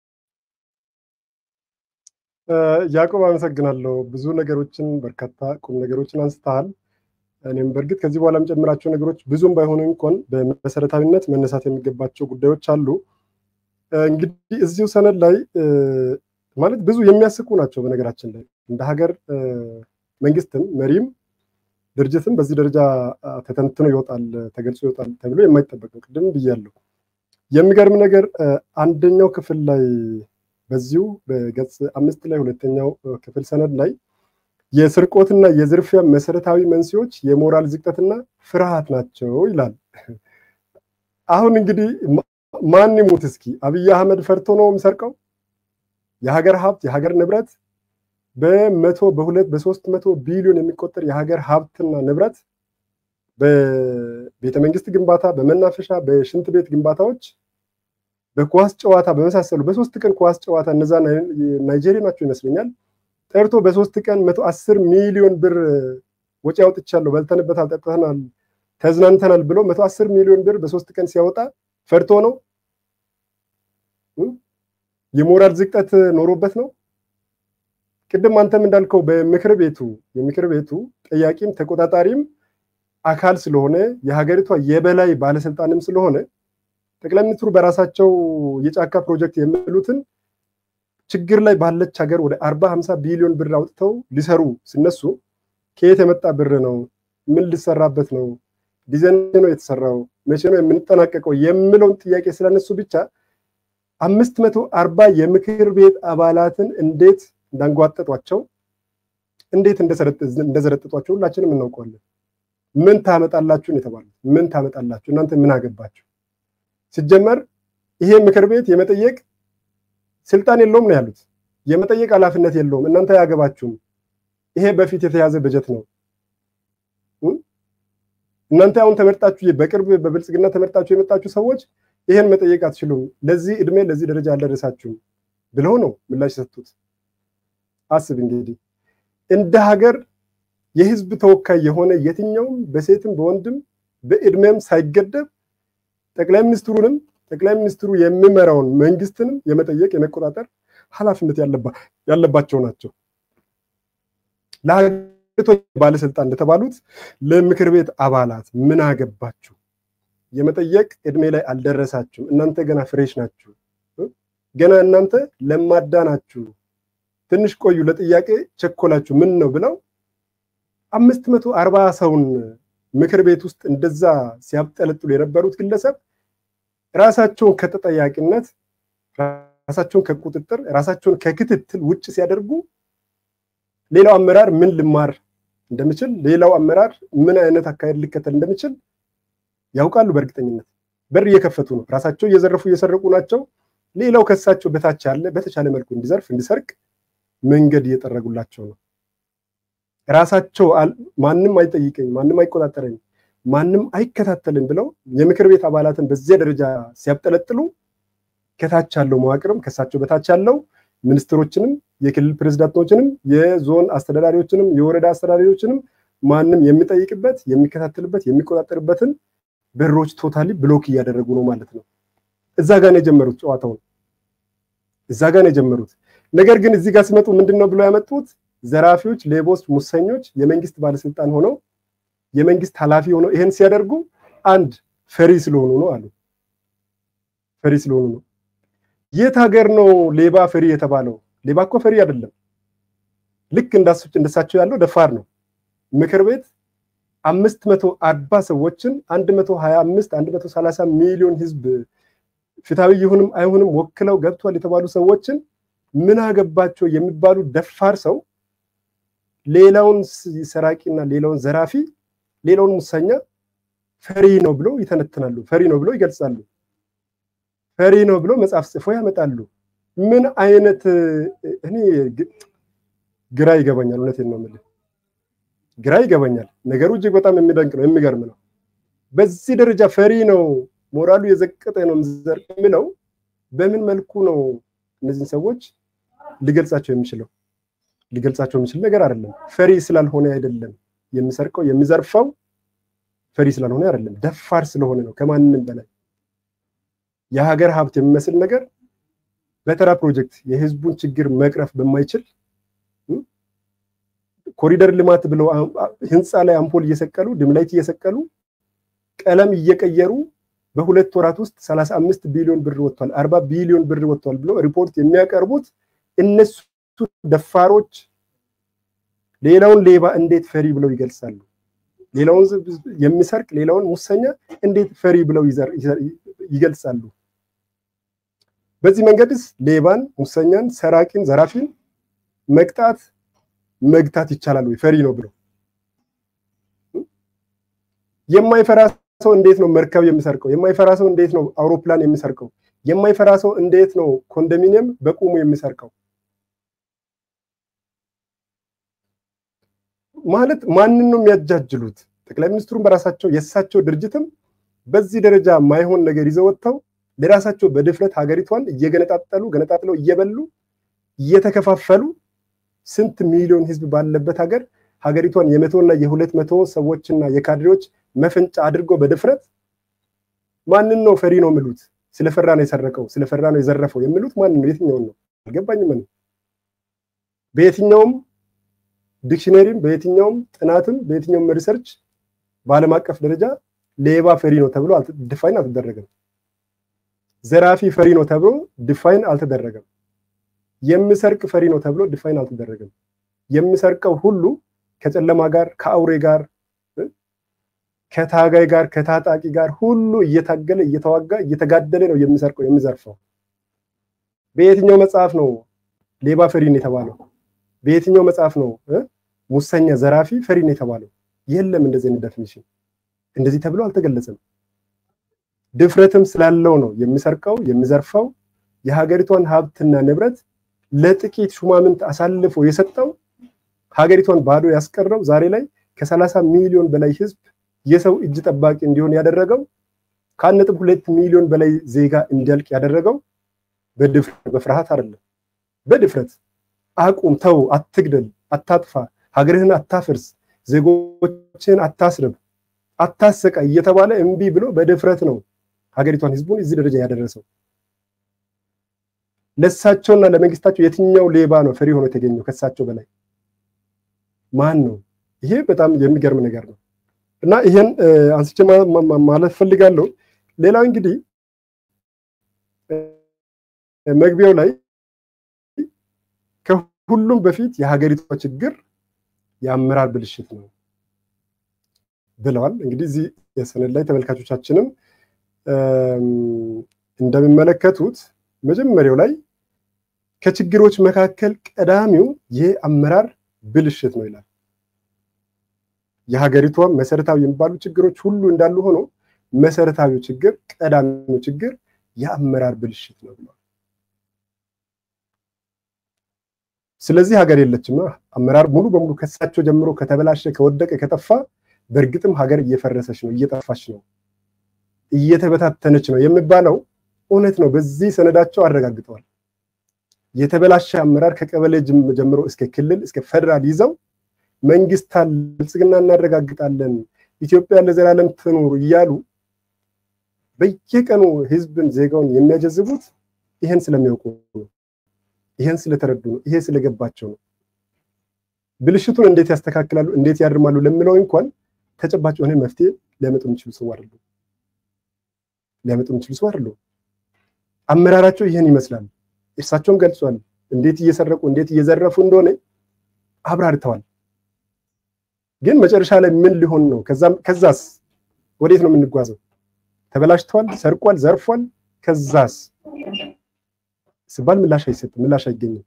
ያዕቆብ አመሰግናለሁ። ብዙ ነገሮችን በርካታ ቁም ነገሮችን አንስተሃል። እኔም በእርግጥ ከዚህ በኋላ የምጨምራቸው ነገሮች ብዙም ባይሆኑ እንኳን በመሰረታዊነት መነሳት የሚገባቸው ጉዳዮች አሉ። እንግዲህ እዚሁ ሰነድ ላይ ማለት ብዙ የሚያስቁ ናቸው። በነገራችን ላይ እንደ ሀገር መንግስትም መሪም ድርጅትም በዚህ ደረጃ ተተንትኖ ይወጣል ተገልጾ ይወጣል ተብሎ የማይጠበቅ ነው። ቅድም ብያለሁ። የሚገርም ነገር አንደኛው ክፍል ላይ በዚሁ በገጽ አምስት ላይ ሁለተኛው ክፍል ሰነድ ላይ የስርቆትና የዝርፊያ መሰረታዊ መንስኤዎች የሞራል ዝቅጠትና ፍርሃት ናቸው ይላል። አሁን እንግዲህ ማን ይሙት እስኪ አብይ አህመድ ፈርቶ ነው የሚሰርቀው? የሀገር ሀብት የሀገር ንብረት በመቶ በሁለት በሶስት መቶ ቢሊዮን የሚቆጠር የሀገር ሀብትና ንብረት በቤተ መንግስት ግንባታ፣ በመናፈሻ፣ በሽንት ቤት ግንባታዎች፣ በኳስ ጨዋታ በመሳሰሉ በሶስት ቀን ኳስ ጨዋታ እነዛ ናይጄሪያ ናቸው ይመስለኛል ጠርቶ በሶስት ቀን መቶ አስር ሚሊዮን ብር ወጪ አውጥቻለሁ፣ በልተንበታል፣ ጠጥተናል፣ ተዝናንተናል ብሎ መቶ አስር ሚሊዮን ብር በሶስት ቀን ሲያወጣ ፈርቶ ነው? የሞራል ዝቅጠት ኖሮበት ነው? ቅድም አንተም እንዳልከው በምክር ቤቱ የምክር ቤቱ ጠያቂም ተቆጣጣሪም አካል ስለሆነ የሀገሪቷ የበላይ ባለስልጣንም ስለሆነ ጠቅላይ ሚኒስትሩ በራሳቸው የጫካ ፕሮጀክት የሚሉትን ችግር ላይ ባለች ሀገር ወደ አርባ ሀምሳ ቢሊዮን ብር አውጥተው ሊሰሩ ሲነሱ ከየት የመጣ ብር ነው? ምን ሊሰራበት ነው? ዲዛይን ነው የተሰራው? መቼ ነው የምንጠናቀቀው? የሚለውን ጥያቄ ስላነሱ ብቻ አምስት መቶ አርባ የምክር ቤት አባላትን እንዴት እንዳንጓጠጧቸው እንዴት እንደዘረጥጧቸው ሁላችንም እናውቀዋለን። ምን ታመጣላችሁ ነው የተባሉት። ምን ታመጣላችሁ እናንተ ምን አገባችሁ? ሲጀመር ይሄ ምክር ቤት የመጠየቅ ስልጣን የለውም ነው ያሉት። የመጠየቅ ኃላፊነት የለውም። እናንተ አያገባችሁም። ይሄ በፊት የተያዘ በጀት ነው። እናንተ አሁን ተመርጣችሁ በቅርብ በብልጽግና ተመርጣችሁ የመጣችሁ ሰዎች ይሄን መጠየቅ አትችሉም፣ ለዚህ እድሜ ለዚህ ደረጃ አልደረሳችሁም ብለው ነው ምላሽ የሰጡት። አስብ እንግዲህ እንደ ሀገር የህዝብ ተወካይ የሆነ የትኛውም በሴትም በወንድም በእድሜም ሳይገደብ ጠቅላይ ሚኒስትሩንም ጠቅላይ ሚኒስትሩ የሚመራውን መንግስትንም የመጠየቅ የመቆጣጠር ኃላፊነት ያለባቸው ናቸው። ለሀገሪቱ ባለስልጣን እንደተባሉት ለምክር ቤት አባላት ምን አገባችሁ? የመጠየቅ እድሜ ላይ አልደረሳችሁም። እናንተ ገና ፍሬሽ ናችሁ። ገና እናንተ ለማዳ ናችሁ። ትንሽ ቆዩ፣ ለጥያቄ ቸኮላችሁ። ምን ነው ብለው አምስት መቶ አርባ ሰውን ምክር ቤት ውስጥ እንደዛ ሲያብጠለጥሉ የነበሩት ግለሰብ ራሳቸውን ከተጠያቂነት ራሳቸውን ከቁጥጥር ራሳቸውን ከክትትል ውጭ ሲያደርጉ ሌላው አመራር ምን ልማር እንደሚችል ሌላው አመራር ምን አይነት አካሄድ ሊከተል እንደሚችል ያውቃሉ። በእርግጠኝነት በር እየከፈቱ ነው። ራሳቸው እየዘረፉ እየሰረቁ ናቸው። ሌላው ከሳቸው በታች ያለ በተቻለ መልኩ እንዲዘርፍ እንዲሰርቅ መንገድ እየጠረጉላቸው ነው። ራሳቸው ማንም አይጠይቀኝ፣ ማንም አይቆጣጠረኝ፣ ማንም አይከታተልም ብለው የምክር ቤት አባላትን በዚያ ደረጃ ሲያብጠለጥሉ ከታች ያለው መዋቅርም ከሳቸው በታች ያለው ሚኒስትሮችንም የክልል ፕሬዝዳንቶችንም የዞን አስተዳዳሪዎችንም የወረዳ አስተዳዳሪዎችንም ማንም የሚጠይቅበት የሚከታተልበት የሚቆጣጠርበትን በሮች ቶታሊ ብሎክ እያደረጉ ነው ማለት ነው። እዛ ጋር ነው የጀመሩት ጨዋታውን፣ እዛ ጋር ነው የጀመሩት። ነገር ግን እዚህ ጋር ሲመጡ ምንድን ነው ብለው ያመጡት? ዘራፊዎች፣ ሌቦች፣ ሙሰኞች የመንግስት ባለስልጣን ሆነው የመንግስት ኃላፊ ሆነው ይሄን ሲያደርጉ አንድ ፈሪ ስለሆኑ ነው አሉ። ፈሪ ስለሆኑ ነው። የት ሀገር ነው ሌባ ፈሪ የተባለው? ሌባ እኮ ፈሪ አይደለም። ልክ እንደሳቸው ያለው ደፋር ነው። ምክር ቤት አምስት መቶ አርባ ሰዎችን አንድ መቶ ሀያ አምስት አንድ መቶ ሰላሳ ሚሊዮን ህዝብ ፍትሐዊ ይሁንም አይሁንም ወክለው ገብቷል የተባሉ ሰዎችን ምን አገባቸው የሚባሉ ደፋር ሰው ሌላውን ሰራቂና ሌላውን ዘራፊ ሌላውን ሙሰኛ ፈሪ ነው ብሎ ይተነትናሉ። ፈሪ ነው ብሎ ይገልጻሉ። ፈሪ ነው ብሎ መጽሐፍ ጽፎ ያመጣሉ። ምን አይነት እኔ ግራ ይገባኛል። እውነቴን ነው የምልህ፣ ግራ ይገባኛል። ነገሩ እጅግ በጣም የሚደንቅ ነው፣ የሚገርም ነው። በዚህ ደረጃ ፈሪ ነው፣ ሞራሉ የዘቀጠ ነው ዘር የሚለው በምን መልኩ ነው እነዚህን ሰዎች ሊገልጻቸው የሚችለው? ሊገልጻቸው የሚችል ነገር አይደለም። ፈሪ ስላልሆነ አይደለም የሚሰርቀው የሚዘርፈው፣ ፈሪ ስላልሆነ አይደለም፣ ደፋር ስለሆነ ነው። ከማንም በላይ የሀገር ሀብት የሚመስል ነገር በተራ ፕሮጀክት የህዝቡን ችግር መቅረፍ በማይችል ኮሪደር ልማት ብለው ህንፃ ላይ አምፖል እየሰቀሉ ድምላይት እየሰቀሉ ቀለም እየቀየሩ በሁለት ወራት ውስጥ ሰላሳ አምስት ቢሊዮን ብር ወጥቷል፣ አርባ ቢሊዮን ብር ወጥቷል ብሎ ሪፖርት የሚያቀርቡት እነሱ ደፋሮች ሌላውን ሌባ እንዴት ፈሪ ብለው ይገልጻሉ? ሌላውን የሚሰርቅ ሌላውን ሙሰኛ እንዴት ፈሪ ብለው ይገልጻሉ? በዚህ መንገድስ ሌባን፣ ሙሰኛን፣ ሰራቂን፣ ዘራፊን መቅጣት መግታት ይቻላል ወይ? ፈሪ ነው ብለው የማይፈራ ሰው እንዴት ነው መርከብ የሚሰርቀው? የማይፈራ ሰው እንዴት ነው አውሮፕላን የሚሰርቀው? የማይፈራ ሰው እንዴት ነው ኮንዶሚኒየም በቁሙ የሚሰርቀው? ማለት ማንን ነው የሚያጃጅሉት? ጠቅላይ ሚኒስትሩን በራሳቸው የእሳቸው ድርጅትም በዚህ ደረጃ ማይሆን ነገር ይዘው ወጥተው ለራሳቸው በድፍረት ሀገሪቷን እየገነጣጠሉ ገነጣጥለው እየበሉ እየተከፋፈሉ ስንት ሚሊዮን ህዝብ ባለበት ሀገር ሀገሪቷን የመቶና የሁለት መቶ ሰዎችና የካድሬዎች መፈንጫ አድርጎ በድፍረት ማንን ነው ፈሪ ነው የሚሉት? ስለፈራ ነው የሰረቀው፣ ስለፈራ ነው የዘረፈው የሚሉት ማንን ነው? የትኛውን ነው? አልገባኝም። በየትኛውም ዲክሽነሪም በየትኛውም ጥናትም በየትኛውም ሪሰርች በዓለም አቀፍ ደረጃ ሌባ ፈሪ ነው ተብሎ ዲፋይን አልተደረገም። ዘራፊ ፈሪ ነው ተብሎ ዲፋይን አልተደረገም። የሚሰርቅ ፈሪ ነው ተብሎ ዲፋይን አልተደረገም። የሚሰርቀው ሁሉ ከጨለማ ጋር ከአውሬ ጋር ከታጋይ ጋር ከታጣቂ ጋር ሁሉ እየታገለ እየተዋጋ እየተጋደለ ነው የሚሰርቀው የሚዘርፈው። በየትኛው መጽሐፍ ነው ሌባ ፈሪን የተባለው? በየትኛው መጽሐፍ ነው ሙሰኛ ዘራፊ ፈሪን የተባለው? የለም እንደዚህ አይነት ዴፊኒሽን እንደዚህ ተብሎ አልተገለጸም። ድፍረትም ስላለው ነው የሚሰርቀው የሚዘርፈው። የሀገሪቷን ሀብትና ንብረት ለጥቂት ሹማምንት አሳልፎ የሰጠው ሀገሪቷን ባዶ ያስቀረው ዛሬ ላይ ከሰላሳ ሚሊዮን በላይ ህዝብ የሰው እጅ ጠባቂ እንዲሆን ያደረገው ከአንድ ነጥብ ሁለት ሚሊዮን በላይ ዜጋ እንዲያልቅ ያደረገው በድፍረት በፍርሃት አይደለም፣ በድፍረት አቁም፣ ተው፣ አትግደል፣ አታጥፋ፣ ሀገርህን አታፍርስ፣ ዜጎችን አታስርብ፣ አታሰቃ እየተባለ እምቢ ብሎ በድፍረት ነው ሀገሪቷን ህዝቡን እዚህ ደረጃ ያደረሰው። ለእሳቸውና ለመንግስታቸው የትኛው ሌባ ነው ፈሪ ሆኖ የተገኘው? ከእሳቸው በላይ ማን ነው? ይሄ በጣም የሚገርም ነገር ነው እና ይሄን አንስቼ ማለት ፈልጋለሁ። ሌላው እንግዲህ መግቢያው ላይ ከሁሉም በፊት የሀገሪቷ ችግር የአመራር ብልሽት ነው ብለዋል። እንግዲህ እዚህ የሰነድ ላይ ተመልካቾቻችንም እንደሚመለከቱት መጀመሪያው ላይ ከችግሮች መካከል ቀዳሚው የአመራር ብልሽት ነው ይላል። የሀገሪቷ መሰረታዊ የሚባሉ ችግሮች ሁሉ እንዳሉ ሆኖ መሰረታዊው ችግር ቀዳሚው ችግር የአመራር ብልሽት ነው ብለዋል። ስለዚህ ሀገር የለችማ። አመራር ሙሉ በሙሉ ከሳቸው ጀምሮ ከተበላሸ፣ ከወደቀ፣ ከጠፋ በእርግጥም ሀገር እየፈረሰች ነው፣ እየጠፋች ነው፣ እየተበታተነች ነው የሚባለው እውነት ነው። በዚህ ሰነዳቸው አረጋግጠዋል። የተበላሸ አመራር ከቀበሌ ጀምሮ እስከ ክልል እስከ ፌደራል ይዘው መንግስታን ብልጽግና እናረጋግጣለን፣ ኢትዮጵያ ለዘላለም ትኑር እያሉ በየቀኑ ህዝብን ዜጋውን የሚያጀዝቡት ይሄን ስለሚያውቁ ነው። ይሄን ስለተረዱ ነው። ይሄ ስለገባቸው ነው። ብልሽቱን እንዴት ያስተካክላሉ፣ እንዴት ያርማሉ ለምለው እንኳን ተጨባጭ የሆነ መፍትሄ ሊያመጡ የሚችሉ ሰው አይደሉም። ሊያመጡ የሚችሉ ሰው አይደሉም። አመራራቸው ይህን ይመስላል። እርሳቸውም ገልጿል። እንዴት እየሰረቁ እንዴት እየዘረፉ እንደሆነ አብራርተዋል። ግን መጨረሻ ላይ ምን ሊሆን ነው? ከዛስ ወዴት ነው የምንጓዘው? ተበላሽተዋል፣ ሰርቋል፣ ዘርፏል። ከዛስ ሲባል ምላሽ አይሰጥም፣ ምላሽ አይገኝም።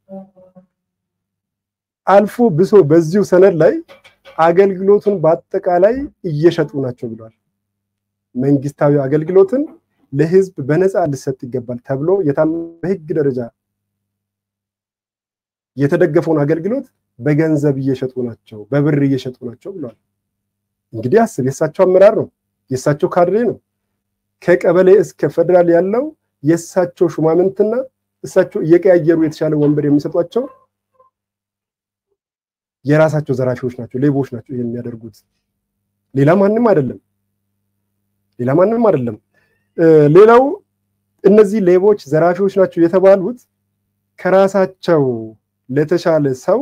አልፎ ብሶ በዚሁ ሰነድ ላይ አገልግሎቱን በአጠቃላይ እየሸጡ ናቸው ብለዋል። መንግስታዊ አገልግሎትን ለህዝብ በነፃ ሊሰጥ ይገባል ተብሎ በህግ ደረጃ የተደገፈውን አገልግሎት በገንዘብ እየሸጡ ናቸው፣ በብር እየሸጡ ናቸው ብለዋል። እንግዲህ አስብ፣ የእሳቸው አመራር ነው፣ የእሳቸው ካድሬ ነው። ከቀበሌ እስከ ፌደራል ያለው የእሳቸው ሹማምንትና እሳቸው እየቀያየሩ የተሻለ ወንበር የሚሰጧቸው የራሳቸው ዘራፊዎች ናቸው፣ ሌቦች ናቸው ይሄን የሚያደርጉት። ሌላ ማንም አይደለም፣ ሌላ ማንም አይደለም። ሌላው እነዚህ ሌቦች ዘራፊዎች ናቸው የተባሉት ከራሳቸው ለተሻለ ሰው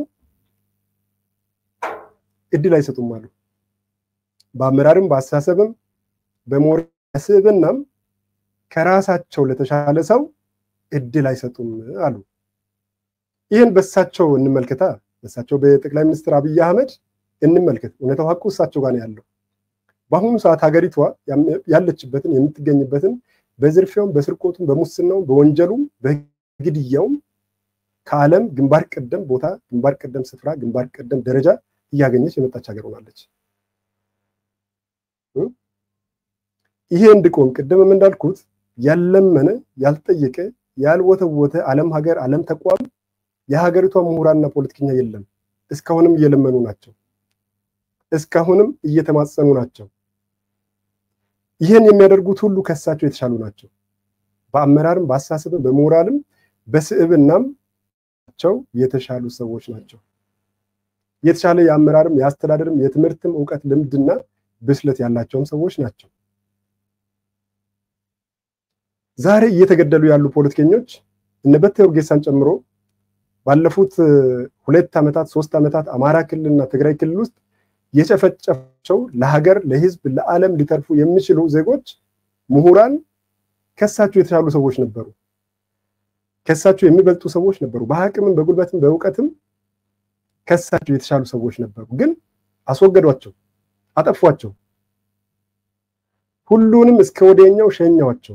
እድል አይሰጡም አሉ። በአመራርም በአስተሳሰብም በሞራል ስብዕናም ከራሳቸው ለተሻለ ሰው እድል አይሰጡም አሉ። ይህን በእሳቸው እንመልከታ፣ በእሳቸው በጠቅላይ ሚኒስትር አብይ አህመድ እንመልከት። እውነታው ሀቁ እሳቸው ጋር ነው ያለው። በአሁኑ ሰዓት ሀገሪቷ ያለችበትን የምትገኝበትን በዝርፊያውም፣ በስርቆቱም፣ በሙስናውም፣ በወንጀሉም፣ በግድያውም ከዓለም ግንባር ቀደም ቦታ፣ ግንባር ቀደም ስፍራ፣ ግንባር ቀደም ደረጃ እያገኘች የመጣች ሀገር ሆናለች። ይሄ እንዲቆም ቅድምም እንዳልኩት ያለመነ ያልጠየቀ ያልወተወተ ዓለም ሀገር ዓለም ተቋም የሀገሪቷ ምሁራንና ፖለቲከኛ የለም። እስካሁንም እየለመኑ ናቸው። እስካሁንም እየተማጸኑ ናቸው። ይህን የሚያደርጉት ሁሉ ከሳቸው የተሻሉ ናቸው። በአመራርም በአስተሳሰብም በሞራልም በስዕብናም ቸው የተሻሉ ሰዎች ናቸው። የተሻለ የአመራርም የአስተዳደርም የትምህርትም እውቀት ልምድና ብስለት ያላቸውም ሰዎች ናቸው። ዛሬ እየተገደሉ ያሉ ፖለቲከኞች እነ በቴ ኡርጌሳን ጨምሮ ባለፉት ሁለት ዓመታት ሶስት ዓመታት አማራ ክልልና ትግራይ ክልል ውስጥ የጨፈጨፋቸው ለሀገር ለህዝብ ለዓለም ሊተርፉ የሚችሉ ዜጎች ምሁራን ከሳቸው የተሻሉ ሰዎች ነበሩ። ከሳቸው የሚበልጡ ሰዎች ነበሩ። በአቅምም በጉልበትም በእውቀትም ከሳቸው የተሻሉ ሰዎች ነበሩ። ግን አስወገዷቸው፣ አጠፏቸው። ሁሉንም እስከ ወዲያኛው ሸኛዋቸው።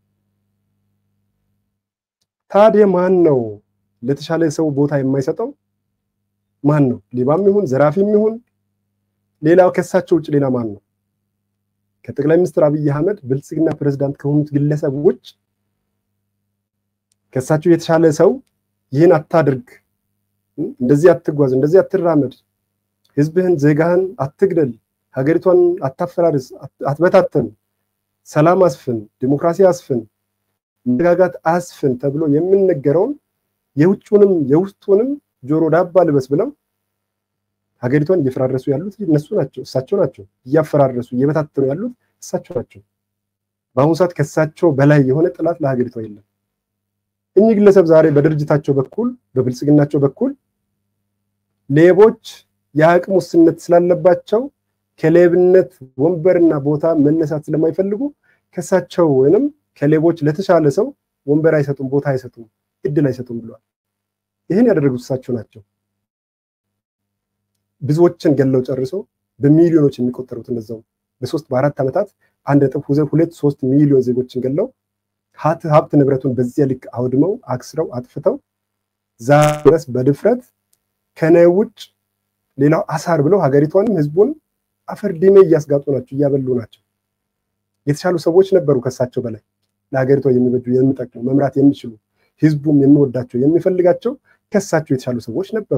ታዲያ ማን ነው ለተሻለ ሰው ቦታ የማይሰጠው? ማን ነው? ሌባም ይሁን ዘራፊም ይሁን ሌላው ከሳቸው ውጭ ሌላ ማን ነው? ከጠቅላይ ሚኒስትር አብይ አህመድ ብልጽግና ፕሬዝዳንት ከሆኑት ግለሰብ ውጭ ከሳቸው የተሻለ ሰው ይህን አታድርግ፣ እንደዚህ አትጓዝ፣ እንደዚህ አትራመድ፣ ህዝብህን ዜጋህን አትግደል፣ ሀገሪቷን አታፈራርስ፣ አትበታተን፣ ሰላም አስፍን፣ ዲሞክራሲ አስፍን፣ መረጋጋት አስፍን ተብሎ የሚነገረውን የውጭውንም የውስጡንም ጆሮ ዳባ ልበስ ብለው ሀገሪቷን እየፈራረሱ ያሉት እነሱ ናቸው፣ እሳቸው ናቸው። እያፈራረሱ እየበታተኑ ያሉት እሳቸው ናቸው። በአሁኑ ሰዓት ከእሳቸው በላይ የሆነ ጥላት ለሀገሪቷ የለም። እኚህ ግለሰብ ዛሬ በድርጅታቸው በኩል በብልጽግናቸው በኩል ሌቦች የአቅም ውስንነት ስላለባቸው ከሌብነት ወንበርና ቦታ መነሳት ስለማይፈልጉ ከእሳቸው ወይንም ከሌቦች ለተሻለ ሰው ወንበር አይሰጡም፣ ቦታ አይሰጡም፣ እድል አይሰጡም ብለዋል። ይህን ያደረጉት እሳቸው ናቸው። ብዙዎችን ገለው ጨርሰው በሚሊዮኖች የሚቆጠሩት እነዛው በሶስት በአራት ዓመታት አንድ ነጥብ ሁለት ሶስት ሚሊዮን ዜጎችን ገለው ሀብት ንብረቱን በዚያ ልክ አውድመው አክስረው አጥፍተው ዛሬ ድረስ በድፍረት ከነ ውጭ ሌላው አሳር ብለው ሀገሪቷንም ህዝቡን አፈር ዲሜ እያስጋጡ ናቸው፣ እያበሉ ናቸው። የተሻሉ ሰዎች ነበሩ ከሳቸው በላይ ለሀገሪቷ የሚበጁ የሚጠቅሙ መምራት የሚችሉ ህዝቡም የሚወዳቸው የሚፈልጋቸው ከሳቸው የተሻሉ ሰዎች ነበሩ።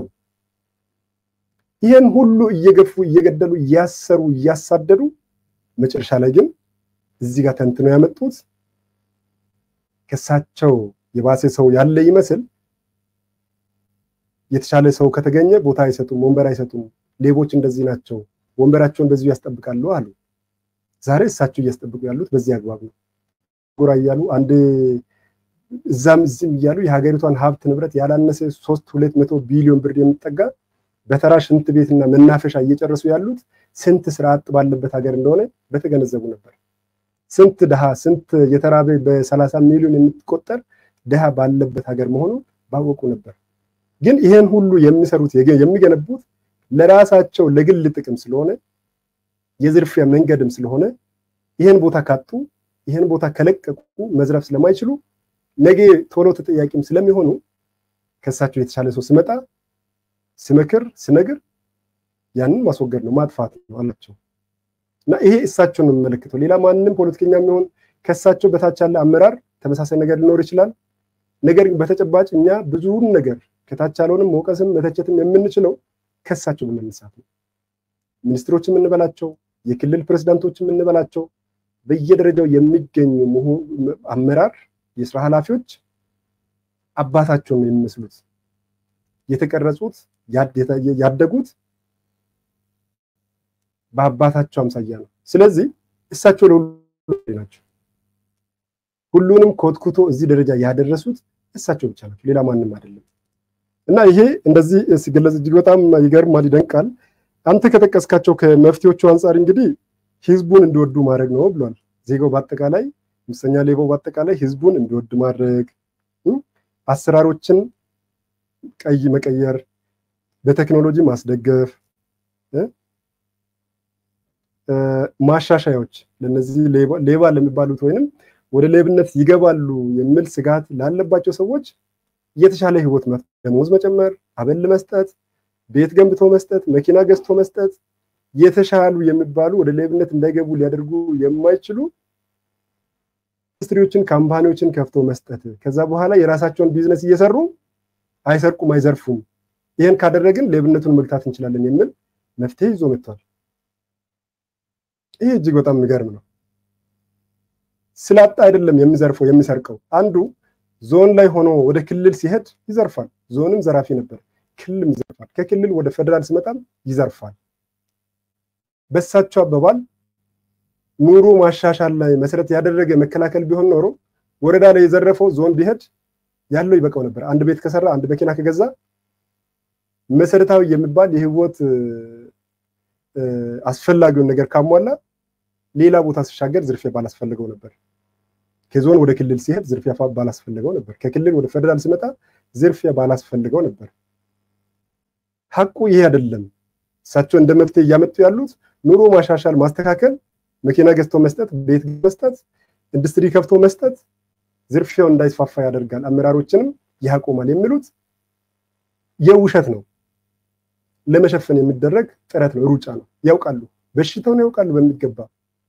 ይህን ሁሉ እየገፉ እየገደሉ እያሰሩ እያሳደዱ መጨረሻ ላይ ግን እዚህ ጋር ተንትነው ያመጡት ከሳቸው የባሰ ሰው ያለ ይመስል የተሻለ ሰው ከተገኘ ቦታ አይሰጡም፣ ወንበር አይሰጡም፣ ሌቦች እንደዚህ ናቸው፣ ወንበራቸውን በዚሁ ያስጠብቃሉ አሉ። ዛሬ እሳቸው እያስጠብቁ ያሉት በዚህ አግባብ ነው። ጎራ እያሉ አንድ እዛም እዚህም እያሉ የሀገሪቷን ሀብት ንብረት ያላነሰ ሶስት ሁለት መቶ ቢሊዮን ብር የሚጠጋ በተራ ሽንት ቤትና መናፈሻ እየጨረሱ ያሉት ስንት ስራ አጥ ባለበት ሀገር እንደሆነ በተገነዘቡ ነበር። ስንት ድሃ ስንት የተራበ በሰላሳ ሚሊዮን የሚቆጠር ድሃ ባለበት ሀገር መሆኑን ባወቁ ነበር። ግን ይሄን ሁሉ የሚሰሩት የሚገነቡት ለራሳቸው ለግል ጥቅም ስለሆነ የዝርፊያ መንገድም ስለሆነ ይሄን ቦታ ካጡ ይሄን ቦታ ከለቀቁ መዝረፍ ስለማይችሉ ነገ ቶሎ ተጠያቂም ስለሚሆኑ ከእሳቸው የተሻለ ሰው ስመጣ ስመክር ስነግር ያንን ማስወገድ ነው ማጥፋት ነው አላቸው። እና ይሄ እሳቸውን ነው የሚመለከተው። ሌላ ማንም ፖለቲከኛ የሚሆን ከእሳቸው በታች ያለ አመራር ተመሳሳይ ነገር ሊኖር ይችላል። ነገር ግን በተጨባጭ እኛ ብዙውን ነገር ከታች ያለውንም መውቀስም መተቸትም የምንችለው ከእሳቸው በመነሳት ነው። ሚኒስትሮች የምንበላቸው የክልል ፕሬዝዳንቶች የምንበላቸው በየደረጃው የሚገኙ አመራር የስራ ኃላፊዎች አባታቸውን ነው የሚመስሉት። የተቀረጹት ያደጉት በአባታቸው አምሳያ ነው። ስለዚህ እሳቸው ለሁሉ ናቸው። ሁሉንም ኮትኩቶ እዚህ ደረጃ ያደረሱት እሳቸው ብቻ ናቸው፣ ሌላ ማንም አይደለም። እና ይሄ እንደዚህ ሲገለጽ እጅግ በጣም ይገርማል፣ ይደንቃል። አንተ ከጠቀስካቸው ከመፍትሄዎቹ አንጻር እንግዲህ ህዝቡን እንዲወዱ ማድረግ ነው ብሏል። ዜጋው በአጠቃላይ ሙሰኛ ሌባው በአጠቃላይ ህዝቡን እንዲወድ ማድረግ፣ አሰራሮችን ቀይ መቀየር፣ በቴክኖሎጂ ማስደገፍ፣ ማሻሻያዎች ለነዚህ ሌባ ለሚባሉት ወይንም ወደ ሌብነት ይገባሉ የሚል ስጋት ላለባቸው ሰዎች የተሻለ ህይወት ደሞዝ መጨመር፣ አበል መስጠት፣ ቤት ገንብቶ መስጠት፣ መኪና ገዝቶ መስጠት፣ የተሻሉ የሚባሉ ወደ ሌብነት እንዳይገቡ ሊያደርጉ የማይችሉ ኢንዱስትሪዎችን ካምፓኒዎችን ከፍቶ መስጠት፣ ከዛ በኋላ የራሳቸውን ቢዝነስ እየሰሩ አይሰርቁም፣ አይዘርፉም። ይህን ካደረግን ሌብነቱን መግታት እንችላለን የሚል መፍትሄ ይዞ መጥቷል። ይህ እጅግ በጣም የሚገርም ነው። ስላጣ አይደለም የሚዘርፈው የሚሰርቀው። አንዱ ዞን ላይ ሆኖ ወደ ክልል ሲሄድ ይዘርፋል። ዞንም ዘራፊ ነበር፣ ክልልም ይዘርፋል። ከክልል ወደ ፌደራል ሲመጣም ይዘርፋል። በሳቸው አባባል ኑሮ ማሻሻል ላይ መሰረት ያደረገ መከላከል ቢሆን ኖሮ ወረዳ ላይ የዘረፈው ዞን ቢሄድ ያለው ይበቃው ነበር። አንድ ቤት ከሰራ አንድ መኪና ከገዛ መሰረታዊ የሚባል የህይወት አስፈላጊውን ነገር ካሟላ ሌላ ቦታ ሲሻገር ዝርፊያ ባላስፈልገው ነበር። ከዞን ወደ ክልል ሲሄድ ዝርፊያ ባላስፈልገው ነበር። ከክልል ወደ ፌደራል ሲመጣ ዝርፊያ ባላስፈልገው ነበር። ሀቁ ይሄ አይደለም። እሳቸው እንደ መፍትሄ እያመጡ ያሉት ኑሮ ማሻሻል፣ ማስተካከል፣ መኪና ገዝቶ መስጠት፣ ቤት መስጠት፣ ኢንዱስትሪ ከፍቶ መስጠት ዝርፊያው እንዳይስፋፋ ያደርጋል፣ አመራሮችንም ያቆማል የሚሉት የውሸት ነው። ለመሸፈን የሚደረግ ጥረት ነው፣ ሩጫ ነው። ያውቃሉ፣ በሽታውን ያውቃሉ በሚገባ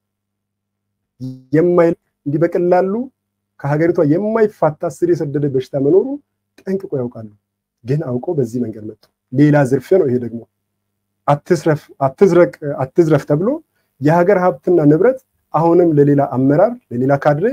የማይ እንዲህ በቀላሉ ከሀገሪቷ የማይፋታ ስር የሰደደ በሽታ መኖሩ ጠንቅቆ ያውቃሉ። ግን አውቆ በዚህ መንገድ መጡ። ሌላ ዝርፊያ ነው ይሄ ደግሞ አትስረፍ፣ አትዝረቅ፣ አትዝረፍ ተብሎ የሀገር ሀብትና ንብረት አሁንም ለሌላ አመራር ለሌላ ካድሬ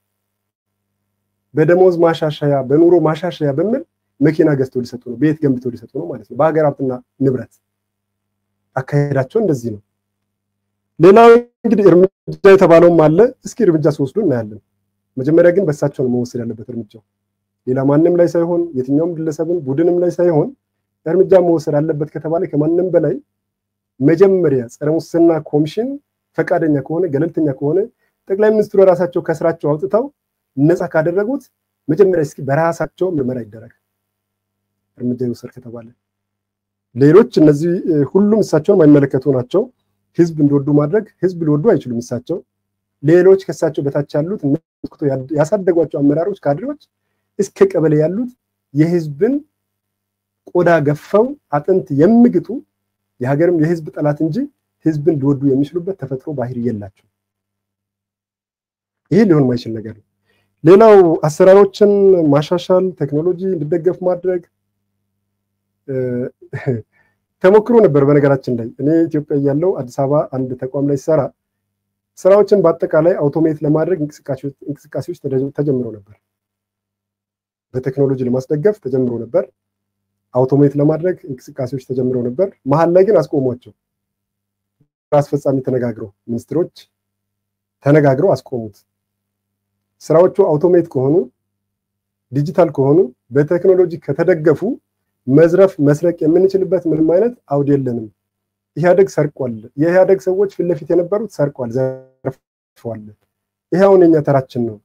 በደሞዝ ማሻሻያ በኑሮ ማሻሻያ በሚል መኪና ገዝቶ ሊሰጡ ነው፣ ቤት ገንብቶ ሊሰጡ ነው ማለት ነው። በሀገር ሀብትና ንብረት አካሄዳቸው እንደዚህ ነው። ሌላው እንግዲህ እርምጃ የተባለውም አለ። እስኪ እርምጃ ሲወስዱ እናያለን። መጀመሪያ ግን በእሳቸው ነው መወሰድ ያለበት እርምጃው፣ ሌላ ማንም ላይ ሳይሆን የትኛውም ግለሰብን ቡድንም ላይ ሳይሆን እርምጃ መወሰድ አለበት ከተባለ ከማንም በላይ መጀመሪያ ጸረ ሙስና ኮሚሽን ፈቃደኛ ከሆነ ገለልተኛ ከሆነ ጠቅላይ ሚኒስትሩ ራሳቸው ከስራቸው አውጥተው ነፃ ካደረጉት መጀመሪያ እስኪ በራሳቸው ምርመራ ይደረግ እርምጃ ይወሰድ ከተባለ ሌሎች እነዚህ ሁሉም እሳቸውን የማይመለከቱ ናቸው። ህዝብ እንዲወዱ ማድረግ ህዝብ ሊወዱ አይችሉም። እሳቸው ሌሎች ከእሳቸው በታች ያሉት ያሳደጓቸው አመራሮች፣ ካድሬዎች እስከ ቀበሌ ያሉት የህዝብን ቆዳ ገፈው አጥንት የሚግጡ የሀገርም የህዝብ ጠላት እንጂ ህዝብን ሊወዱ የሚችሉበት ተፈጥሮ ባህሪ የላቸው። ይህ ሊሆን ማይችል ነገር ነው። ሌላው አሰራሮችን ማሻሻል፣ ቴክኖሎጂ እንዲደገፍ ማድረግ ተሞክሮ ነበር። በነገራችን ላይ እኔ ኢትዮጵያ እያለሁ አዲስ አበባ አንድ ተቋም ላይ ሲሰራ ስራዎችን በአጠቃላይ አውቶሜት ለማድረግ እንቅስቃሴዎች ተጀምረው ነበር። በቴክኖሎጂ ለማስደገፍ ተጀምሮ ነበር። አውቶሜት ለማድረግ እንቅስቃሴዎች ተጀምረው ነበር። መሀል ላይ ግን አስቆሟቸው። አስፈጻሚ ተነጋግረው ሚኒስትሮች ተነጋግረው አስቆሙት። ስራዎቹ አውቶሜት ከሆኑ ዲጂታል ከሆኑ በቴክኖሎጂ ከተደገፉ መዝረፍ መስረቅ የምንችልበት ምንም አይነት አውድ የለንም። ኢህአደግ ሰርቋል። የኢህአደግ ሰዎች ፊት ለፊት የነበሩት ሰርቋል፣ ዘርፈዋል። ይሄ አሁን የኛ ተራችን ነው።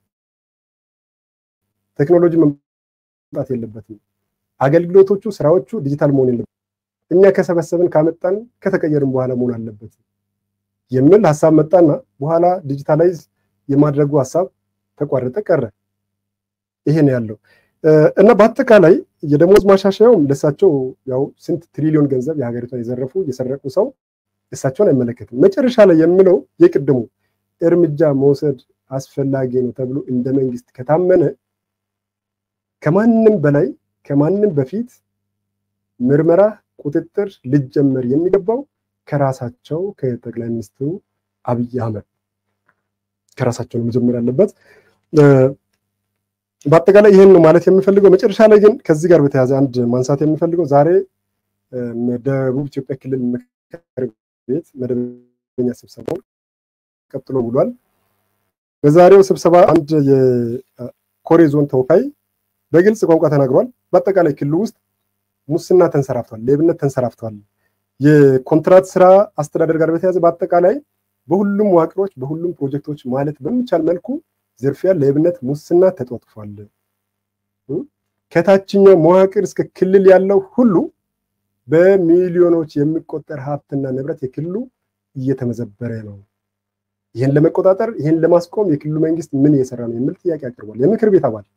ቴክኖሎጂ መምጣት የለበትም። አገልግሎቶቹ፣ ስራዎቹ ዲጂታል መሆን የለበትም። እኛ ከሰበሰብን ካመጣን ከተቀየርን በኋላ መሆን አለበት የሚል ሀሳብ መጣና በኋላ ዲጂታላይዝ የማድረጉ ሀሳብ ተቋረጠ፣ ቀረ። ይሄ ነው ያለው እና በአጠቃላይ የደሞዝ ማሻሻያውም ለእሳቸው ያው ስንት ትሪሊዮን ገንዘብ የሀገሪቷን የዘረፉ የሰረቁ ሰው እሳቸውን አይመለከትም። መጨረሻ ላይ የሚለው የቅድሙ እርምጃ መውሰድ አስፈላጊ ነው ተብሎ እንደ መንግስት ከታመነ ከማንም በላይ ከማንም በፊት ምርመራ፣ ቁጥጥር ሊጀመር የሚገባው ከራሳቸው ከጠቅላይ ሚኒስትሩ አብይ አህመድ ከራሳቸው ነው መጀመር ያለበት። በአጠቃላይ ይህን ነው ማለት የምፈልገው። መጨረሻ ላይ ግን ከዚህ ጋር በተያያዘ አንድ ማንሳት የምፈልገው ዛሬ ደቡብ ኢትዮጵያ ክልል ምክር ቤት መደበኛ ስብሰባው ቀጥሎ ውሏል። በዛሬው ስብሰባ አንድ የኮሬ ዞን ተወካይ በግልጽ ቋንቋ ተናግሯል። በአጠቃላይ ክልሉ ውስጥ ሙስና ተንሰራፍቷል፣ ሌብነት ተንሰራፍቷል። የኮንትራት ስራ አስተዳደር ጋር በተያያዘ በአጠቃላይ በሁሉም መዋቅሮች በሁሉም ፕሮጀክቶች ማለት በሚቻል መልኩ ዝርፊያ፣ ሌብነት፣ ሙስና ተጧጥፏል። ከታችኛው መዋቅር እስከ ክልል ያለው ሁሉ በሚሊዮኖች የሚቆጠር ሀብትና ንብረት የክልሉ እየተመዘበረ ነው። ይህን ለመቆጣጠር ይህን ለማስቆም የክልሉ መንግስት ምን እየሰራ ነው የሚል ጥያቄ አቅርቧል። የምክር ቤት አባል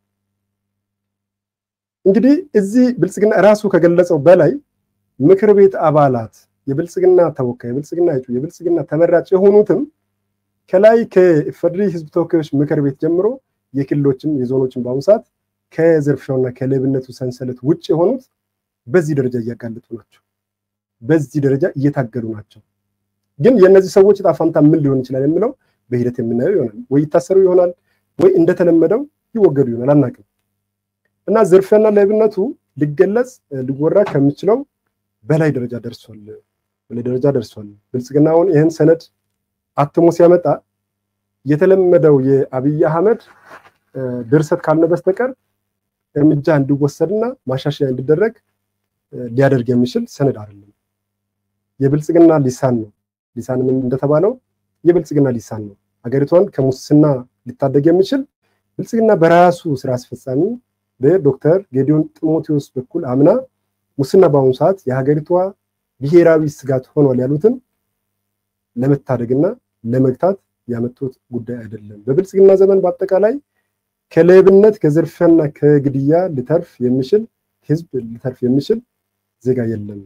እንግዲህ እዚህ ብልጽግና ራሱ ከገለጸው በላይ ምክር ቤት አባላት የብልጽግና ተወካይ የብልጽግና እጩ የብልጽግና ተመራጭ የሆኑትም ከላይ ከኢፌዴሪ ህዝብ ተወካዮች ምክር ቤት ጀምሮ የክልሎችም የዞኖችም በአሁኑ ሰዓት ከዝርፊያውና ከሌብነቱ ሰንሰለት ውጭ የሆኑት በዚህ ደረጃ እያጋለጡ ናቸው። በዚህ ደረጃ እየታገሉ ናቸው። ግን የእነዚህ ሰዎች ዕጣ ፈንታ ምን ሊሆን ይችላል የሚለው በሂደት የምናየው ይሆናል። ወይ ይታሰሩ ይሆናል፣ ወይ እንደተለመደው ይወገዱ ይሆናል፣ አናውቅም። እና ዝርፊያና ሌብነቱ ሊገለጽ ሊወራ ከሚችለው በላይ ደረጃ ደርሷል፣ በላይ ደረጃ ደርሷል። ብልጽግና አሁን ይህን ሰነድ አትሞ ሲያመጣ የተለመደው የአብይ አህመድ ድርሰት ካልነ በስተቀር እርምጃ እንዲወሰድና ማሻሻያ እንዲደረግ ሊያደርግ የሚችል ሰነድ አይደለም። የብልጽግና ሊሳን ነው። ሊሳን ምን እንደተባለው የብልጽግና ሊሳን ነው። ሀገሪቷን ከሙስና ሊታደግ የሚችል ብልጽግና በራሱ ስራ አስፈጻሚ በዶክተር ጌዲዮን ጢሞቴዎስ በኩል አምና ሙስና በአሁኑ ሰዓት የሀገሪቷ ብሔራዊ ስጋት ሆኗል ያሉትን ለመታደግና ለመግታት ያመጡት ጉዳይ አይደለም። በብልጽግና ዘመን በአጠቃላይ ከሌብነት ከዝርፊያና ከግድያ ሊተርፍ የሚችል ህዝብ ሊተርፍ የሚችል ዜጋ የለም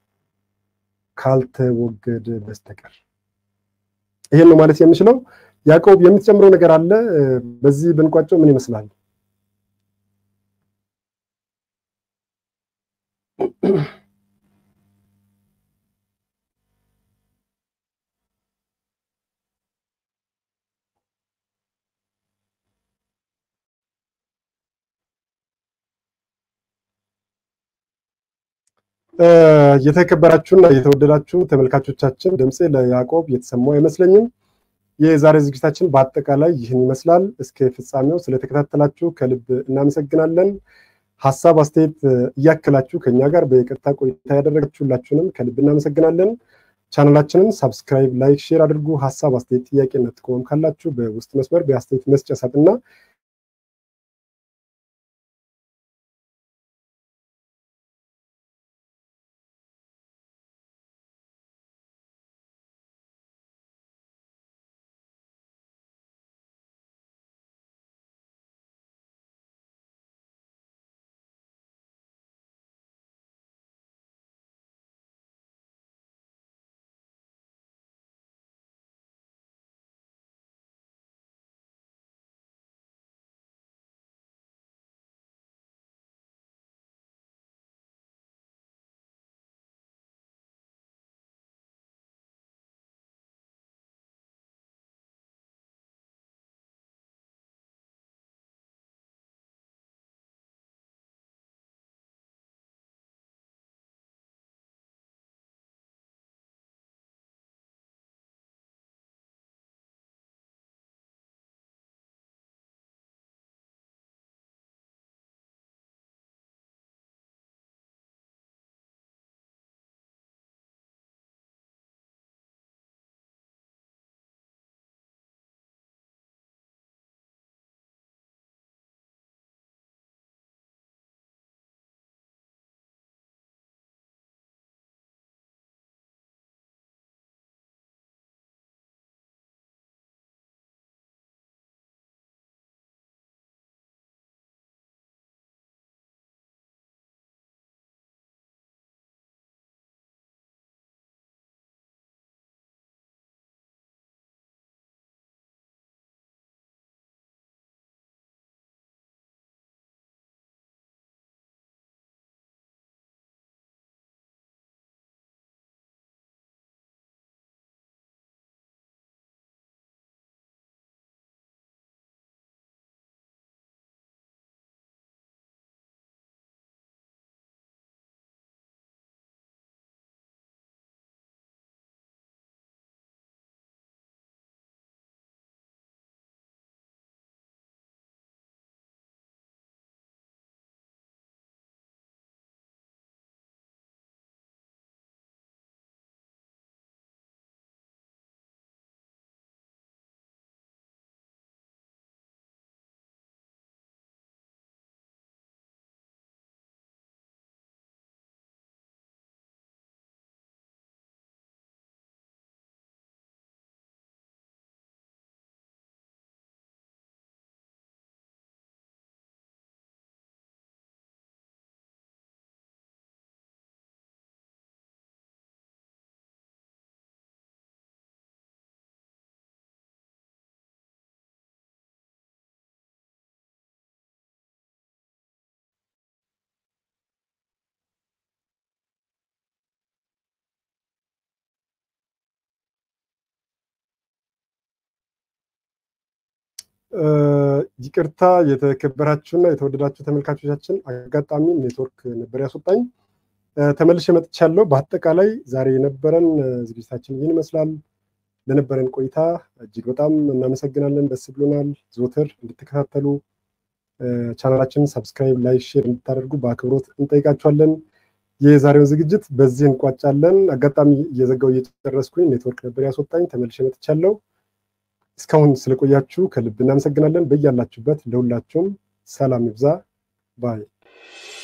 ካልተወገደ በስተቀር። ይሄን ነው ማለት የምችለው። ያዕቆብ የምትጨምረው ነገር አለ? በዚህ ብንቋጨው ምን ይመስላል? የተከበራችሁና የተወደዳችሁ ተመልካቾቻችን ድምፄ ለያዕቆብ የተሰማው አይመስለኝም። የዛሬ ዝግጅታችን በአጠቃላይ ይህን ይመስላል። እስከ ፍጻሜው ስለተከታተላችሁ ከልብ እናመሰግናለን። ሀሳብ አስተያየት እያክላችሁ ከኛ ጋር በይቅርታ ቆይታ ያደረጋችሁላችሁንም ከልብ እናመሰግናለን። ቻናላችንን ሳብስክራይብ፣ ላይክ፣ ሼር አድርጉ። ሀሳብ አስተያየት፣ ጥያቄና ጥቆማም ካላችሁ በውስጥ መስመር በአስተያየት መስጫ ሳጥንና ይቅርታ የተከበራችሁና የተወደዳችሁ ተመልካቾቻችን፣ አጋጣሚ ኔትወርክ ነበር ያስወጣኝ። ተመልሼ መጥቻለሁ። በአጠቃላይ ዛሬ የነበረን ዝግጅታችን ይህን ይመስላል። ለነበረን ቆይታ እጅግ በጣም እናመሰግናለን። ደስ ብሎናል። ዘወትር እንድትከታተሉ ቻናላችንን ሰብስክራይብ፣ ላይክ፣ ሼር እንድታደርጉ በአክብሮት እንጠይቃችኋለን። የዛሬውን ዝግጅት በዚህ እንቋጫለን። አጋጣሚ እየዘጋው እየጨረስኩኝ ኔትወርክ ነበር ያስወጣኝ፣ ተመልሼ መጥቻለሁ። እስካሁን ስለቆያችሁ ከልብ እናመሰግናለን። በያላችሁበት ለሁላችሁም ሰላም ይብዛ ባይ